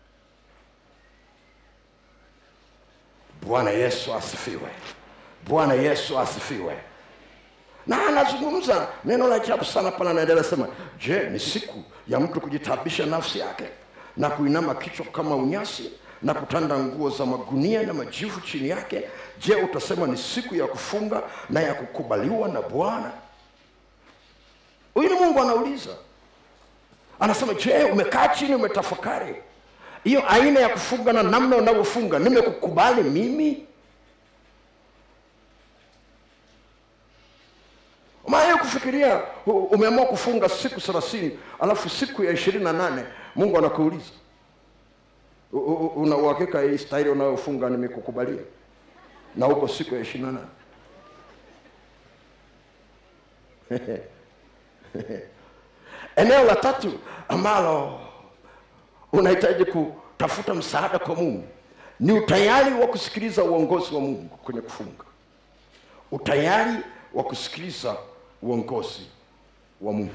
bwana yesu asifiwe bwana yesu asifiwe na anazungumza neno la ajabu sana pale anaendelea sema je ni siku ya mtu kujitabisha nafsi yake na kuinama kichwa kama unyasi na kutanda nguo za magunia na majivu chini yake je utasema ni siku ya kufunga na ya kukubaliwa na bwana huyu ni mungu anauliza anasema je umekaa chini umetafakari hiyo aina ya kufunga na namna unavyofunga nimekukubali mimi maana kufikiria u- umeamua kufunga siku thelathini alafu siku ya ishirini na nane mungu anakuuliza U- u- una uhakika hii staili unayofunga nimekukubalia na huko siku ya ishirini na nane eneo la tatu ambalo unahitaji kutafuta msaada kwa mungu ni utayari wa kusikiliza uongozi wa mungu kwenye kufunga utayari wa kusikiliza uongozi wa mungu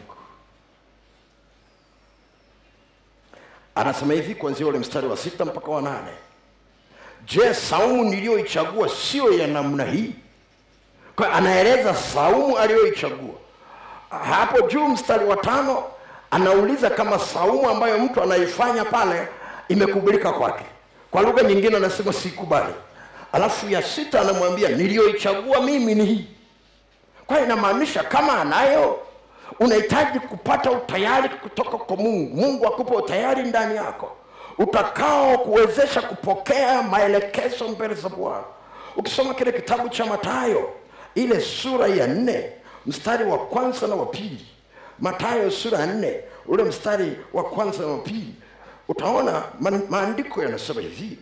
anasema hivi kuanzia ule mstari wa sita mpaka wa nane je saumu niliyoichagua sio ya namna hii kwa hiyo anaeleza saumu aliyoichagua hapo juu mstari wa tano anauliza kama saumu ambayo mtu anaifanya pale imekubalika kwake kwa lugha nyingine anasema sikubali alafu ya sita anamwambia niliyoichagua mimi ni hii kwa hiyo inamaanisha kama anayo unahitaji kupata utayari kutoka kwa mungu mungu akupe utayari ndani yako utakao kuwezesha kupokea maelekezo mbele za bwana ukisoma kile kitabu cha matayo ile sura ya nne mstari wa kwanza na wa pili matayo sura ya nne ule mstari wa kwanza na wa pili utaona ma- maandiko yanasema hivi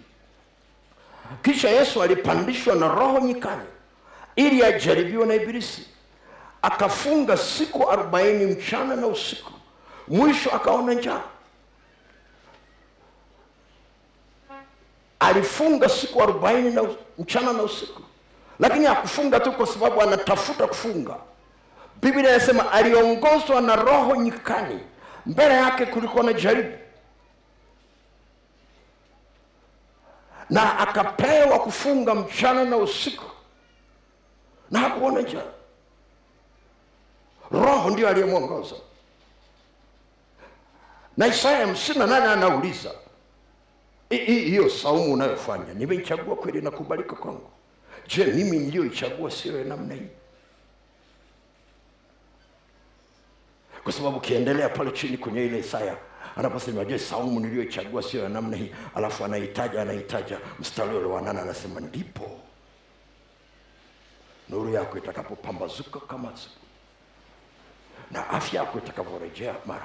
kisha yesu alipandishwa na roho nyikani ili ajaribiwe na ibilisi akafunga siku arobaini mchana na usiku mwisho akaona njaa alifunga siku arobaini na us- mchana na usiku lakini hakufunga tu kwa sababu anatafuta kufunga biblia inasema aliongozwa na roho nyikani mbele yake kulikuwa na jaribu na akapewa kufunga mchana na usiku na hakuona njaa roho ndio aliyemwongoza na isaya hamsini na nane anauliza "Hi- hi- hiyo saumu unayofanya nimeichagua kweli na kubalika kwangu je mimi niliyoichagua sio ya namna hii kwa sababu ukiendelea pale chini kwenye ile Isaya anaposema je, saumu niliyoichagua sio ya namna hii, alafu anahitaja anahitaja mstari ule wa nane anasema ndipo nuru yako itakapopambazuka kama asubuhi na afya yako itakavyorejea mara,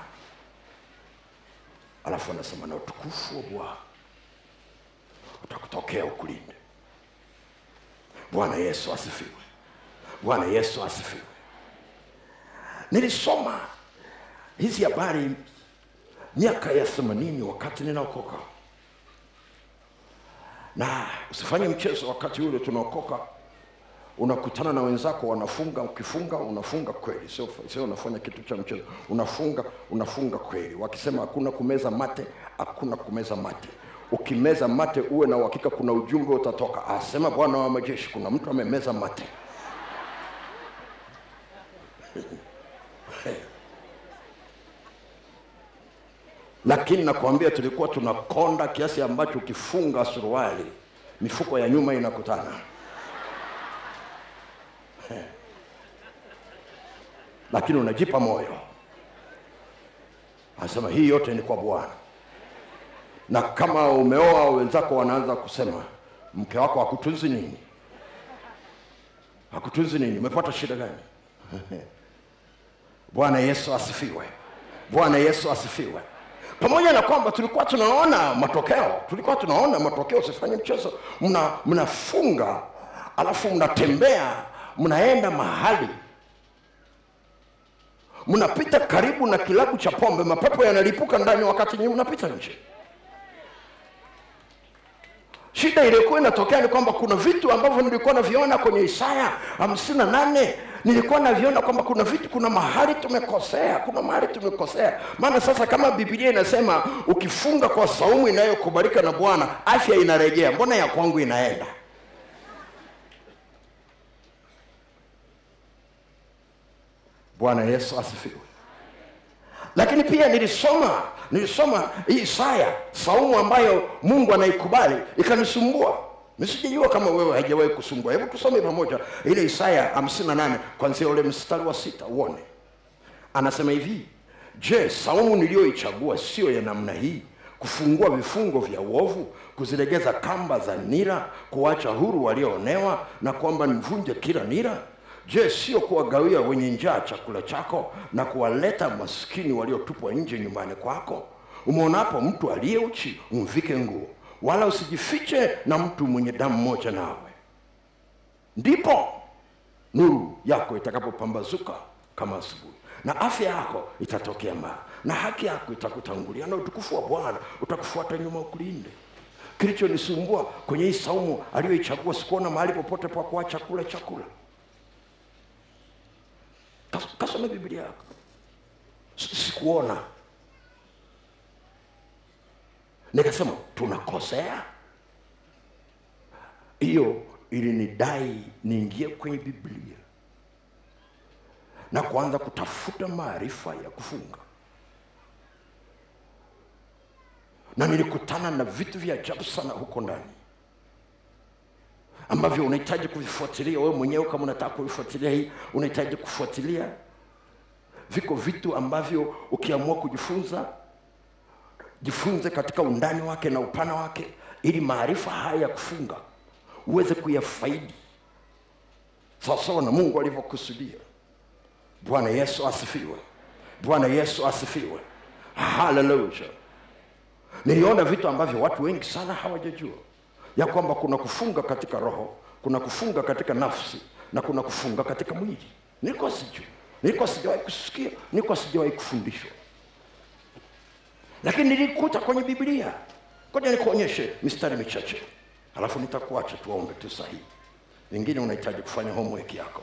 alafu anasema na utukufu wa Bwana utakutokea ukulinde. Bwana Yesu asifiwe. Bwana Yesu asifiwe. Nilisoma hizi habari miaka ya themanini wakati ninaokoka, na usifanye mchezo wakati ule tunaokoka unakutana na wenzako wanafunga ukifunga unafunga kweli sio sio unafanya kitu cha mchezo unafunga unafunga kweli wakisema hakuna kumeza mate hakuna kumeza mate ukimeza mate uwe na uhakika kuna ujumbe utatoka asema bwana wa majeshi kuna mtu amemeza mate lakini nakwambia tulikuwa tunakonda kiasi ambacho ukifunga suruali mifuko ya nyuma inakutana lakini unajipa moyo anasema hii yote ni kwa bwana na kama umeoa wenzako wanaanza kusema mke wako hakutunzi nini hakutunzi nini umepata shida gani bwana yesu asifiwe bwana yesu asifiwe pamoja na kwamba tulikuwa tunaona matokeo tulikuwa tunaona matokeo usifanye mchezo mna mnafunga alafu mnatembea mnaenda mahali mnapita karibu na kilabu cha pombe mapepo yanalipuka ndani wakati nyinyi mnapita nje shida iliyokuwa inatokea ni kwamba kuna vitu ambavyo nilikuwa naviona kwenye isaya hamsini na nane nilikuwa naviona kwamba kuna vitu kuna mahali tumekosea kuna mahali tumekosea maana sasa kama bibilia inasema ukifunga kwa saumu inayokubalika na bwana afya inarejea mbona ya kwangu inaenda bwana yesu asifiwe lakini pia nilisoma nilisoma hii Isaya saumu ambayo Mungu anaikubali ikanisumbua. Nisijijua kama wewe haijawahi kusumbua. Hebu tusome pamoja ile Isaya 58 kuanzia ule mstari wa sita uone. Anasema hivi, je, saumu niliyoichagua sio ya namna hii, kufungua vifungo vya uovu, kuzilegeza kamba za nira, kuwacha huru walioonewa, na kwamba nivunje kila nira? Je, sio kuwagawia wenye njaa chakula chako na kuwaleta maskini waliotupwa nje nyumbani kwako? Umeonapo mtu aliye uchi umvike nguo, wala usijifiche na mtu mwenye damu moja nawe. Ndipo nuru yako itakapopambazuka kama asubuhi, na afya yako itatokea mara, na haki yako itakutangulia, na utukufu wa Bwana utakufuata nyuma ukulinde. Kilichonisumbua kwenye hii saumu aliyoichagua, sikuona mahali popote pa kuacha kula chakula. Kas- kasome biblia yako S- sikuona nikasema tunakosea hiyo ilinidai niingie kwenye biblia na kuanza kutafuta maarifa ya kufunga na nilikutana na vitu vya ajabu sana huko ndani ambavyo unahitaji kuvifuatilia wewe mwenyewe kama unataka kuvifuatilia hii unahitaji kufuatilia viko vitu ambavyo ukiamua kujifunza jifunze katika undani wake na upana wake ili maarifa haya ya kufunga uweze kuyafaidi sawasawa na mungu alivyokusudia bwana yesu asifiwe bwana yesu asifiwe haleluya niliona vitu ambavyo watu wengi sana hawajajua ya kwamba kuna kufunga katika roho kuna kufunga katika nafsi na kuna kufunga katika mwili nilikuwa sijui nilikuwa sijawahi kusikia nilikuwa sijawahi kufundishwa lakini nilikuta kwenye biblia ngoja nikuonyeshe mistari michache halafu nitakuacha tuombe tu sahihi vingine unahitaji kufanya homework yako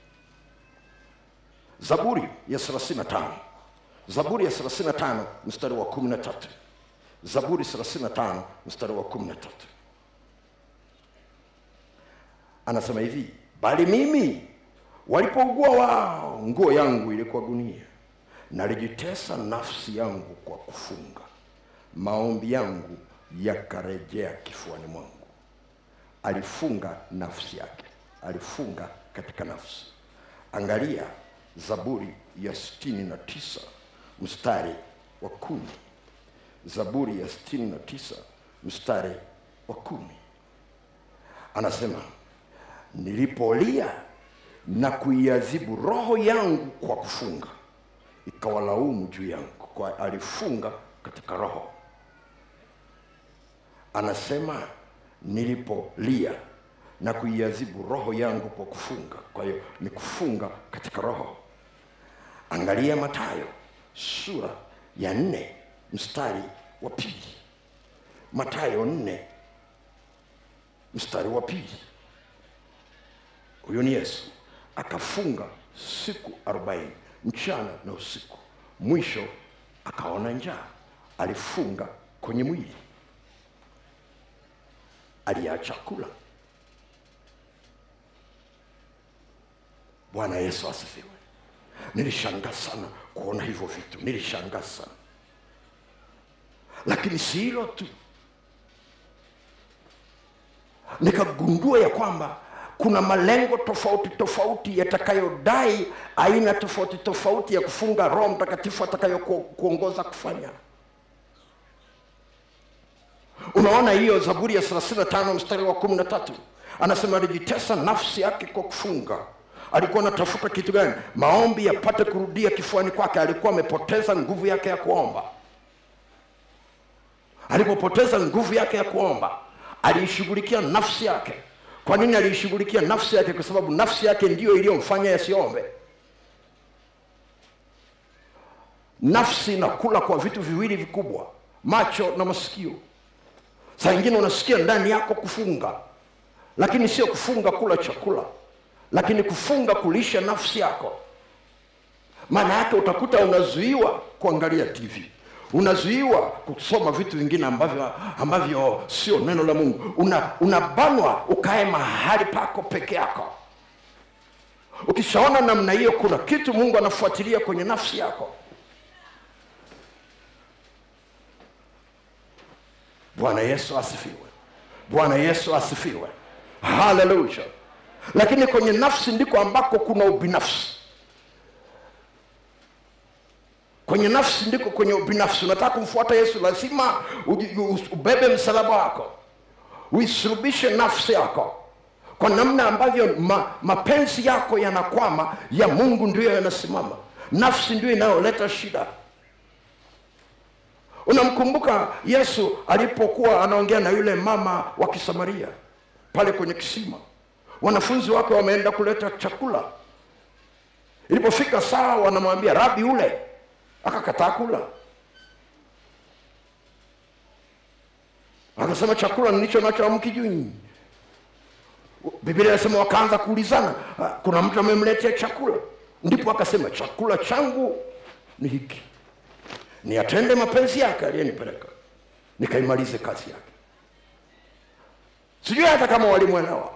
zaburi ya 35 zaburi ya 35 mstari wa 13 zaburi 35 mstari wa 13 anasema hivi bali mimi walipougua wao nguo yangu ilikuwa gunia nalijitesa nafsi yangu kwa kufunga maombi yangu yakarejea kifuani mwangu alifunga nafsi yake alifunga katika nafsi angalia zaburi ya sitini na tisa mstari wa kumi zaburi ya sitini na tisa mstari wa kumi anasema nilipolia na kuiadhibu roho yangu kwa kufunga ikawalaumu juu yangu kwa alifunga katika roho anasema nilipolia na kuiadhibu roho yangu kwa kufunga kwa hiyo ni kufunga katika roho angalia matayo sura ya nne mstari wa pili matayo nne mstari wa pili huyo ni yesu akafunga siku arobaini mchana na usiku mwisho akaona njaa alifunga kwenye mwili aliacha kula bwana yesu asifiwe nilishangaa sana kuona hivyo vitu nilishangaa sana lakini si hilo tu nikagundua ya kwamba kuna malengo tofauti tofauti yatakayodai aina tofauti tofauti ya kufunga roho mtakatifu atakayokuongoza kufanya unaona hiyo zaburi ya 35 mstari wa 13 anasema alijitesa nafsi yake kwa kufunga alikuwa anatafuta kitu gani maombi yapate kurudia kifuani kwake alikuwa amepoteza nguvu yake ya kuomba alipopoteza nguvu yake ya kuomba aliishughulikia nafsi yake kwa nini aliishughulikia nafsi yake kwa sababu nafsi yake ndiyo iliyomfanya yasiombe nafsi inakula kwa vitu viwili vikubwa macho na masikio saa ingine unasikia ndani yako kufunga lakini sio kufunga kula chakula lakini kufunga kulisha nafsi yako maana yake utakuta unazuiwa kuangalia tv unazuiwa kusoma vitu vingine ambavyo ambavyo sio neno la mungu una unabanwa ukae mahali pako peke yako ukishaona namna hiyo kuna kitu mungu anafuatilia kwenye nafsi yako bwana yesu asifiwe bwana yesu asifiwe haleluya lakini kwenye nafsi ndiko ambako kuna ubinafsi kwenye nafsi ndiko kwenye ubinafsi unataka kumfuata yesu lazima uji- u- ubebe msalaba wako uisulubishe nafsi yako kwa namna ambavyo ma, mapenzi yako yanakwama ya mungu ndiyo yanasimama nafsi ndiyo inayoleta shida unamkumbuka yesu alipokuwa anaongea na yule mama wa kisamaria pale kwenye kisima wanafunzi wake wameenda kuleta chakula ilipofika saa wanamwambia rabi ule akakataa kula akasema chakula nilicho nacho amkijui nyinyi biblia inasema wakaanza kuulizana "Ah, kuna mtu amemletea chakula ndipo akasema chakula changu ni hiki ni atende mapenzi yake aliyenipeleka nikaimalize kazi yake sijui hata kama walimwelewa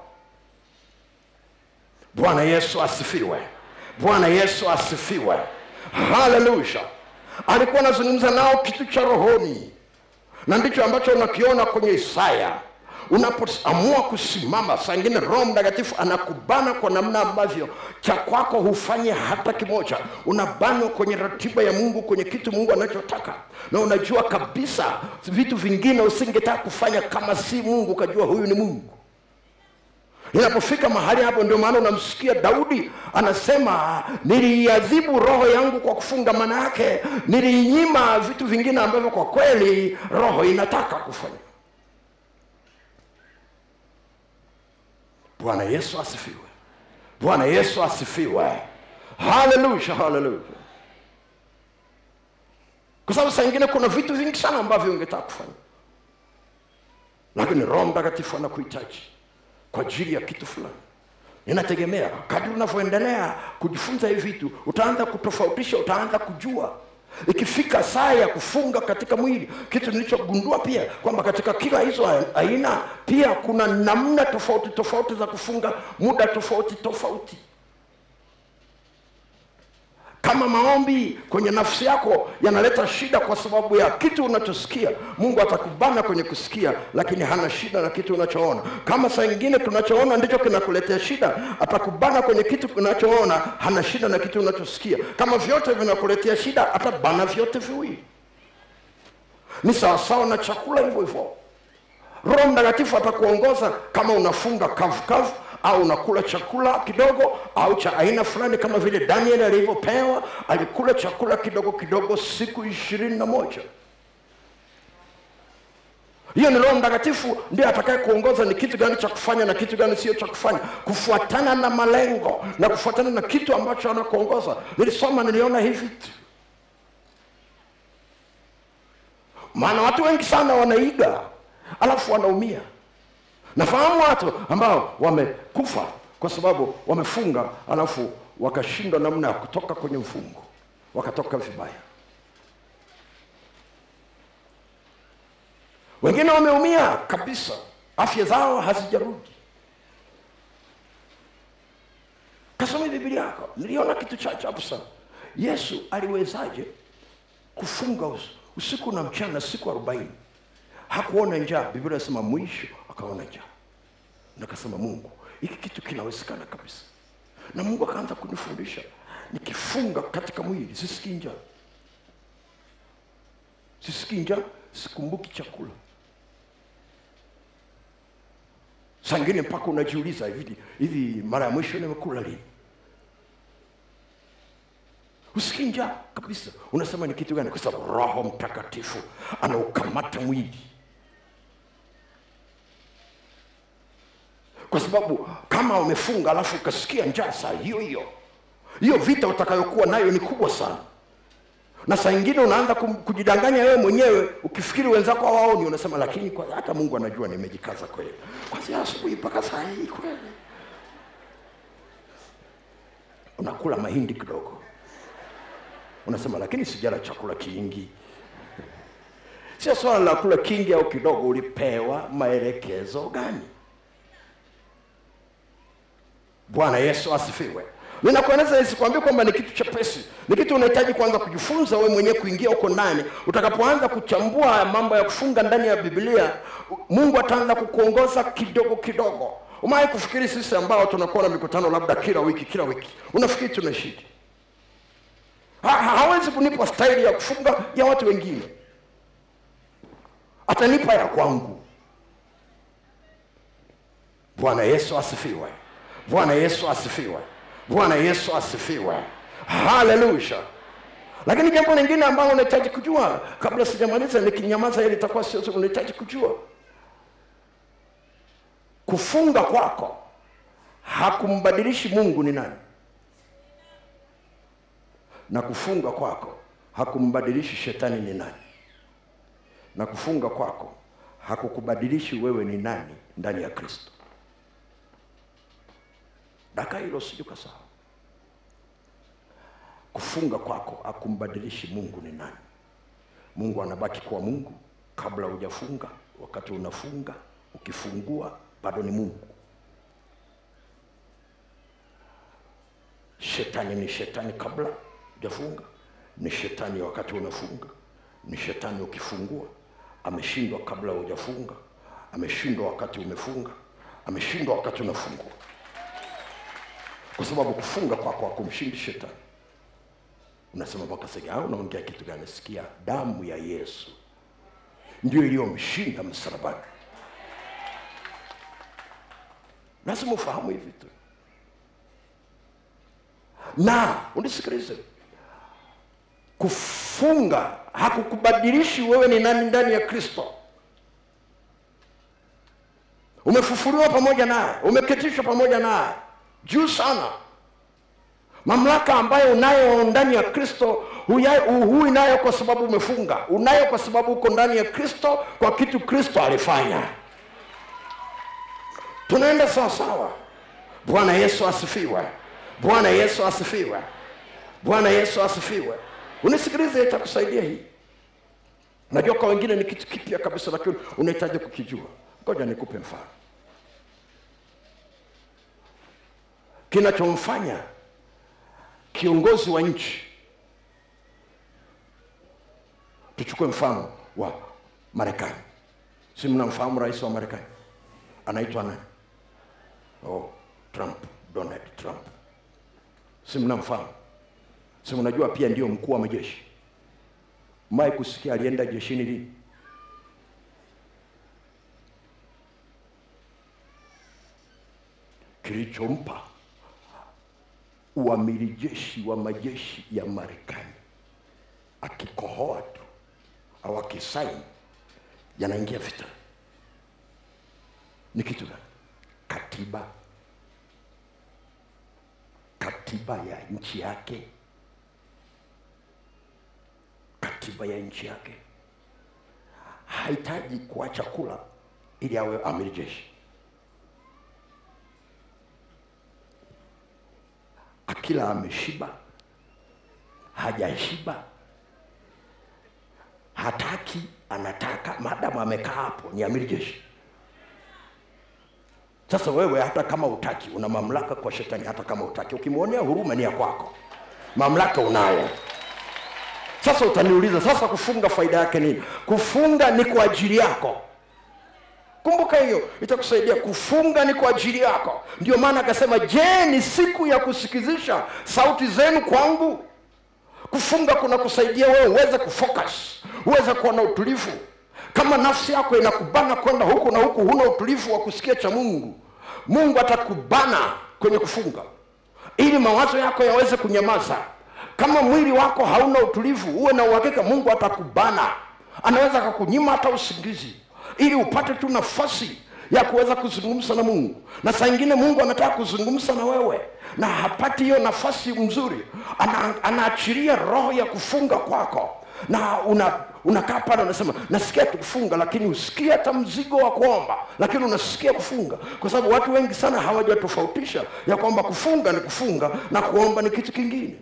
bwana yesu asifiwe bwana yesu asifiwe haleluya alikuwa anazungumza nao kitu cha rohoni na ndicho ambacho unakiona kwenye isaya unapoamua kusimama saa ingine roho mtakatifu anakubana kwa namna ambavyo cha kwako hufanye hata kimoja unabanwa kwenye ratiba ya mungu kwenye kitu mungu anachotaka na unajua kabisa vitu vingine usingetaka kufanya kama si mungu ukajua huyu ni mungu inapofika mahali hapo ndio maana unamsikia daudi anasema niliiadhibu roho yangu kwa kufunga maana yake niliinyima vitu vingine ambavyo kwa kweli roho inataka kufanya bwana yesu asifiwe bwana yesu asifiwe haleluya haleluya kwa sababu saa ingine kuna vitu vingi sana ambavyo ungetaka kufanya lakini roho mtakatifu anakuhitaji kwa ajili ya kitu fulani inategemea kadri unavyoendelea kujifunza hivi vitu utaanza kutofautisha utaanza kujua ikifika saa ya kufunga katika mwili kitu nilichogundua pia kwamba katika kila hizo aina pia kuna namna tofauti tofauti za kufunga muda tofauti tofauti kama maombi kwenye nafsi yako yanaleta shida kwa sababu ya kitu unachosikia mungu atakubana kwenye kusikia lakini hana shida na kitu unachoona kama saa ingine tunachoona ndicho kinakuletea shida atakubana kwenye kitu unachoona hana shida na kitu unachosikia kama vyote vinakuletea shida atabana vyote viwili ni sawasawa na chakula hivyo hivyo roho mtakatifu atakuongoza kama unafunga kavu kavu au unakula chakula kidogo au cha aina fulani kama vile daniel alivyopewa alikula chakula kidogo kidogo siku ishirini na moja hiyo ni roho mtakatifu ndiye atakaye kuongoza ni kitu gani cha kufanya na kitu gani sio cha kufanya kufuatana na malengo na kufuatana na kitu ambacho anakuongoza nilisoma niliona hivi tu maana watu wengi sana wanaiga alafu wanaumia nafahamu watu ambao wamekufa kwa sababu wamefunga alafu wakashindwa namna ya kutoka kwenye mfungo wakatoka vibaya wengine wameumia kabisa afya zao hazijarudi kasome biblia yako niliona kitu cha ajabu sana yesu aliwezaje kufunga us- usiku na mchana siku arobaini hakuona njaa biblia inasema mwisho akaona njaa nakasema mungu hiki kitu kinawezekana kabisa na mungu akaanza kunifundisha nikifunga katika mwili sisikii njaa sisikii njaa sikumbuki chakula sangine mpaka unajiuliza hivi hivi mara ya mwisho nimekula lini usikii njaa kabisa unasema ni kitu gani kwa sababu roho mtakatifu anaukamata mwili kwa sababu kama umefunga alafu ukasikia njaa saa hiyo hiyo hiyo vita utakayokuwa nayo ni kubwa sana na saa ingine unaanza kum- kujidanganya wewe mwenyewe ukifikiri wenzako hawaoni unasema lakini kwa, hata mungu anajua nimejikaza kweli kwanzia asubuhi mpaka saa hii kweli unakula mahindi kidogo unasema lakini sijala chakula kingi sio swala la kula kingi au kidogo ulipewa maelekezo gani bwana yesu asifiwe ninakueleza isikwambia kwamba ni kitu chepesi ni kitu unahitaji kuanza kujifunza wewe mwenyewe kuingia huko ndani utakapoanza kuchambua haya mambo ya kufunga ndani ya biblia mungu ataanza kukuongoza kidogo kidogo umawahi kufikiri sisi ambao tunakuwa na mikutano labda kila wiki kila wiki unafikiri tunashidi ha, ha, hawezi kunipa staili ya kufunga ya watu wengine atanipa ya kwangu bwana yesu asifiwe bwana yesu asifiwe bwana yesu asifiwe haleluya lakini jambo lingine ambalo unahitaji kujua kabla sijamaliza nikinyamaza ili itakuwa sio unahitaji kujua kufunga kwako hakumbadilishi mungu ni nani na kufunga kwako hakumbadilishi shetani ni nani na kufunga kwako hakukubadilishi wewe ni nani ndani ya kristo daka hilo sijukasahau kufunga kwako akumbadilishi mungu ni nani mungu anabaki kuwa mungu kabla hujafunga wakati unafunga ukifungua bado ni mungu shetani ni shetani kabla hujafunga ni shetani wakati unafunga ni shetani ukifungua ameshindwa kabla hujafunga ameshindwa wakati umefunga ameshindwa wakati unafungua kwa sababu kufunga kwako hakumshindi shetani unasema mpaka sasa au unaongea kitu gani sikia damu ya yesu ndio iliyomshinda msalabani lazima ufahamu hivi tu na unisikilize kufunga hakukubadilishi wewe ni nani ndani ya kristo umefufuliwa pamoja naye umeketishwa pamoja naye juu sana mamlaka ambayo unayo ndani ya kristo huya- hui nayo kwa sababu umefunga unayo kwa sababu uko ndani ya kristo kwa kitu kristo alifanya tunaenda sawasawa bwana yesu asifiwe bwana yesu asifiwe bwana yesu asifiwe unisikilize itakusaidia hii najua kwa wengine ni kitu kipya kabisa lakini unahitaji kukijua ngoja nikupe mfano kinachomfanya kiongozi wa nchi tuchukue mfano wa marekani si mnamfahamu rais wa marekani anaitwa nani oh, trump donald trump si mnamfahamu si mnajua pia ndio mkuu wa majeshi mai kusikia alienda jeshini lini kilichompa uamiri jeshi wa majeshi ya marekani akikohoa tu au akisaini yanaingia vita ni kitu gani katiba katiba ya nchi yake katiba ya nchi yake hahitaji kuacha kula ili awe amiri jeshi akila ameshiba hajashiba hataki anataka maadamu amekaa hapo ni amiri jeshi sasa wewe hata kama utaki una mamlaka kwa shetani hata kama utaki ukimwonea huruma ni ya kwako mamlaka unayo sasa utaniuliza sasa kufunga faida yake nini kufunga ni kwa ajili yako kumbuka hiyo itakusaidia kufunga ni kwa ajili yako ndio maana akasema je ni siku ya kusikizisha sauti zenu kwangu kufunga kuna kusaidia wewe uweze kufocus uweze kuwa na utulivu kama nafsi yako inakubana kwenda huku na huku huna utulivu wa kusikia cha mungu mungu atakubana kwenye kufunga ili mawazo yako yaweze kunyamaza kama mwili wako hauna utulivu uwe na uhakika mungu atakubana anaweza akakunyima hata usingizi ili upate tu nafasi ya kuweza kuzungumza na mungu na saa ingine mungu anataka kuzungumza na wewe na hapati hiyo nafasi mzuri ana, anaachilia roho ya kufunga kwako na una unakaa pale unasema nasikia tu kufunga lakini usikie hata mzigo wa kuomba lakini unasikia kufunga kwa sababu watu wengi sana hawajatofautisha ya kwamba kufunga ni kufunga na kuomba ni kitu kingine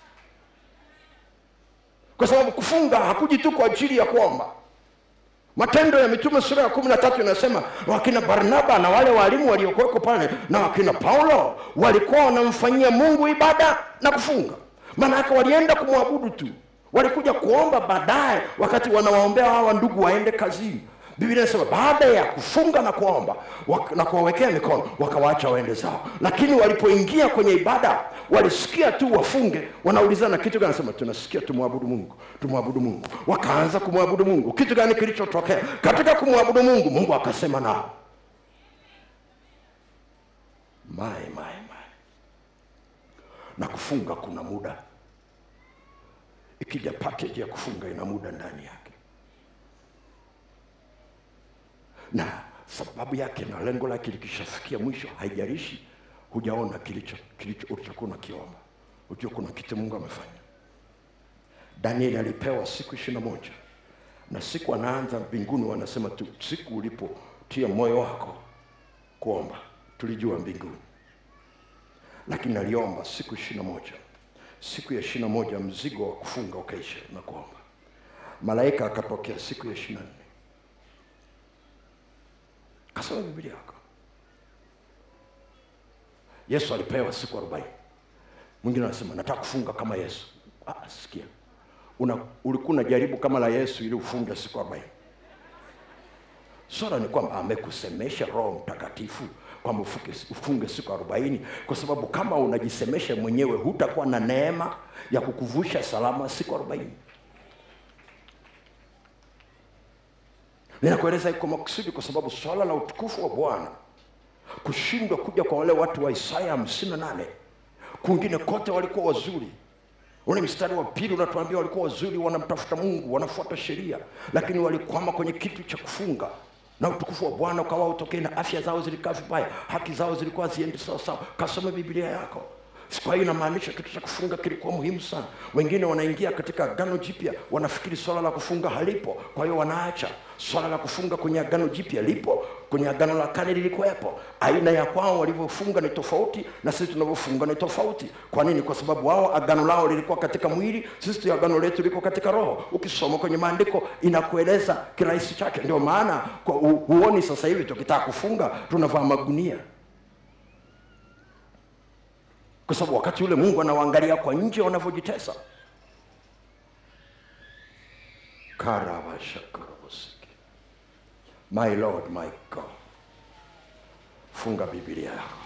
kwa sababu kufunga hakuji tu kwa ajili ya kuomba matendo ya mitume sura ya kumi na tatu inasema wakina barnaba na wale waalimu waliokuweko pale na wakina paulo walikuwa wanamfanyia mungu ibada na kufunga maana yake walienda kumwabudu tu walikuja kuomba baadaye wakati wanawaombea hawa ndugu waende kazini biblia inasema baada ya kufunga na kuomba wak- na kuwawekea mikono wakawaacha waende zao lakini walipoingia kwenye ibada walisikia tu wafunge wanaulizana kitu gani sema tunasikia tumwabudu mungu tumwabudu mungu wakaanza kumwabudu mungu kitu gani kilichotokea katika kumwabudu mungu mungu akasema nao mae mae mae na kufunga kuna muda ikija package ya kufunga ina muda ndani yake na sababu yake na lengo lake likishafikia mwisho haijalishi hujaona kilicho kilicho ulichokuwa unakiomba ujua kuna kitu mungu amefanya danieli alipewa siku ishiri na moja na siku anaanza mbinguni wanasema tu siku ulipotia moyo wako kuomba tulijua mbinguni lakini aliomba siku ishiri na moja siku ya ishiri na moja mzigo wa kufunga ukaisha na kuomba malaika akatokea siku ya ishiri na nne kasoma biblia yako yesu alipewa siku arobaini mwingine anasema nataka kufunga kama yesu ah, sikia Una, ulikuwa unajaribu kama la yesu ili ufunge siku arobaini swala ni kwamba amekusemesha roho mtakatifu kwamba ufunge, ufunge siku arobaini kwa sababu kama unajisemesha mwenyewe hutakuwa na neema ya kukuvusha salama siku arobaini ninakueleza iko makusudi kwa sababu swala la utukufu wa bwana kushindwa kuja kwa wale watu wa isaya hamsini na nane kwingine kote walikuwa wazuri ule mstari wa pili unatuambia walikuwa wazuri wanamtafuta mungu wanafuata sheria lakini walikwama kwenye kitu cha kufunga na utukufu wa bwana ukawa utokee na afya zao zilikaa vibaya haki zao zilikuwa ziendi sawasawa kasome biblia yako kwa hiyo inamaanisha kitu cha kufunga kilikuwa muhimu sana wengine wanaingia katika agano jipya wanafikiri swala la kufunga halipo kwa hiyo wanaacha swala la kufunga kwenye agano jipya lipo kwenye agano la kale lilikuwepo aina ya kwao walivyofunga ni tofauti na sisi tunavyofunga ni tofauti kwa nini kwa sababu wao agano lao lilikuwa katika mwili sisi agano letu liko katika roho ukisoma kwenye maandiko inakueleza kirahisi chake ndio maana kwa hu- huoni sasa hivi tukitaka kufunga tunavaa magunia kwa sababu wakati ule mungu anawaangalia kwa nje wanavyojitesa karabashakarabosiki my lord my god funga biblia yako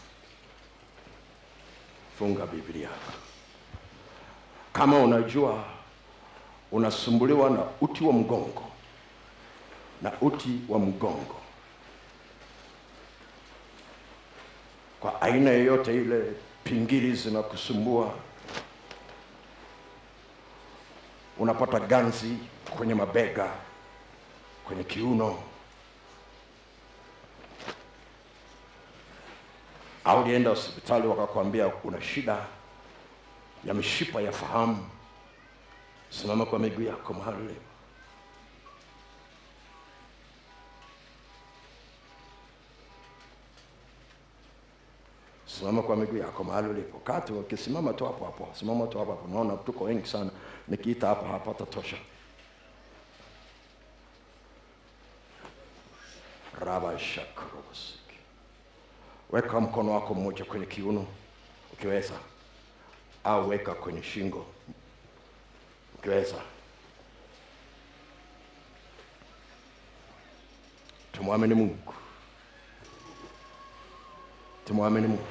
funga biblia yako kama unajua unasumbuliwa na uti wa mgongo na uti wa mgongo kwa aina yoyote ile pingili zinakusumbua unapata ganzi kwenye mabega kwenye kiuno au ulienda hospitali wakakwambia una shida ya mishipa ya fahamu simama kwa miguu yako mahali ulipo simama kwa miguu yako mahali ulipo kati ukisimama tu hapo hapo simama tu hapo hapo naona tuko wengi sana nikiita hapa hapa tatosha rabashakrobosiki weka mkono wako mmoja kwenye kiuno ukiweza au weka kwenye shingo ukiweza tumwamini mungu tumwamini mungu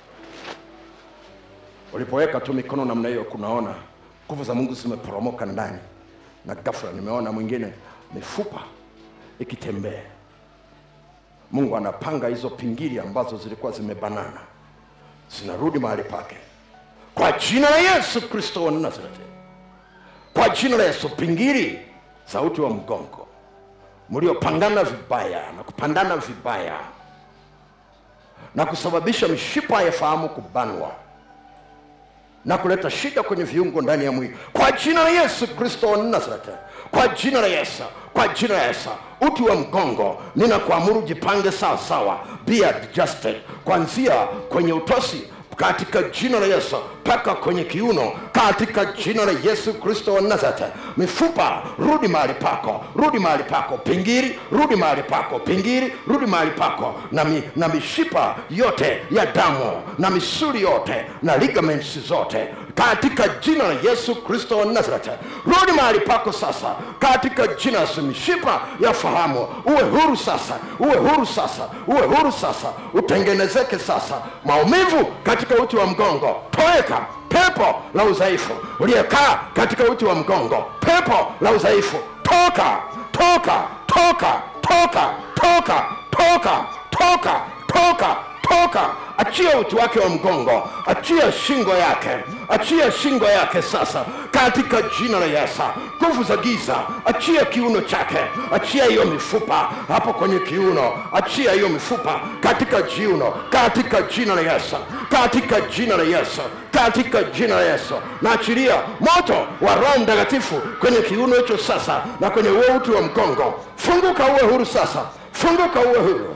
ulipoweka tu mikono namna hiyo kunaona nguvu za mungu zimeporomoka ndani na ghafla nimeona mwingine mifupa ikitembea mungu anapanga hizo pingili ambazo zilikuwa zimebanana zinarudi mahali pake kwa jina la yesu kristo wa nazareti kwa jina la yesu pingili sauti wa mgongo mliopangana vibaya na kupandana vibaya na kusababisha mishipa ya fahamu kubanwa na kuleta shida kwenye viungo ndani ya mwili kwa jina la yesu kristo wa nazareti kwa jina la yesu kwa jina la yesu uti wa mgongo ninakuamuru jipange sawa sawa be adjusted kuanzia kwenye utosi katika jina la yesu mpaka kwenye kiuno katika jina la yesu kristo wa nazareti mifupa rudi mahali pako rudi mahali pako pingiri rudi mahali pako pingiri rudi mahali pako na, mi, na mishipa yote ya damu na misuli yote na ligaments zote katika jina la yesu kristo wa nazareti rudi mahali pako sasa katika jina la Yesu. mishipa ya fahamu uwe huru sasa uwe huru sasa uwe huru sasa utengenezeke sasa maumivu katika uti wa mgongo toweka pepo la udhaifu uliyekaa katika uti wa mgongo pepo la udhaifu toka toka toka toka toka toka toka toka toka achia uti wake wa mgongo achia shingo yake achia shingo yake sasa katika jina la yesu nguvu za giza achia kiuno chake achia hiyo mifupa hapo kwenye kiuno achia hiyo mifupa katika jiuno katika jina la yesu katika jina la yesu katika jina la yesu naachilia moto wa roho mtakatifu kwenye kiuno hicho sasa na kwenye huo uti wa mgongo funguka uwe huru sasa funguka uwe huru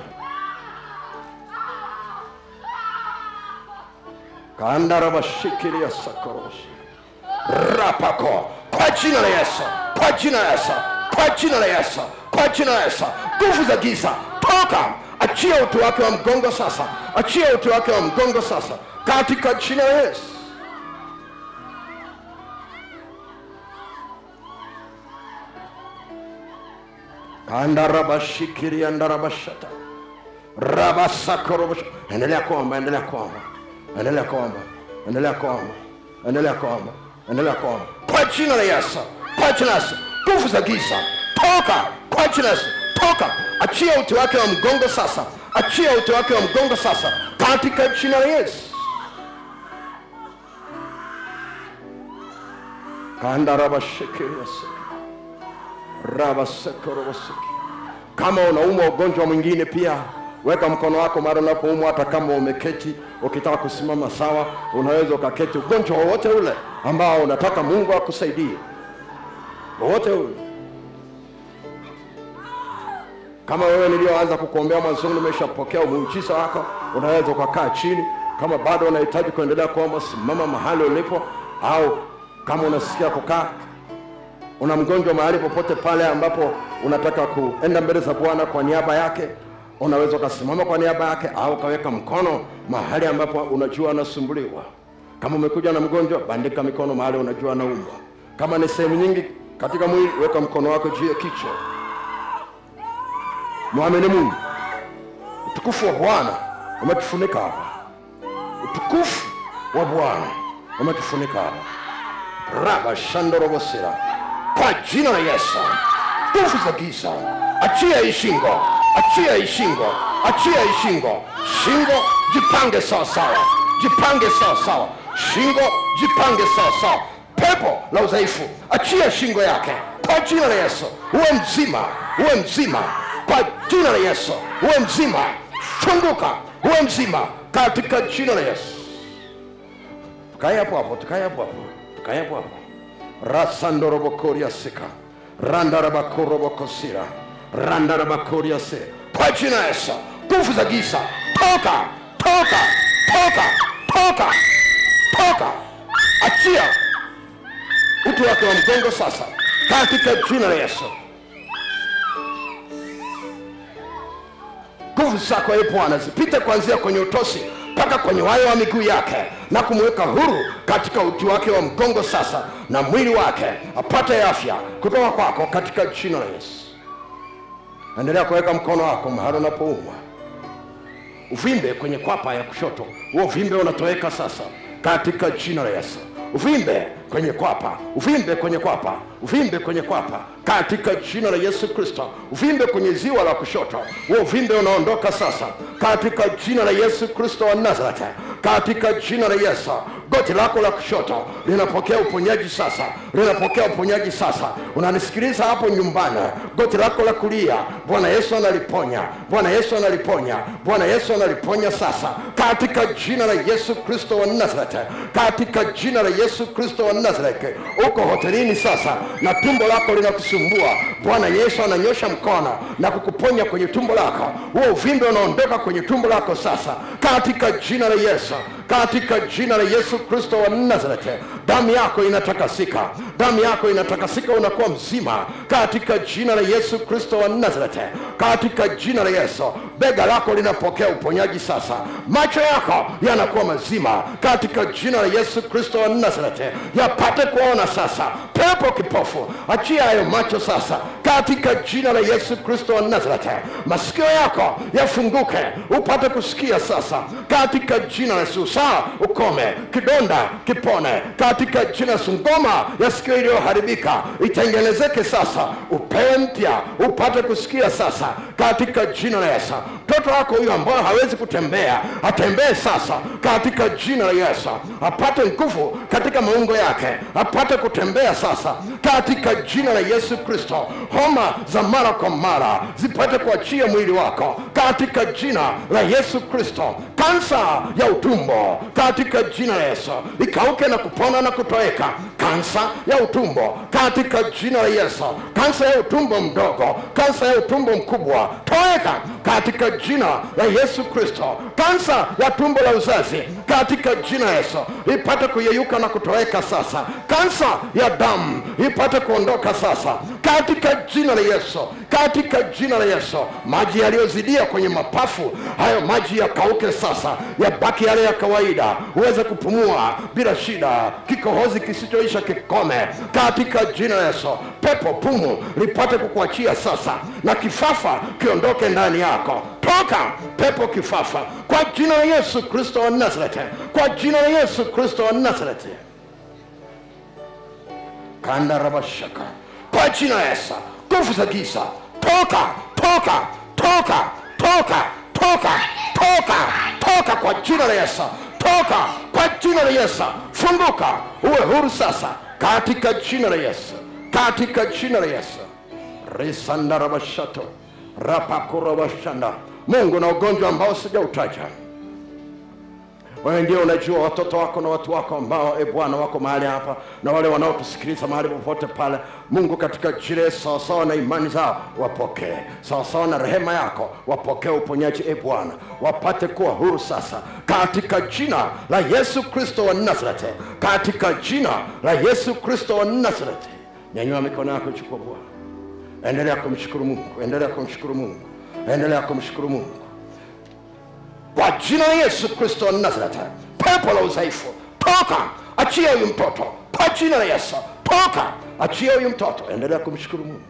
kandarabashikilia sakoroshi rapako kwa jina la yesu kwa jina la yesu kwa jina la yesu kwa jina la yesu nguvu za giza toka achia uti wake wa mgongo sasa achia uti wake wa mgongo sasa katika jina la yesu kandarabashikiria ndarabashata rabasakorobosh endelea kuomba endelea kuomba endelea kuomba endelea kuomba endelea kuomba endelea kuomba kwa jina la yesu kwa jina la yesu nguvu za giza toka kwa jina la yesu toka achia uti wake wa mgongo sasa achia uti wake wa mgongo sasa katika jina la yesu kandarabashikiriasa rabasekorobosiki kama unaumwa ugonjwa mwingine pia weka mkono wako mara unapoumwa hata kama umeketi ukitaka kusimama sawa unaweza ukaketi ugonjwa wowote ule ambao unataka mungu akusaidie wowote ule kama wewe niliyoanza kukuombea mwanzoni umeshapokea muujiza wako unaweza ukakaa chini kama bado unahitaji kuendelea kuomba simama mahali ulipo au kama unasikia kukaa una mgonjwa mahali popote pale ambapo unataka kuenda mbele za bwana kwa niaba yake unaweza ukasimama kwa niaba yake au ukaweka mkono mahali ambapo unajua anasumbuliwa kama umekuja na mgonjwa bandika mikono mahali unajua anaumwa kama ni sehemu nyingi katika mwili weka mkono wako juu ya kichwa mwamini mungu utukufu wa bwana umetufunika hapa utukufu wa bwana umetufunika hapa raba shandorobosera kwa jina la yesu nguvu za giza achia hii shingo achia hii shingo achia hii shingo shingo jipange sawasawa jipange sawasawa shingo jipange sawasawa pepo la udhaifu achia shingo yake kwa jina la yesu uwe mzima uwe mzima kwa jina la yesu uwe mzima funguka uwe mzima katika jina la yesu tukae hapo hapo tukae hapo hapo tukae hapo hapo rasandorobokoria sika randarabakorobokosira randarabakoria se kwa jina la yesu nguvu za giza toka toka toka toka toka achia utu wake wa mgongo sasa katika jina la yesu nguvu zako e bwana zipite kuanzia kwenye utosi mpaka kwenye wayo wa miguu yake na kumweka huru katika uti wake wa mgongo sasa na mwili wake apate afya kutoka kwako katika jina la yesu endelea kuweka mkono wako mahali unapoumwa uvimbe kwenye kwapa ya kushoto huo uvimbe unatoweka sasa katika jina la yesu uvimbe kwenye kwapa uvimbe kwenye kwapa uvimbe kwenye kwapa katika jina la yesu kristo uvimbe kwenye ziwa la kushoto huo uvimbe unaondoka sasa katika jina la yesu kristo wa nazareti katika jina la yesu goti lako la kushoto linapokea uponyaji sasa linapokea uponyaji sasa unanisikiliza hapo nyumbani goti lako la kulia bwana yesu analiponya bwana yesu analiponya bwana yesu analiponya sasa katika jina la yesu kristo wa nazareti katika jina la yesu kristo wa nazareti uko hotelini sasa na tumbo lako linakusumbua bwana yesu ananyosha mkono na kukuponya kwenye tumbo lako huo uvimbe unaondoka kwenye tumbo lako sasa katika jina la yesu katika jina la yesu kristo wa nazareti damu yako inatakasika damu yako inatakasika unakuwa mzima katika jina la yesu kristo wa nazareti katika jina la yesu bega lako linapokea uponyaji sasa macho yako yanakuwa mazima katika jina la yesu kristo wa nazareti yapate kuona sasa pepo kipofu achia hayo macho sasa katika jina la yesu kristo wa nazareti masikio yako yafunguke upate kusikia sasa katika jina la yesu saa ukome kidonda kipone katika jina la yesu ngoma ya sikio iliyoharibika itengenezeke sasa upewe mpya upate kusikia sasa katika jina la yesu mtoto wako huyo ambayo hawezi kutembea atembee sasa katika jina la yesu apate nguvu katika maungo yake apate kutembea sasa katika jina la yesu kristo homa za mara kwa mara zipate kuachia mwili wako katika jina la yesu kristo kansa ya utumbo katika jina la yesu ikauke na kupona na kutoweka kansa ya utumbo katika jina la yesu kansa ya utumbo mdogo kansa ya utumbo mkubwa toweka katika jina la yesu kristo kansa ya tumbo la uzazi katika jina la yesu ipate kuyeyuka na kutoweka sasa kansa ya damu ipate kuondoka sasa katika jina la yesu katika jina la yesu maji yaliyozidia kwenye mapafu hayo maji yakauke sasa yabaki yale ya kawaida uweze kupumua bila shida kikohozi kisichoisha kikome katika jina la yesu pepo pumu lipate kukuachia sasa na kifafa kiondoke ndani yako toka pepo kifafa kwa jina la yesu kristo wa nazareti kwa jina la yesu kristo wa nazareti kandarabashaka kwa jina la yesu nguvu za giza toka toka toka toka toka toka toka kwa jina la yesu toka kwa jina la yesu funguka uwe huru sasa katika jina la yesu katika jina la yesu risandarabashato rapakurabashanda mungu na ugonjwa ambao sijautaja wewe ndio unajua watoto wako na watu wako ambao e bwana wako mahali hapa na wale wanaotusikiliza mahali popote pale mungu katika jire sawasawa na imani zao wapokee sawasawa na rehema yako wapokee uponyaji e bwana wapate kuwa huru sasa katika jina la yesu kristo wa nazareti katika jina la yesu kristo wa nazareti nyanyua mikono yako chukua bwana endelea kumshukuru mungu endelea kumshukuru mungu endelea kumshukuru mungu kwa jina la yesu kristo wa nazareti pepo la udhaifu toka achia huyu mtoto kwa jina la yesu toka achia huyu mtoto endelea kumshukuru mungu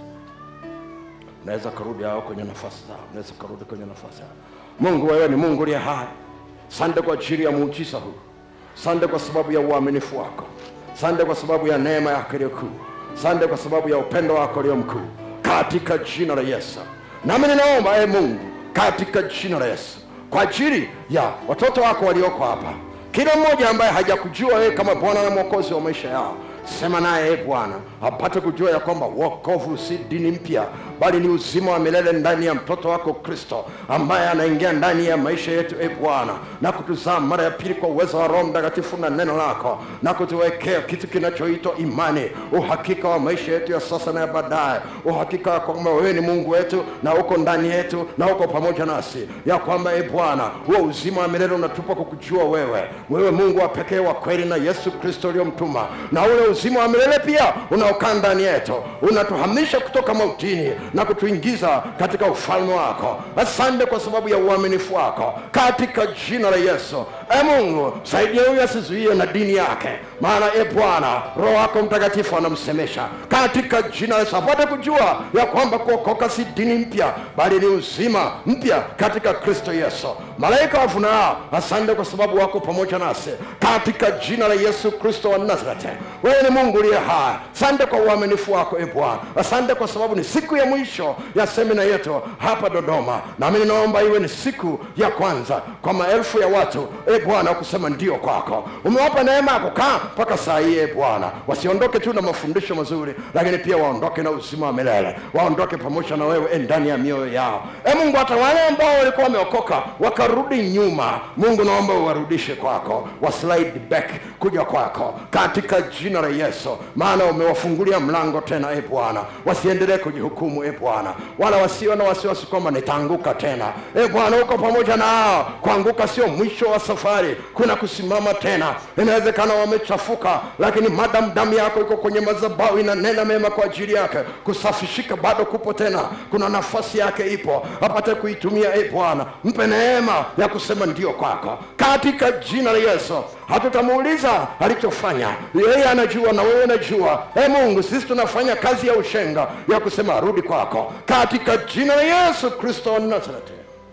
unaweza karudi hao kwenye nafasi zao unaweza karudi kwenye nafasi zao mungu wewe ni mungu uliye hai sande kwa ajili ya muujiza huu sande kwa sababu ya uaminifu wako sande kwa sababu ya neema yako iliyo kuu sande kwa sababu ya upendo wako ulio mkuu katika jina la yesu nami ninaomba e mungu katika jina la yesu kwa ajili ya watoto wako walioko hapa kila mmoja ambaye hajakujua wewe kama bwana na mwokozi wa maisha yao sema naye e bwana apate kujua ya kwamba wokovu si dini mpya bali ni uzima wa milele ndani ya mtoto wako kristo ambaye anaingia ndani ya maisha yetu e bwana na kutuzaa mara ya pili kwa uwezo wa roho mtakatifu na neno lako na kutuwekea kitu kinachoitwa imani uhakika wa maisha yetu ya sasa na ya baadaye uhakika wa kwamba wewe ni mungu wetu na uko ndani yetu na uko pamoja nasi ya kwamba e bwana huo uzima wa milele unatupa kukujua wewe wewe mungu wa pekee wa kweli na yesu kristo uliyomtuma na ule uzima wa milele pia unaokaa ndani yetu unatuhamisha kutoka mautini na kutuingiza katika ufalme wako asante kwa sababu ya uaminifu wako katika jina la yesu e mungu saidia huyu asizuie na dini yake maana e bwana roho wako mtakatifu anamsemesha katika jina la yesu apate kujua ya kwamba kuokoka si dini mpya bali ni uzima mpya katika kristo yesu malaika wafunao asante kwa sababu wako pamoja nasi katika jina la yesu kristo wa nazareti wewe ni mungu uliye hai asante kwa uaminifu wako e bwana asante kwa sababu ni siku ya mwisho ya semina yetu hapa dodoma nami ninaomba iwe ni siku ya kwanza kwa maelfu ya watu e bwana kusema ndio kwako umewapa neema ya kukaa mpaka saa hii e bwana wasiondoke tu na mafundisho mazuri lakini pia waondoke na uzima wa milele waondoke pamoja na wewe e ndani ya mioyo yao e mungu hata wale ambao walikuwa wameokoka wakarudi nyuma mungu naomba uwarudishe kwako waslide back kuja kwako katika jina la yesu maana umewafungulia mlango tena e bwana wasiendelee kujihukumu e bwana wala wasiwe na wasiwasi kwamba nitaanguka tena e bwana uko pamoja nao kuanguka sio mwisho wa safari kuna kusimama tena inawezekana wamechafuka lakini madam damu yako iko kwenye madhabahu inanena mema kwa ajili yake kusafishika bado kupo tena kuna nafasi yake ipo apate kuitumia e bwana mpe neema ya kusema ndio kwako katika jina la yesu hatutamuuliza alichofanya yeye anajua na wewe unajua e mungu sisi tunafanya kazi ya ushenga ya kusema rudi kwako katika jina la yesu kristo wa nazareti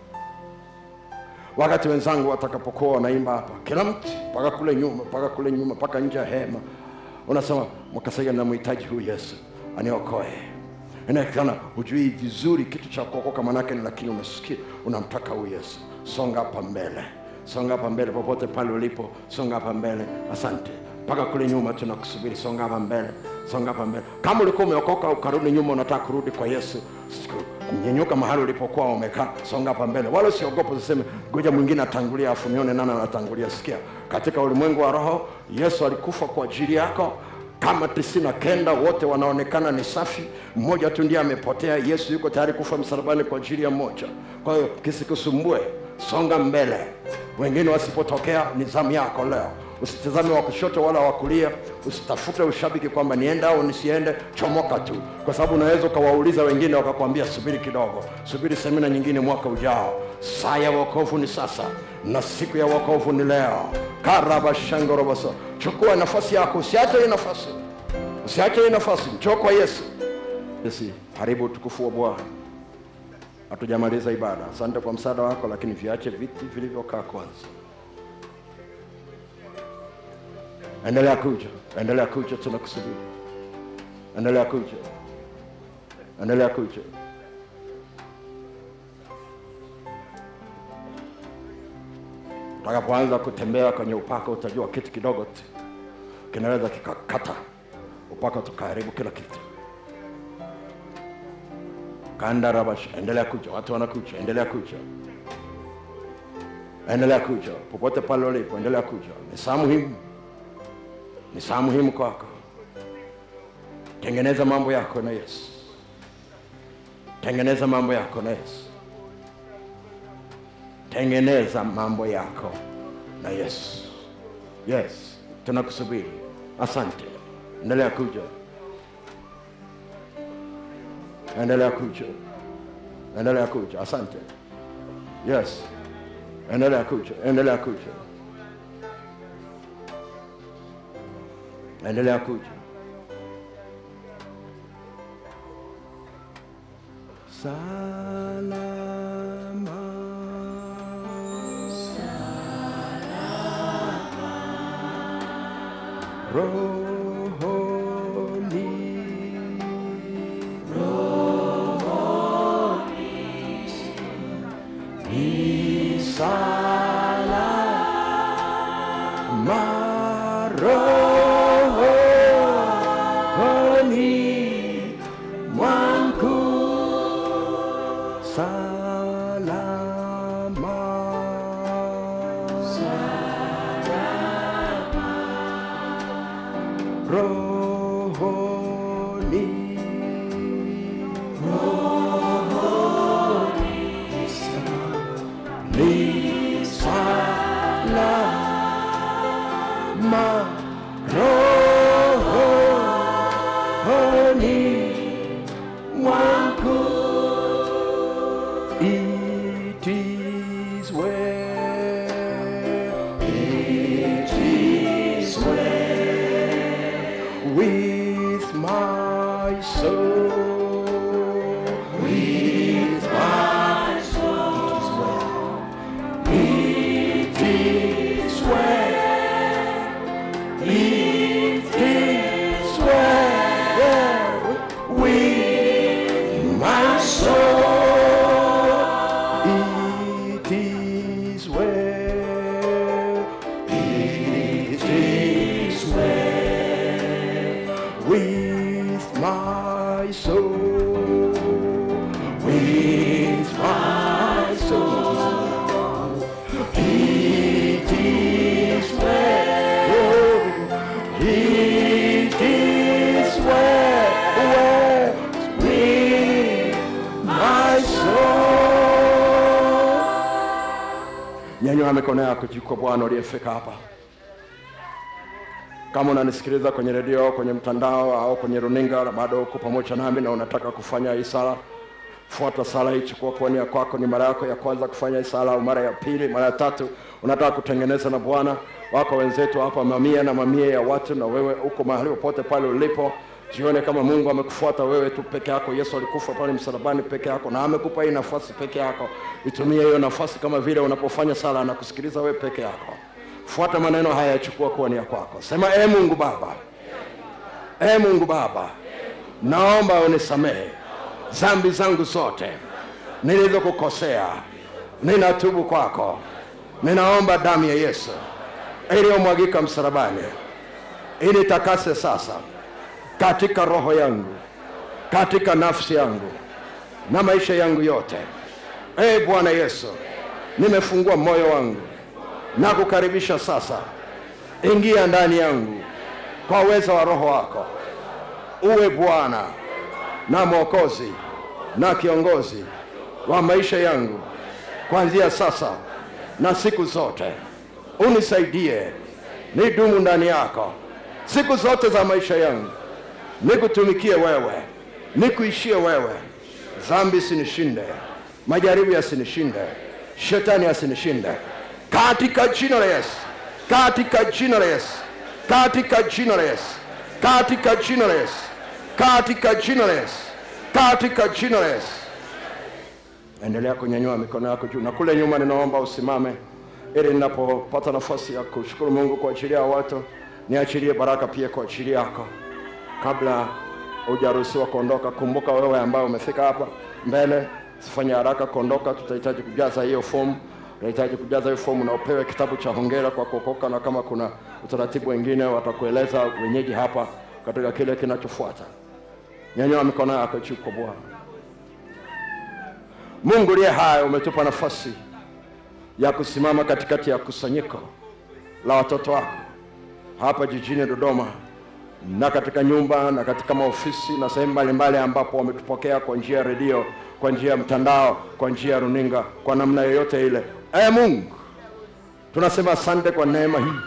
wakati wenzangu watakapokuwa wanaimba hapa kila mtu mpaka kule nyuma mpaka kule nyuma mpaka nje ya hema unasema mwakasaia namhitaji huyu yesu aniokoe inaonekana hujui vizuri kitu cha kuokoka manake ni lakini umesikia unamtaka huyu yesu songa hapa mbele songa hapa mbele popote pale ulipo songa hapa mbele asante mpaka kule nyuma tunakusubiri songa hapa mbele songa hapa mbele kama ulikuwa umeokoka ukarudi nyuma unataka kurudi kwa yesu nyenyuka mahali ulipokuwa umekaa songa hapa mbele wala usiogope usiseme ngoja mwingine atangulia afu nione nani anatangulia sikia katika ulimwengu wa roho yesu alikufa kwa ajili yako kama tisini na kenda wote wanaonekana ni safi mmoja tu ndiye amepotea yesu yuko tayari kufa msalabani kwa ajili ya mmoja kwa hiyo kisikusumbue songa mbele wengine wasipotokea ni zamu yako leo usitazame wa kushoto wala wa kulia usitafute ushabiki kwamba niende au nisiende chomoka tu kwa sababu unaweza ukawauliza wengine wakakwambia subiri kidogo subiri semina nyingine mwaka ujao saa ya wokovu ni sasa na siku ya wokovu ni leo karabashangoroboso chukua nafasi yako usiache hii nafasi usiache hii nafasi njoo kwa yesu sisi haribu utukufu wa bwana hatujamaliza ibada asante kwa msaada wako lakini viache viti vilivyokaa kwanza endelea kuja endelea kuja tunakusubiri endelea kuja endelea kuja utakapoanza kutembea kwenye upako utajua kitu kidogo tu kinaweza kikakata upako tukaharibu kila kitu kandarabash endelea kuja watu wanakuja endelea kuja endelea kuja popote pale ulipo endelea kuja ni saa muhimu ni saa muhimu kwako tengeneza mambo yako na yesu tengeneza mambo yako na yesu tengeneza mambo yako na yesu yes tunakusubiri asante endelea kuja endelea kuja endelea kuja asante yes endelea kuja endelea kuja endelea kuja salama rohoni ni salama rohoni mwangu salama rohoni ni salama rohoni mwangu it is well it is well with my soul with my soul it is well it is well with my soul it is well it is well with my soul with my soul it is well it is well, well with my soul nyanyua mikono yako juu kwa bwana uliyefika hapa kama unanisikiliza kwenye redio kwenye mtandao au kwenye runinga na bado uko pamoja nami na unataka kufanya hii sala fuata sala hii chukua kuoni ya kwako ni mara yako ya kwanza kufanya hii sala au mara ya pili mara ya tatu unataka kutengeneza na bwana wako wenzetu hapa mamia na mamia ya watu na wewe uko mahali popote pale ulipo jione kama mungu amekufuata wewe tu peke yako yesu alikufa pale msalabani peke yako na amekupa hii nafasi peke yako itumie hiyo nafasi kama vile unapofanya sala na kusikiliza wewe peke yako fuata maneno haya yachukua kuwa ni ya kwako sema e mungu baba e mungu baba naomba unisamehe zambi zangu zote nilizokukosea ninatubu kwako ninaomba damu ya yesu iliyomwagika msalabani initakase sasa katika roho yangu katika nafsi yangu na maisha yangu yote ee bwana yesu nimefungua moyo wangu na kukaribisha sasa ingia ndani yangu kwa uwezo wa roho wako uwe bwana na mwokozi na kiongozi wa maisha yangu kuanzia sasa na siku zote unisaidie nidumu ndani yako siku zote za maisha yangu nikutumikie wewe nikuishie wewe dhambi sinishinde majaribu yasinishinde shetani asinishinde katika jina la yesu katika jina la yesu katika jina la yesu katika jina la yesu katika jina la yesu katika jina la yesu endelea kunyanyua mikono yako juu na kule nyuma ninaomba usimame ili ninapopata nafasi ya kushukuru mungu kwa ajili ya watu niachilie baraka pia kwa ajili yako kabla hujaruhusiwa kuondoka kumbuka wewe ambaye umefika hapa mbele sifanye haraka kuondoka tutahitaji kujaza hiyo fomu unahitaji kujaza hiyo fomu na upewe kitabu cha hongera kwa kuokoka na kama kuna utaratibu wengine watakueleza wenyeji hapa katika kile kinachofuata nyanyua mikono yako juu kwa bwana Mungu uliye hai, umetupa nafasi ya kusimama katikati ya kusanyiko la watoto wako hapa jijini Dodoma na katika nyumba na katika maofisi na sehemu mbalimbali ambapo wametupokea kwa njia ya redio, kwa njia ya mtandao, kwa njia ya runinga, kwa namna yoyote ile. Ee Mungu, tunasema asante kwa neema hii,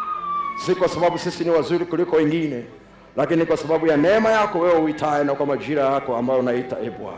si kwa sababu sisi ni wazuri kuliko wengine, lakini kwa sababu ya neema yako wewe uitaye na kwa majira yako ambayo unaita e Bwana.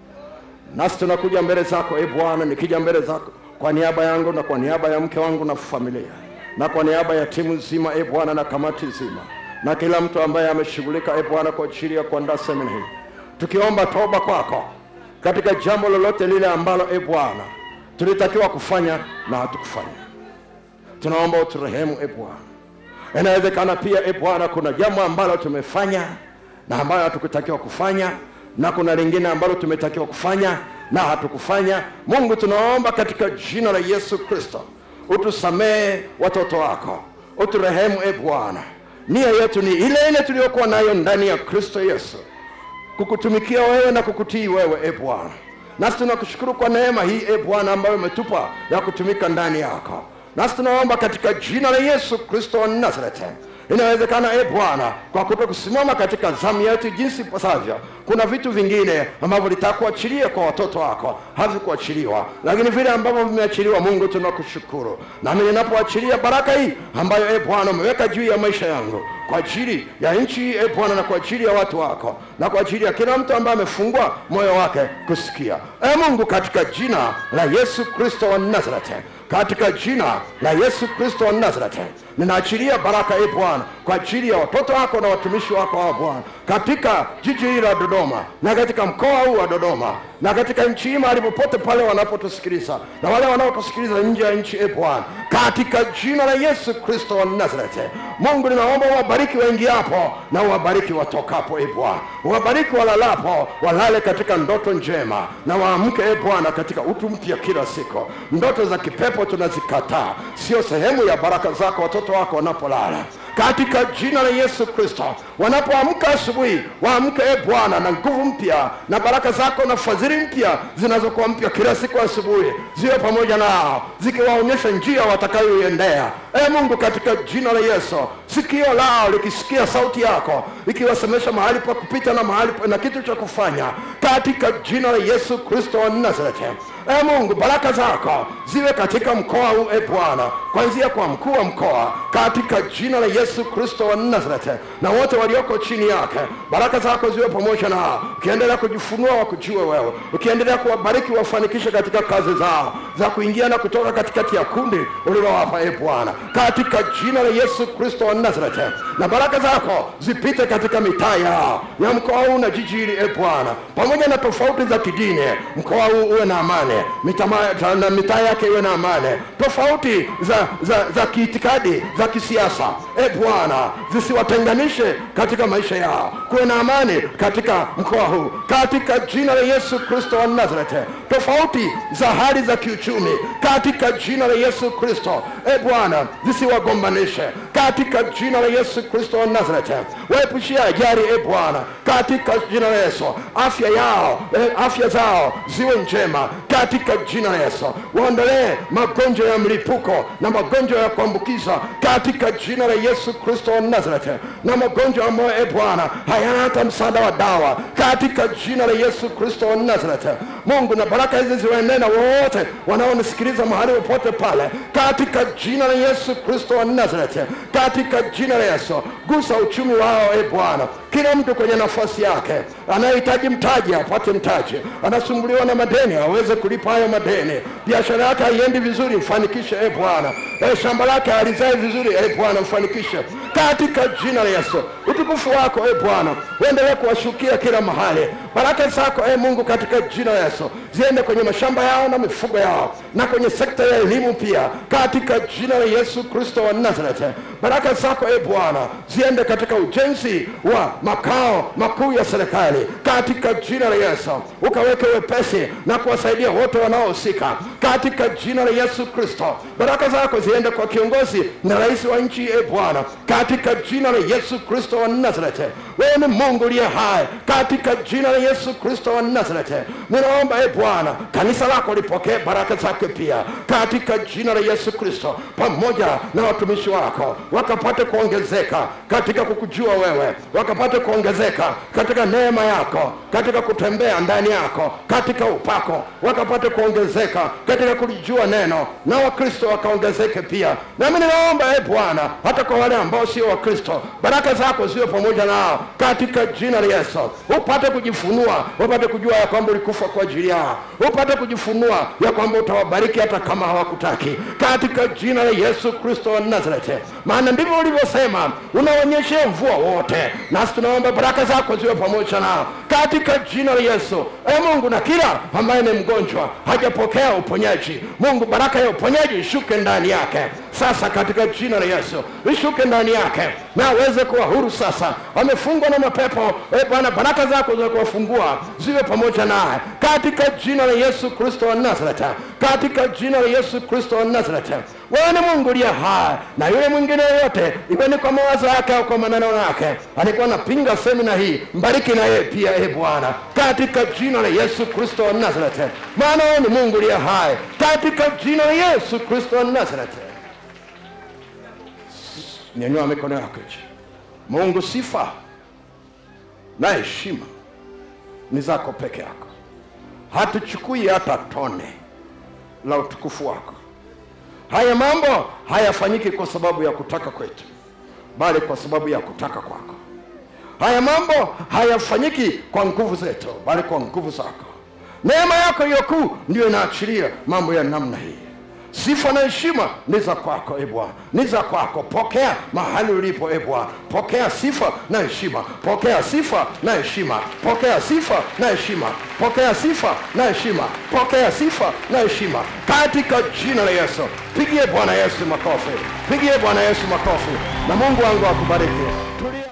Nasi tunakuja mbele zako e Bwana, nikija mbele zako kwa niaba yangu na kwa niaba ya mke wangu na familia na kwa niaba ya timu nzima e Bwana na kamati nzima na kila mtu ambaye ameshughulika e Bwana kwa ajili ya kuandaa semina hii, tukiomba toba kwako katika jambo lolote lile ambalo e Bwana tulitakiwa kufanya na hatukufanya. Tunaomba uturehemu e Bwana. Inawezekana pia e Bwana, kuna jambo ambalo tumefanya na ambayo hatukutakiwa kufanya, na kuna lingine ambalo tumetakiwa kufanya na hatukufanya. Mungu, tunaomba katika jina la Yesu Kristo utusamehe watoto wako, uturehemu e Bwana. Nia yetu ni ile ile tuliyokuwa nayo ndani ya Kristo Yesu, kukutumikia wewe na kukutii wewe e Bwana. Nasi tunakushukuru kwa neema hii e Bwana ambayo umetupa ya kutumika ndani yako. Nasi tunaomba katika jina la Yesu Kristo wa Nazareti. Inawezekana e Bwana, kwa kuto kusimama katika zamu yetu jinsi ipasavyo, kuna vitu vingine ambavyo litakuachilia kwa watoto wako havikuachiliwa, lakini vile ambavyo vimeachiliwa, Mungu tunakushukuru. Nami ninapoachilia baraka hii ambayo e Bwana umeweka juu ya maisha yangu kwa ajili ya nchi hii e Bwana, na kwa ajili ya watu wako na kwa ajili ya kila mtu ambaye amefungua moyo wake kusikia, e Mungu, katika jina la Yesu Kristo wa Nazareti katika jina la Yesu Kristo wa Nazareti, ninaachilia baraka e Bwana kwa ajili ya watoto wako na watumishi wako wa Bwana katika jiji hili la Dodoma na katika mkoa huu wa Dodoma na katika nchi hii mahali popote pale wanapotusikiliza na wale wanaotusikiliza nje ya nchi e Bwana, katika jina la Yesu Kristo wa Nazareti. Mungu, ninaomba uwabariki waingiapo na uwabariki watokapo e Bwana, uwabariki walalapo, walale katika ndoto njema na waamke e Bwana katika utu mpya kila siku. Ndoto za kipepo tunazikataa, sio sehemu ya baraka zako watoto wako wanapolala katika jina la Yesu Kristo. Wanapoamka asubuhi, waamke e Bwana na nguvu mpya na baraka zako na fadhili mpya zinazokuwa mpya kila siku asubuhi, ziwe pamoja nao zikiwaonyesha njia watakayoiendea. E Mungu, katika jina la Yesu, sikio lao likisikia sauti yako ikiwasemesha mahali pa kupita na mahali pa- na kitu cha kufanya, katika jina la Yesu Kristo wa Nazareti. E Mungu, baraka zako ziwe katika mkoa huu e Bwana, kuanzia kwa mkuu wa mkoa, katika jina la Yesu Kristo wa Nazareti, na wote walioko chini yake, baraka zako ziwe pamoja nao, ukiendelea kujifunua wakujue wewe, ukiendelea kuwabariki wafanikishe katika kazi zao za kuingia na kutoka katikati ya kundi ulilowapa e Bwana, katika jina la Yesu Kristo wa Nazareti, na baraka zako zipite katika mitaa yao ya mkoa huu na jiji hili e Bwana, pamoja na tofauti za kidini, mkoa huu uwe na amani, mitama- na mitaa yake iwe na amani, tofauti za, za, za kiitikadi za kisiasa e Bwana zisiwatenganishe katika maisha yao, kuwe na amani katika mkoa huu, katika jina la Yesu Kristo wa Nazareti, tofauti za hali za kiuchumi katika jina la Yesu Kristo e Bwana zisiwagombanishe katika jina la Yesu Kristo wa Nazareti, waepushie ajali e Bwana katika jina la Yesu, afya yao e, afya zao ziwe njema katika jina la Yesu, waondolee magonjwa ya mlipuko na magonjwa ya kuambukiza katika jina la Yesu Kristo wa Nazareti, na magonjwa ambayo e Bwana hayana hata msaada wa dawa katika jina la Yesu Kristo wa Nazareti. Mungu, na baraka hizi ziwaendee na wote wanaonisikiliza mahali popote pale katika jina la Yesu Kristo wa Nazareti, katika jina la Yesu, gusa uchumi wao e Bwana, kila mtu kwenye nafasi yake, anayehitaji mtaji apate mtaji, anasumbuliwa na madeni aweze kulipa hayo madeni, biashara yake haiendi vizuri, mfanikishe e Bwana, e shamba lake halizae vizuri e Bwana, mfanikishe katika jina la Yesu. Utukufu wako e Bwana uendelee kuwashukia kila mahali, baraka zako e Mungu katika jina la Yesu ziende kwenye mashamba yao na mifugo yao na kwenye sekta ya elimu pia, katika jina la Yesu Kristo wa Nazareti. Baraka zako e Bwana ziende katika ujenzi wa makao makuu ya serikali katika jina la Yesu, ukaweke wepesi na kuwasaidia wote wanaohusika katika jina la yesu kristo baraka zako ziende kwa kiongozi na rais wa nchi e bwana katika jina la yesu kristo wa nazareti wewe ni mungu uliye hai katika jina la yesu kristo wa nazareti ninaomba e bwana kanisa lako lipokee baraka zake pia katika jina la yesu kristo pamoja na watumishi wako wakapate kuongezeka katika kukujua wewe wakapate kuongezeka katika neema yako katika kutembea ndani yako katika upako wakapate kuongezeka katika kulijua neno na wakristo wakaongezeke pia nami ninaomba e bwana hata kwa wale ambao sio wakristo baraka zako ziwe pamoja nao katika jina la yesu upate kujifunua upate kujua ya kwamba ulikufa kwa ajili yao upate kujifunua ya kwamba utawabariki hata kama hawakutaki katika jina la yesu kristo wa nazareti maana ndivyo ulivyosema unaonyeshea mvua wote nasi tunaomba baraka zako ziwe pamoja nao katika jina la yesu e mungu na kila ambaye ni mgonjwa hajapokea uponyaji mungu baraka ya uponyaji ishuke ndani yake sasa katika jina la yesu ishuke ndani yake na aweze kuwa huru sasa amefungwa na mapepo e bwana baraka zako za kuwafungua ziwe pamoja naye katika jina la yesu kristo wa nazareti katika jina la yesu kristo wa nazareti wewe ni mungu uliye hai na yule mwingine yoyote iwe ni kwa mawazo yake au kwa maneno yake alikuwa anapinga semina hii mbariki na yeye pia e bwana katika jina la yesu kristo wa nazareti maana wewe ni mungu uliye hai katika jina la yesu kristo wa nazareti nyanyua mikono yako juu mungu sifa na heshima ni zako peke yako hatuchukui hata tone la utukufu wako haya mambo hayafanyiki kwa sababu ya kutaka kwetu bali kwa sababu ya kutaka kwako haya mambo hayafanyiki kwa nguvu zetu bali kwa nguvu zako neema yako hiyo kuu ndiyo inaachilia mambo ya namna hii sifa na heshima ni za kwako e bwana ni za kwako pokea mahali ulipo e bwana pokea sifa na heshima pokea sifa na heshima pokea sifa na heshima pokea sifa na heshima pokea sifa na heshima katika jina la yesu pigie bwana yesu makofi pigie bwana yesu makofi na mungu wangu akubariki Tulia.